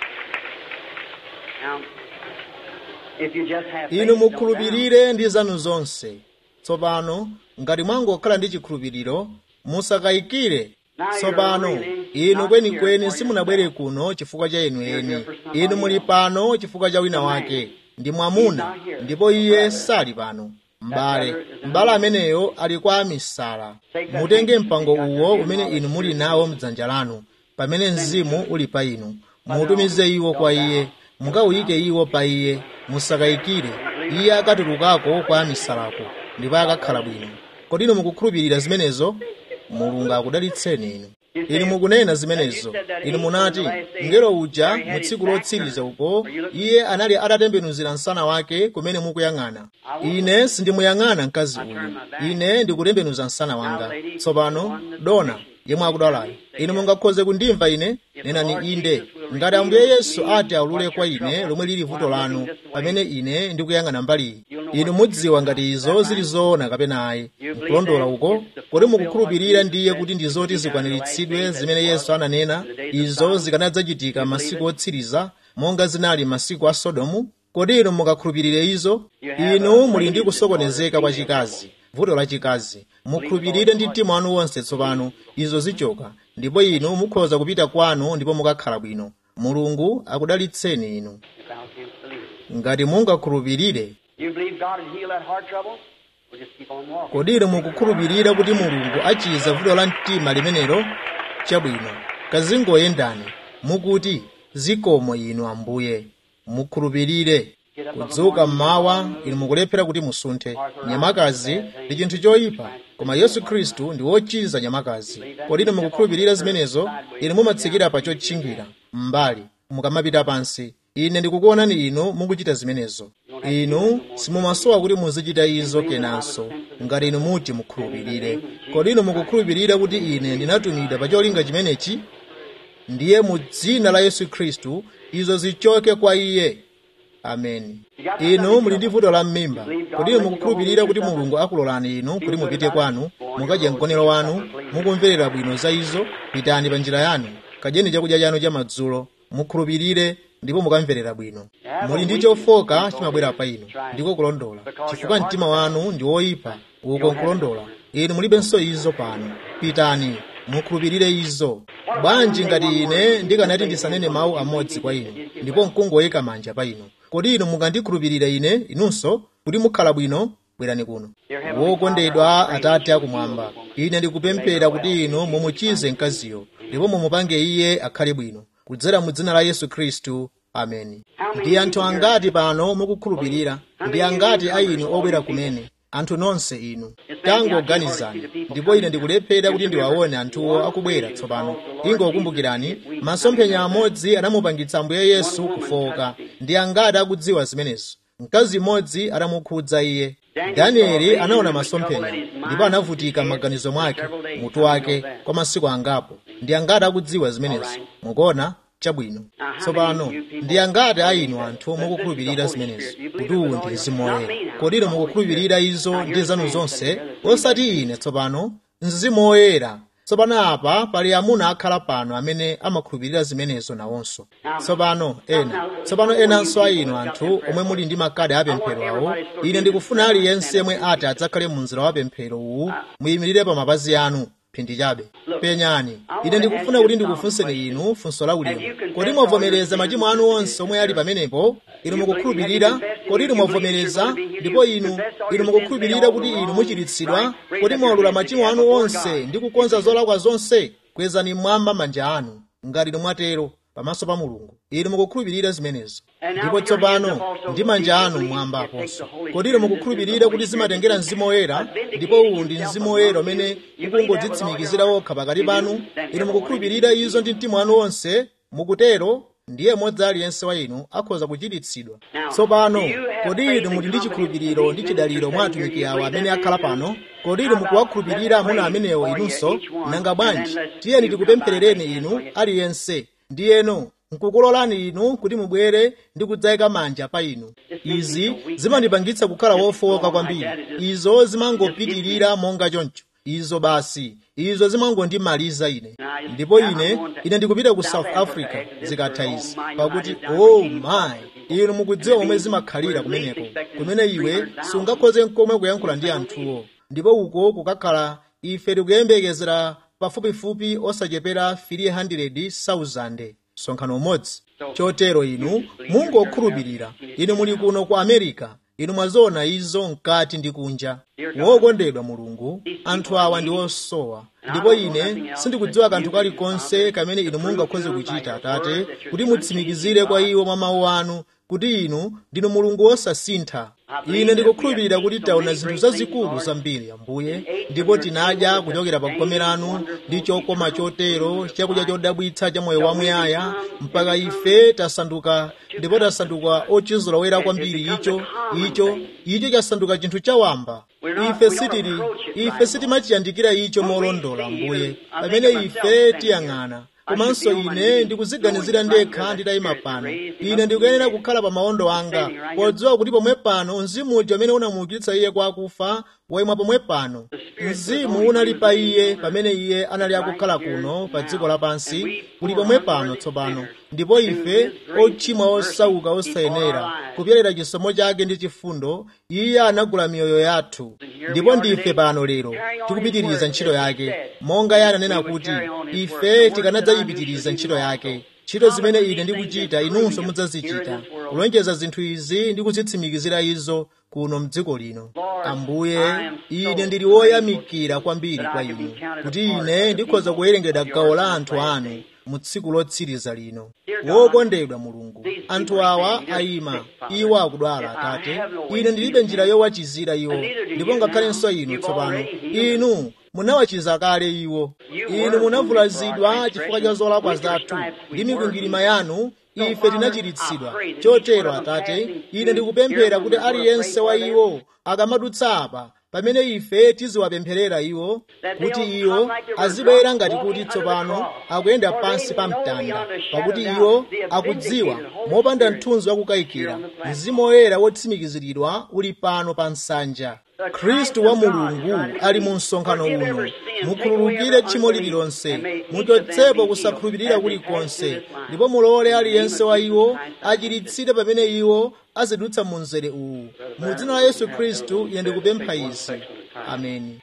Now, if you just have faith, inu no doubt, mukhulupirire ndi zanu zonse tsopano ngati mwangokhala ndi chikhulupiriro musakayikire tsopano inu kwenikweni simunabwere kuno chifukwa cha inu eni inu muli pano chifukwa cha wina wake ndi mwamuna ndipo iye sali pano m'bale m'bale ameneyo ali kwa amisala mutenge mpango uwo umene inu muli nawo mdzanja lanu pamene mzimu uli pa inu mutumize iwo kwa iye mukawuyike iwo pa iye musakayikire iye akatulukako kwa amisalako ndipo akakhala bwino kodi inu mukukhulupirira zimenezo mulungu akudalitseni inu inu mukunena zimenezo inu munati mngelo uja mu tsiku lotsiriza uko iye anali atatembenuzira msana wake kumene mukuyang'ana ine sindimuyang'ana mkazi uyu ine ndikutembenuza msana wanga tsopano dona yemwe akudwalayo inu mungakhoze kundimva ine nenani inde ngati ambuye yesu ati aulule kwa ine lomwe lili vuto lanu pamene ine ndikuyang'ana mbaliyi inu mudziwa ngati izo zili zoona kapena ayi nkulondola uko kodi mukukhulupirira ndiye kuti ndi zoti zikwaniritsidwe zimene yesu ananena izo zikanadzachitika masiku otsiriza monga zinali masiku a sodomu kodi inu mukakhulupirire izo inu muli ndi kusokonezeka kwa chikazi vuto la chikazi mukhulupirire ndi mtima wanu wonse tsopano izo zichoka ndipo inu mukhoza kupita kwanu ndipo mukakhala bwino mulungu akudalitseni inu If thou canst believe. ngati mungakhulupirire You believe God would heal that heart trouble? We'll just keep on walking. kodi inu mukukhulupirira kuti mulungu achiza vuto la mtima limenelo chabwino kazingoyendani mukuti zikomo inu ambuye mukhulupirire kudzuka mmawa inu mukulephera kuti musunthe nyamakazi ndi chinthu choyipa koma yesu khristu ndi wochiza nyamakazi kodi inu mukukhulupirira zimenezo inu mumatsikira pa chotchingira m'mbali mukamapita pansi ine ndikukuonani inu mukuchita zimenezo inu simumasowa kuti muzichita izo kenanso ngati inu muti mukhulupirire kodi inu mukukhulupirira kuti ine ndinatumidwa pa cholinga chimenechi ndiye mu dzina la yesu khristu izo zichoke kwa iye ameni inu muli ndi vuto la m'mimba kodi inu mukukhulupirira kuti mulungu akulolani inu kuti mupite kwanu mukadye mkonero wanu mukumverera bwino za izo pitani pa njira yanu kadyeni chakudya chanu cha madzulo mukhulupirire ndipo mukamverera bwino muli ndi chofoka chimabwera pa inu ndiko kulondola chifukwa mtima wanu ndi woyipa uko nkulondola inu mulibenso izo pano pitani mukhulupirire izo bwanji ngati ine ndikanati ndisanene mawu amodzi kwa inu ndipo nkungoyika manja pa inu kodi inu mukandikhulupirira ine inunso kuti mukhala bwino bwerani kuno wokondedwa atate akumwamba ine ndikupemphera kuti inu mumuchize mkaziyo ndipo mumupange iye akhale bwino kudzera mu dzina la yesu khristu ameni ndi anthu angati pano mukukhulupirira ndi angati a inu obwera kumene anthu nonse inu tangoganizani ndipo ine ndikulephera kuti ndiwaone anthuwo akubwera tsopano ingokumbukirani masomphenya amodzi anamupangitsa ambuye yesu kufoka ndi angati akudziwa zimenezo mkazi mmodzi anamukhudza iye danieli anaona masomphenya ndipo anavutika m'maganizo mwake mutu wake kwa masiku angapo ndi angati akudziwa zimenezo mukuona chabwino tsopano ndi angati a inu anthu mukukhulupirira zimenezo kuti uwu ndi mzimu woyera kodi inu mukukhulupirira izo ndi zanu zonse osati ine tsopano mzimu woyera tsopano apa pali amuna akhala pano amene amakhulupirira zimenezo nawonso tsopano ena tsopano enanso a inu anthu omwe muli ndi makadi apemphero awo ine ndikufuna aliyense yemwe ati adzakhale mu mzera wa pemphero uwu muyimirire pa mapazi anu phindi chabe penyani ine ndikufuna kuti ndikufunseni inu funso la ulemu kodi mwavomereza machimo anu onse omwe ali pamenepo inu mukukhulupirira kodi inu mwavomereza ndipo inu inu mukukhulupirira kuti inu muchiritsidwa kodi mwalula machimo anu onse ndi kukonza zolakwa zonse kwezani mmwamba manja anu ngati inu mwatero pamaso pa mulungu inu mukukhulupirira zimenezo ndipo tsopano ndi manja anu mmwamba aponso kodi inu mukukhulupirira kuti zimatengera mzimu woyera ndipo uwu ndi mzimu woyera umene ukungodzitsimikizira wokha pakati panu inu mukukhulupirira izo ndi mtima wanu wonse mukutero ndiye mmodzi aliyense wa inu akhoza kuchiritsidwa tsopano kodi inu muli ndi chikhulupiriro ndi chidaliro mwa atumiki awa amene akhala pano kodi inu mukuwakhulupirira amuna amenewo inunso nanga bwanji tiyeni tikupempherereni inu aliyense ndiyeno nkukulolani inu kuti mubwere ndi kudzayika manja pa inu izi zimandipangitsa kukhala wofowoka kwambiri izo zimangopitirira monga choncho izo basi izo zimangondimaliza ine ndipo ine ine ndikupita ku south africa zikatha izi pakuti oh my inu mukudziwa momwe zimakhalira kumeneko kumene iwe sungakhoze nkomwe kuyankhula ndi anthuwo ndipo uko kukakhala ife tikuyembekezera pafupifupi osachepera 300,000 msonkhano umodzi chotero inu mungokhulupirira inu muli kuno ku america inu mwaziona izo mkati ndi kunja wokondedwa mulungu anthu awa ndi osowa ndipo ine sindikudziwa kanthu kalikonse kamene inu mungakhoze kuchita atate kuti mutsimikizire kwa iwo mwa mawu anu kuti inu ndinu mulungu wosasintha ine ndikukhulupirira kuti taona zinthu zazikulu zambiri ambuye ndipo tinadya kuchokera pa gome lanu ndi chokoma chotero chakudya chodabwitsa cha moyo wamuyaya mpaka ife tasanduka ndipo tasanduka ochizula woyera kwambiri icho icho icho chasanduka chinthu chawamba ife sitili ife sitimachiyandikira icho molondola ambuye pamene ife tiyang'ana komanso ine ndikuziganizira ndekha nditayima pano ine ndikuyenera kukhala pa mawondo anga podziwa kuti pomwe pano mzimu uja umene unamuukitsa iye kwa akufa wayima pomwe pano mzimu unali pa iye pamene iye anali akukhala kuno pa dziko lapansi uli pomwe pano tsopano ndipo ife ochimwa osauka osayenera kupyerera chisomo chake ndi chifundo iye anagula miyoyo yathu ndipo ndife pano lero tikupitiriza ntchito yake monga iye ananena kuti ife tikanadzayipitiriza ntchito yake ntchito zimene ine ndikuchita inunso mudzazichita kulonjeza zinthu izi ndi kuzitsimikizira izo kuno mdziko lino ambuye ine ndili woyamikira kwambiri kwa inu kuti ine ndikhoza kuwerengedwa gawo la anthu anu mu tsiku lotsiriza lino wokondedwa mulungu anthu awa ayima iwo akudwala atate ine ndilibe njira yowachizira iwo ndipo ngakhalenso inu tsopano inu munawachiza kale iwo inu munavulazidwa chifukwa cha zolakwa zathu ndi mikwingwirima yanu ife tinachiritsidwa chotero atate ine ndikupemphera kuti aliyense wa iwo akamadutsa apa pamene ife tiziwapempherera iwo kuti iwo azibwera ngati kuti tsopano akuyenda pansi pa mtanda pakuti iwo akudziwa mopanda mthunzi wakukayikira mzimu woyera wotsimikiziridwa uli pano pa nsanja khristu wa mulungu ali mu msonkhano uno mukhululukire tchimo lililonse muchotsepo kusakhulupirira kulikonse ndipo mulole aliyense wa iwo achiritsidwe pamene iwo azidutsa mu mzere uwu mu dzina la yesu khristu ine ndikupempha izi ameni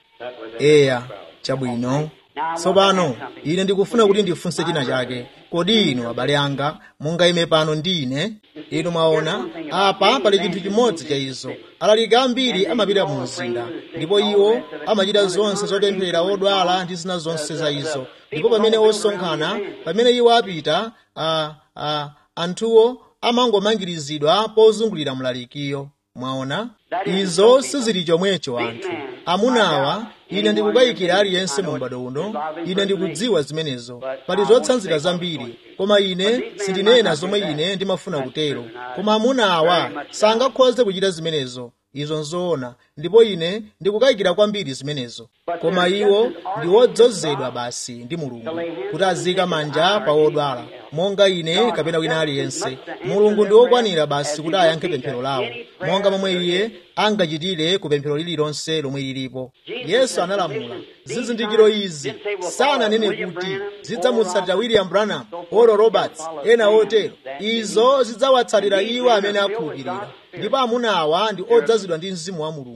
eya chabwino tsopano ine ndikufuna kuti ndifunse china chake kodi inu abale anga mungayime pano ndi ine inu mwaona apa pali chinthu chimodzi cha izo alaliki ambiri amapita mu mzinda ndipo iwo amachita zonse zopempherera odwala ndi zina zonse za izo ndipo pamene osonkhana pamene iwo apita a, a, anthuwo amangomangirizidwa pozungulira mlalikiyo mwaona izo sizili chomwecho anthu amunawa ine ndikukayikira aliyense mu m'bado uno ine ndikudziwa zimenezo pali zotsanzira zambiri koma ine sindinena zomwe ine ndimafuna kutero koma amunawa sangakhoze kuchita zimenezo izo nzoona ndipo ine ndikukayikira kwambiri zimenezo koma iwo ndi wodzozedwa basi ndi mulungu kuti azika manja pa odwala monga ine kapena wina aliyense mulungu ndi wokwanira basi kuti ayankhe pemphero lawo monga momwe iye angachitire ku pemphero lililonse lomwe lilipo yesu analamula zizindikiro izi sananene kuti zidzamutsatira william branham oral roberts ena otero izo zidzawatsatira iwo amene akhulupirira ndipo amuna awa ndi odzazidwa ndi mzimu wa mulungu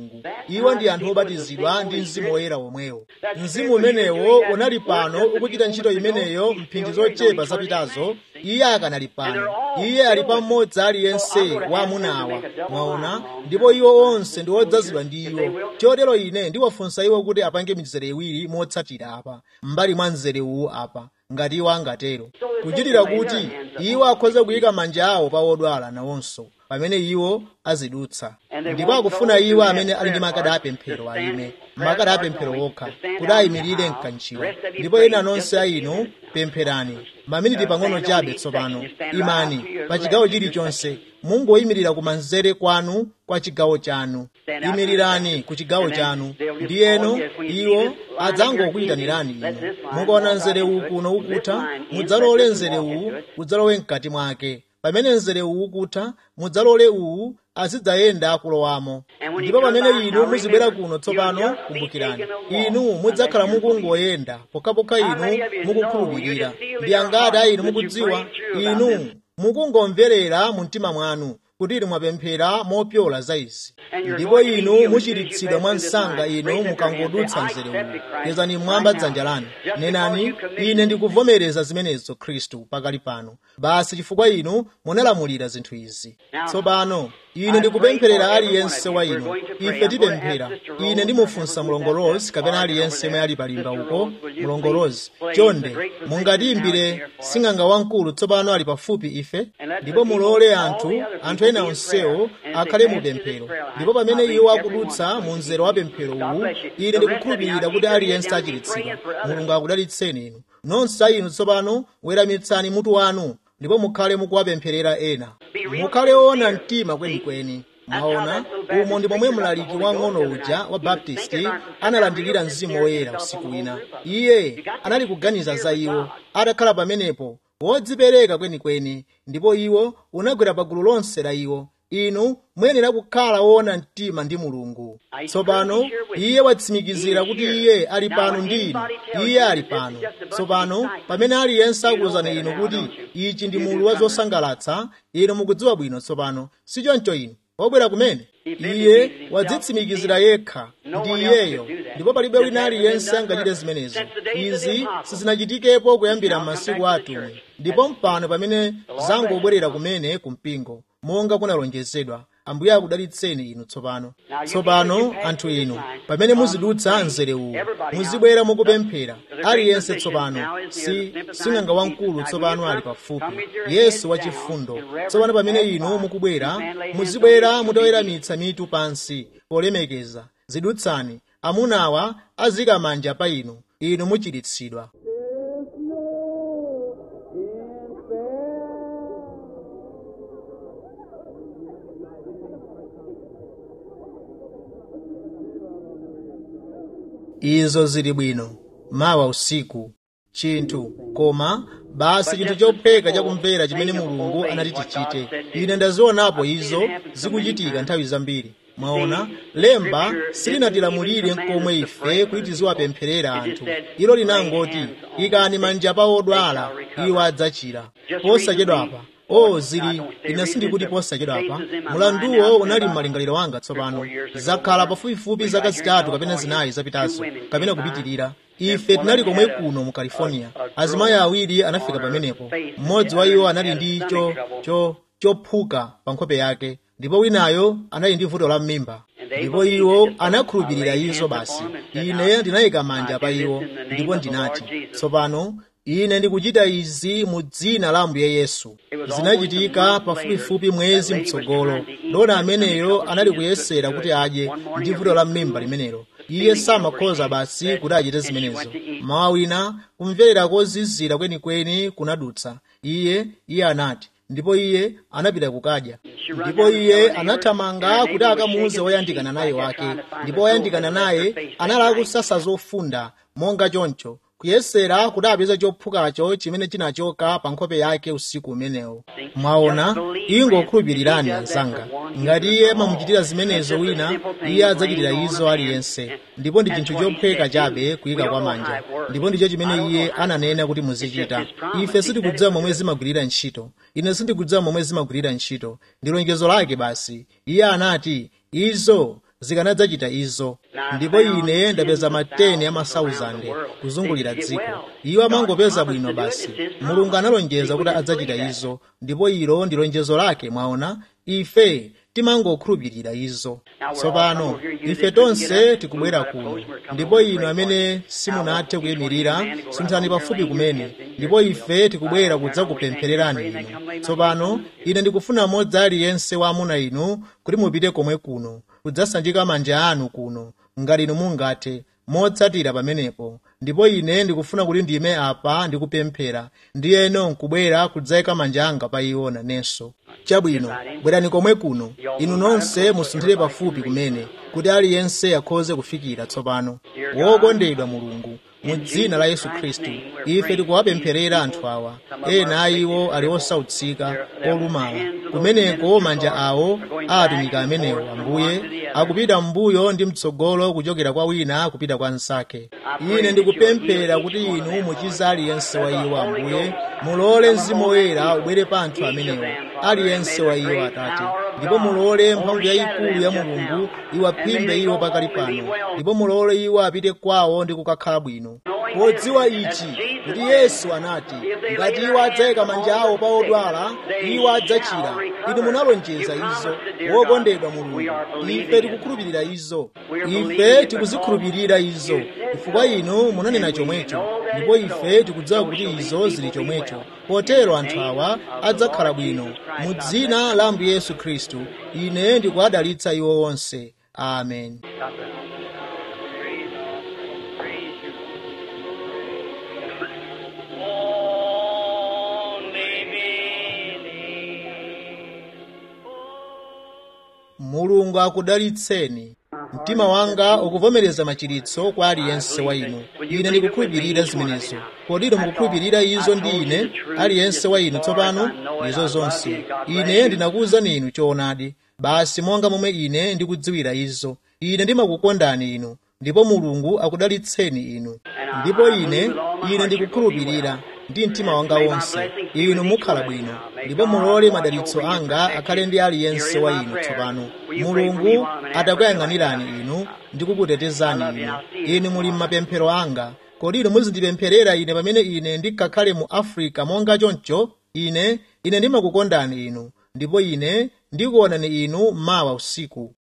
iwo ndi anthu obatizidwa ndi mzimu woyera womwewo mzimu umenewo unali pano ukuchita ntchito imeneyo mphindi zochepa zapitazo iye akanali pano iye ali pamodzi aliyense wa amunawa mwaona ndipo iwo onse ndi odzazidwa ndi iwo chotero ine ndiwafunsa iwo kuti apange mizere iwiri motsatira apa m'mbali mwa mzere uwu apa ngati iwo angatero kuchitira kuti iwo akhoze kuyika manja awo pa odwala nawonso pamene iwo azidutsa ndipo akufuna iwo amene ali ndi makada apemphero ayime makada apemphero okha kuti ayimirire mkanjiwa ndipo ena nonse a inu pempherani maminiti pang'ono chabe tsopano imani pa chigawo chilichonse mungoyimirira kumanzere kwanu kwa chigawo chanu imirirani ku chigawo chanu ndiyeno iwo adzangokuyitanirani inu mukaona mzere uwu kuno ukutha mudzalole mzere uwu udzalowe mkati mwake pamene mzere uwu ukutha mudzalole uwu azidzayenda kulowamo ndipo pamene inu muzibwera kuno tsopano kumbukirani inu mudzakhala mukungoyenda pokhapokha inu mukukhulupirira ndi angati a inu mukudziwa inu mukungomverera mu mtima mwanu kuti inu mwapemphera mopyola za izi ndipo inu muchiritsidwa mwa msanga inu mukangodutsa mzere uwu yezani mmwamba dzanja lanu nenani ine ndikuvomereza zimenezo khristu pakali pano basi chifukwa inu munalamulira zinthu izi tsopano ine ndikupempherera aliyense wa inu ife tipemphera ine ndimufunsa mlongolozi kapena aliyense mwe ali palimba uko mlongolozi chonde mungatiyimbire sing'anga wamkulu tsopano ali pafupi ife ndipo mulole anthu anthu ena onsewo akhale mu pemphero ndipo pamene iwo akudutsa mu mzere wa pemphero uwu ine ndikukhulupirira kuti aliyense achiritsidwa mulungu akudalitseni inu nonse a inu tsopano weramitsani mutu wanu ndipo mukhale mukuwapempherera ena mukhale woona mtima kwenikweni mwaona umo ndi momwe mlaliki wang'ono uja wa baptisti analandikira mzimu woyera usiku wina iye anali kuganiza za iwo atakhala pamenepo wodzipereka kwenikweni ndipo iwo unagwera pagulu lonse la iwo inu muyenera kukhala woona mtima ndi mulungu tsopano iye watsimikizira kuti iye ali pano ndi inu iye ali pano tsopano pamene aliyense akuwuzani inu kuti ichi ndi mulu wa zosangalatsa inu mukudziwa bwino tsopano sichoncho inu obwera kumene iye wadzitsimikizira yekha ndi iyeyo ndipo palibe wina aliyense angachite zimenezo izi sizinachitikepo kuyambira m'masiku atumwi ndipo mpano pamene zangobwerera kumene kumpingo monga kunalonjezedwa ambuye akudalitseni inu tsopano tsopano anthu inu pamene muzidutsa mzere uwu muzibwera mukupemphera aliyense tsopano si sing'anga wamkulu tsopano ali pafupi yesu wachifundo tsopano pamene inu mukubwera muzibwera mutaweramitsa mitu pansi polemekeza zidutsani amunawa azika manja pa inu inu muchiritsidwa izo zili bwino mawa usiku chinthu koma basi chinthu chopheka chakumvera chimene mulungu anati tichite ine ndazionapo izo zikuchitika nthawi zambiri mwaona lemba silinatilamulire nkomwe ife kuti tiziwapempherera anthu ilo linangoti ikani manja pa odwala iwo adzachira posachedwapa o zili ine sindikuti posachedwapa mulanduwo unali m'malingaliro wanga tsopano zakhala pafupifupi zaka zitatu kapena zinayi zapitazo kapena kupitirira ife tinali komwe kuno mu california azimayi awiri anafika pamenepo mmodzi wa iwo anali ndi cho cho chophuka pa nkhope yake ndipo winayo anali ndi vuto la m'mimba ndipo iwo anakhulupirira izo basi ine ndinayika manja pa iwo ndipo ndinati tsopano ine ndikuchita izi mu dzina la ambuye yesu zinachitika pafupifupi mwezi mtsogolo dona ameneyo anali kuyesera kuti adye ndi vuto la m'mimba limenelo iye samakhoza basi kuti achite zimenezo mawa wina kumverera kozizira kwenikweni kunadutsa iye iye anati ndipo iye anapita kukadya ndipo iye anathamanga kuti akamuuze woyandikana naye wake ndipo woyandikana naye anali akusasa zofunda monga choncho kuyesera kuti apeze chophukacho chimene chinachoka pa nkhope yake usiku umenewo mwaona ingokhulupirirani anzanga ngati iye mamuchitira zimenezo wina iye adzachitira izo aliyense ndipo ndi chinthu chopheka chabe kuyika kwa manja ndipo ndicho chimene iye ananena kuti muzichita ife sitikudziwa momwe zimagwirira ntchito ine sindikudziwa momwe zimagwirira ntchito ndi lonjezo lake basi iye anati izo zikanadzachita izo ndipo ine ndapeza mateni a masauzande kuzungulira dziko iwo amangopeza bwino basi mulungu analonjeza kuti adzachita izo ndipo ilo ndi lonjezo lake mwaona ife timangokhulupirira izo tsopano ife tonse tikubwera kuno ndipo inu amene simunathe kuyimirira sunthani pafupi kumene ndipo ife tikubwera kudzakupemphererani inu tsopano ine ndikufuna mmodzi aliyense wa amuna inu kuti mupite komwe kuno kudzasanjika manja anu kuno ngati inu mungathe motsatira pamenepo ndipo ine ndikufuna kuti ndime apa ndikupemphera ndiyeno nkubwera kudzayika manja anga pa iwo nanenso chabwino bwerani komwe kuno inu nonse musunthire pafupi kumene kuti aliyense akhoze kufikira tsopano wokondedwa mulungu mu dzina la yesu khristu ife tikuwapempherera anthu awa ena a iwo ali osautsika olumala kumeneko manja awo a atumiki amenewo ambuye akupita m'mbuyo ndi mtsogolo kuchokera kwa wina kupita kwa mnzake ine ndikupemphera kuti inu muchiza aliyense wa iwo ambuye mulole mzimu woyera ubwere pa anthu amenewo aliyense wa iwo atate ndipo mulole mphamvu yayikulu ya mulungu iwaphimbe iwo pakali pano ndipo mulole iwo apite kwawo ndi kukakhala bwino podziwa ichi kuti yesu anati ngati iwo adzayika manja awo pa odwala iwo adzachira inu munalonjeza izo wokondedwa mulungu ife tikukhulupirira izo ife tikuzikhulupirira izo chifukwa inu munanena chomwecho ndipo ife tikudziwa kuti izo zili chomwecho potero anthu awa adzakhala bwino mu dzina la ambuye yesu khristu ine ndikuwadalitsa iwo onse amen mulungu akudalitseni mtima wanga ukuvomereza machiritso kwa aliyense wa inu ine ndikukhulupirira zimenezo kodino mukukhulupirira izo ndi ine aliyense wa inu tsopano izo zonse ine ndinakuwuzani inu choonadi basi monga momwe ine ndikudziwira izo ine ndimakukondani inu ndipo mulungu akudalitseni inu ndipo ine ine ndikukhulupirira ndi mtima wanga wonse inu mukhala bwino ndipo mulole madalitso anga akhale ndi aliyense wa inu tsopano mulungu atakuyang'anirani inu ndi kukutetezani inu inu muli m'mapemphero anga kodi inu muzindipempherera ine pamene ine ndikakhale mu afrika monga choncho ine ine ndimakukondani inu ndipo ine ndikuonani inu mawa usiku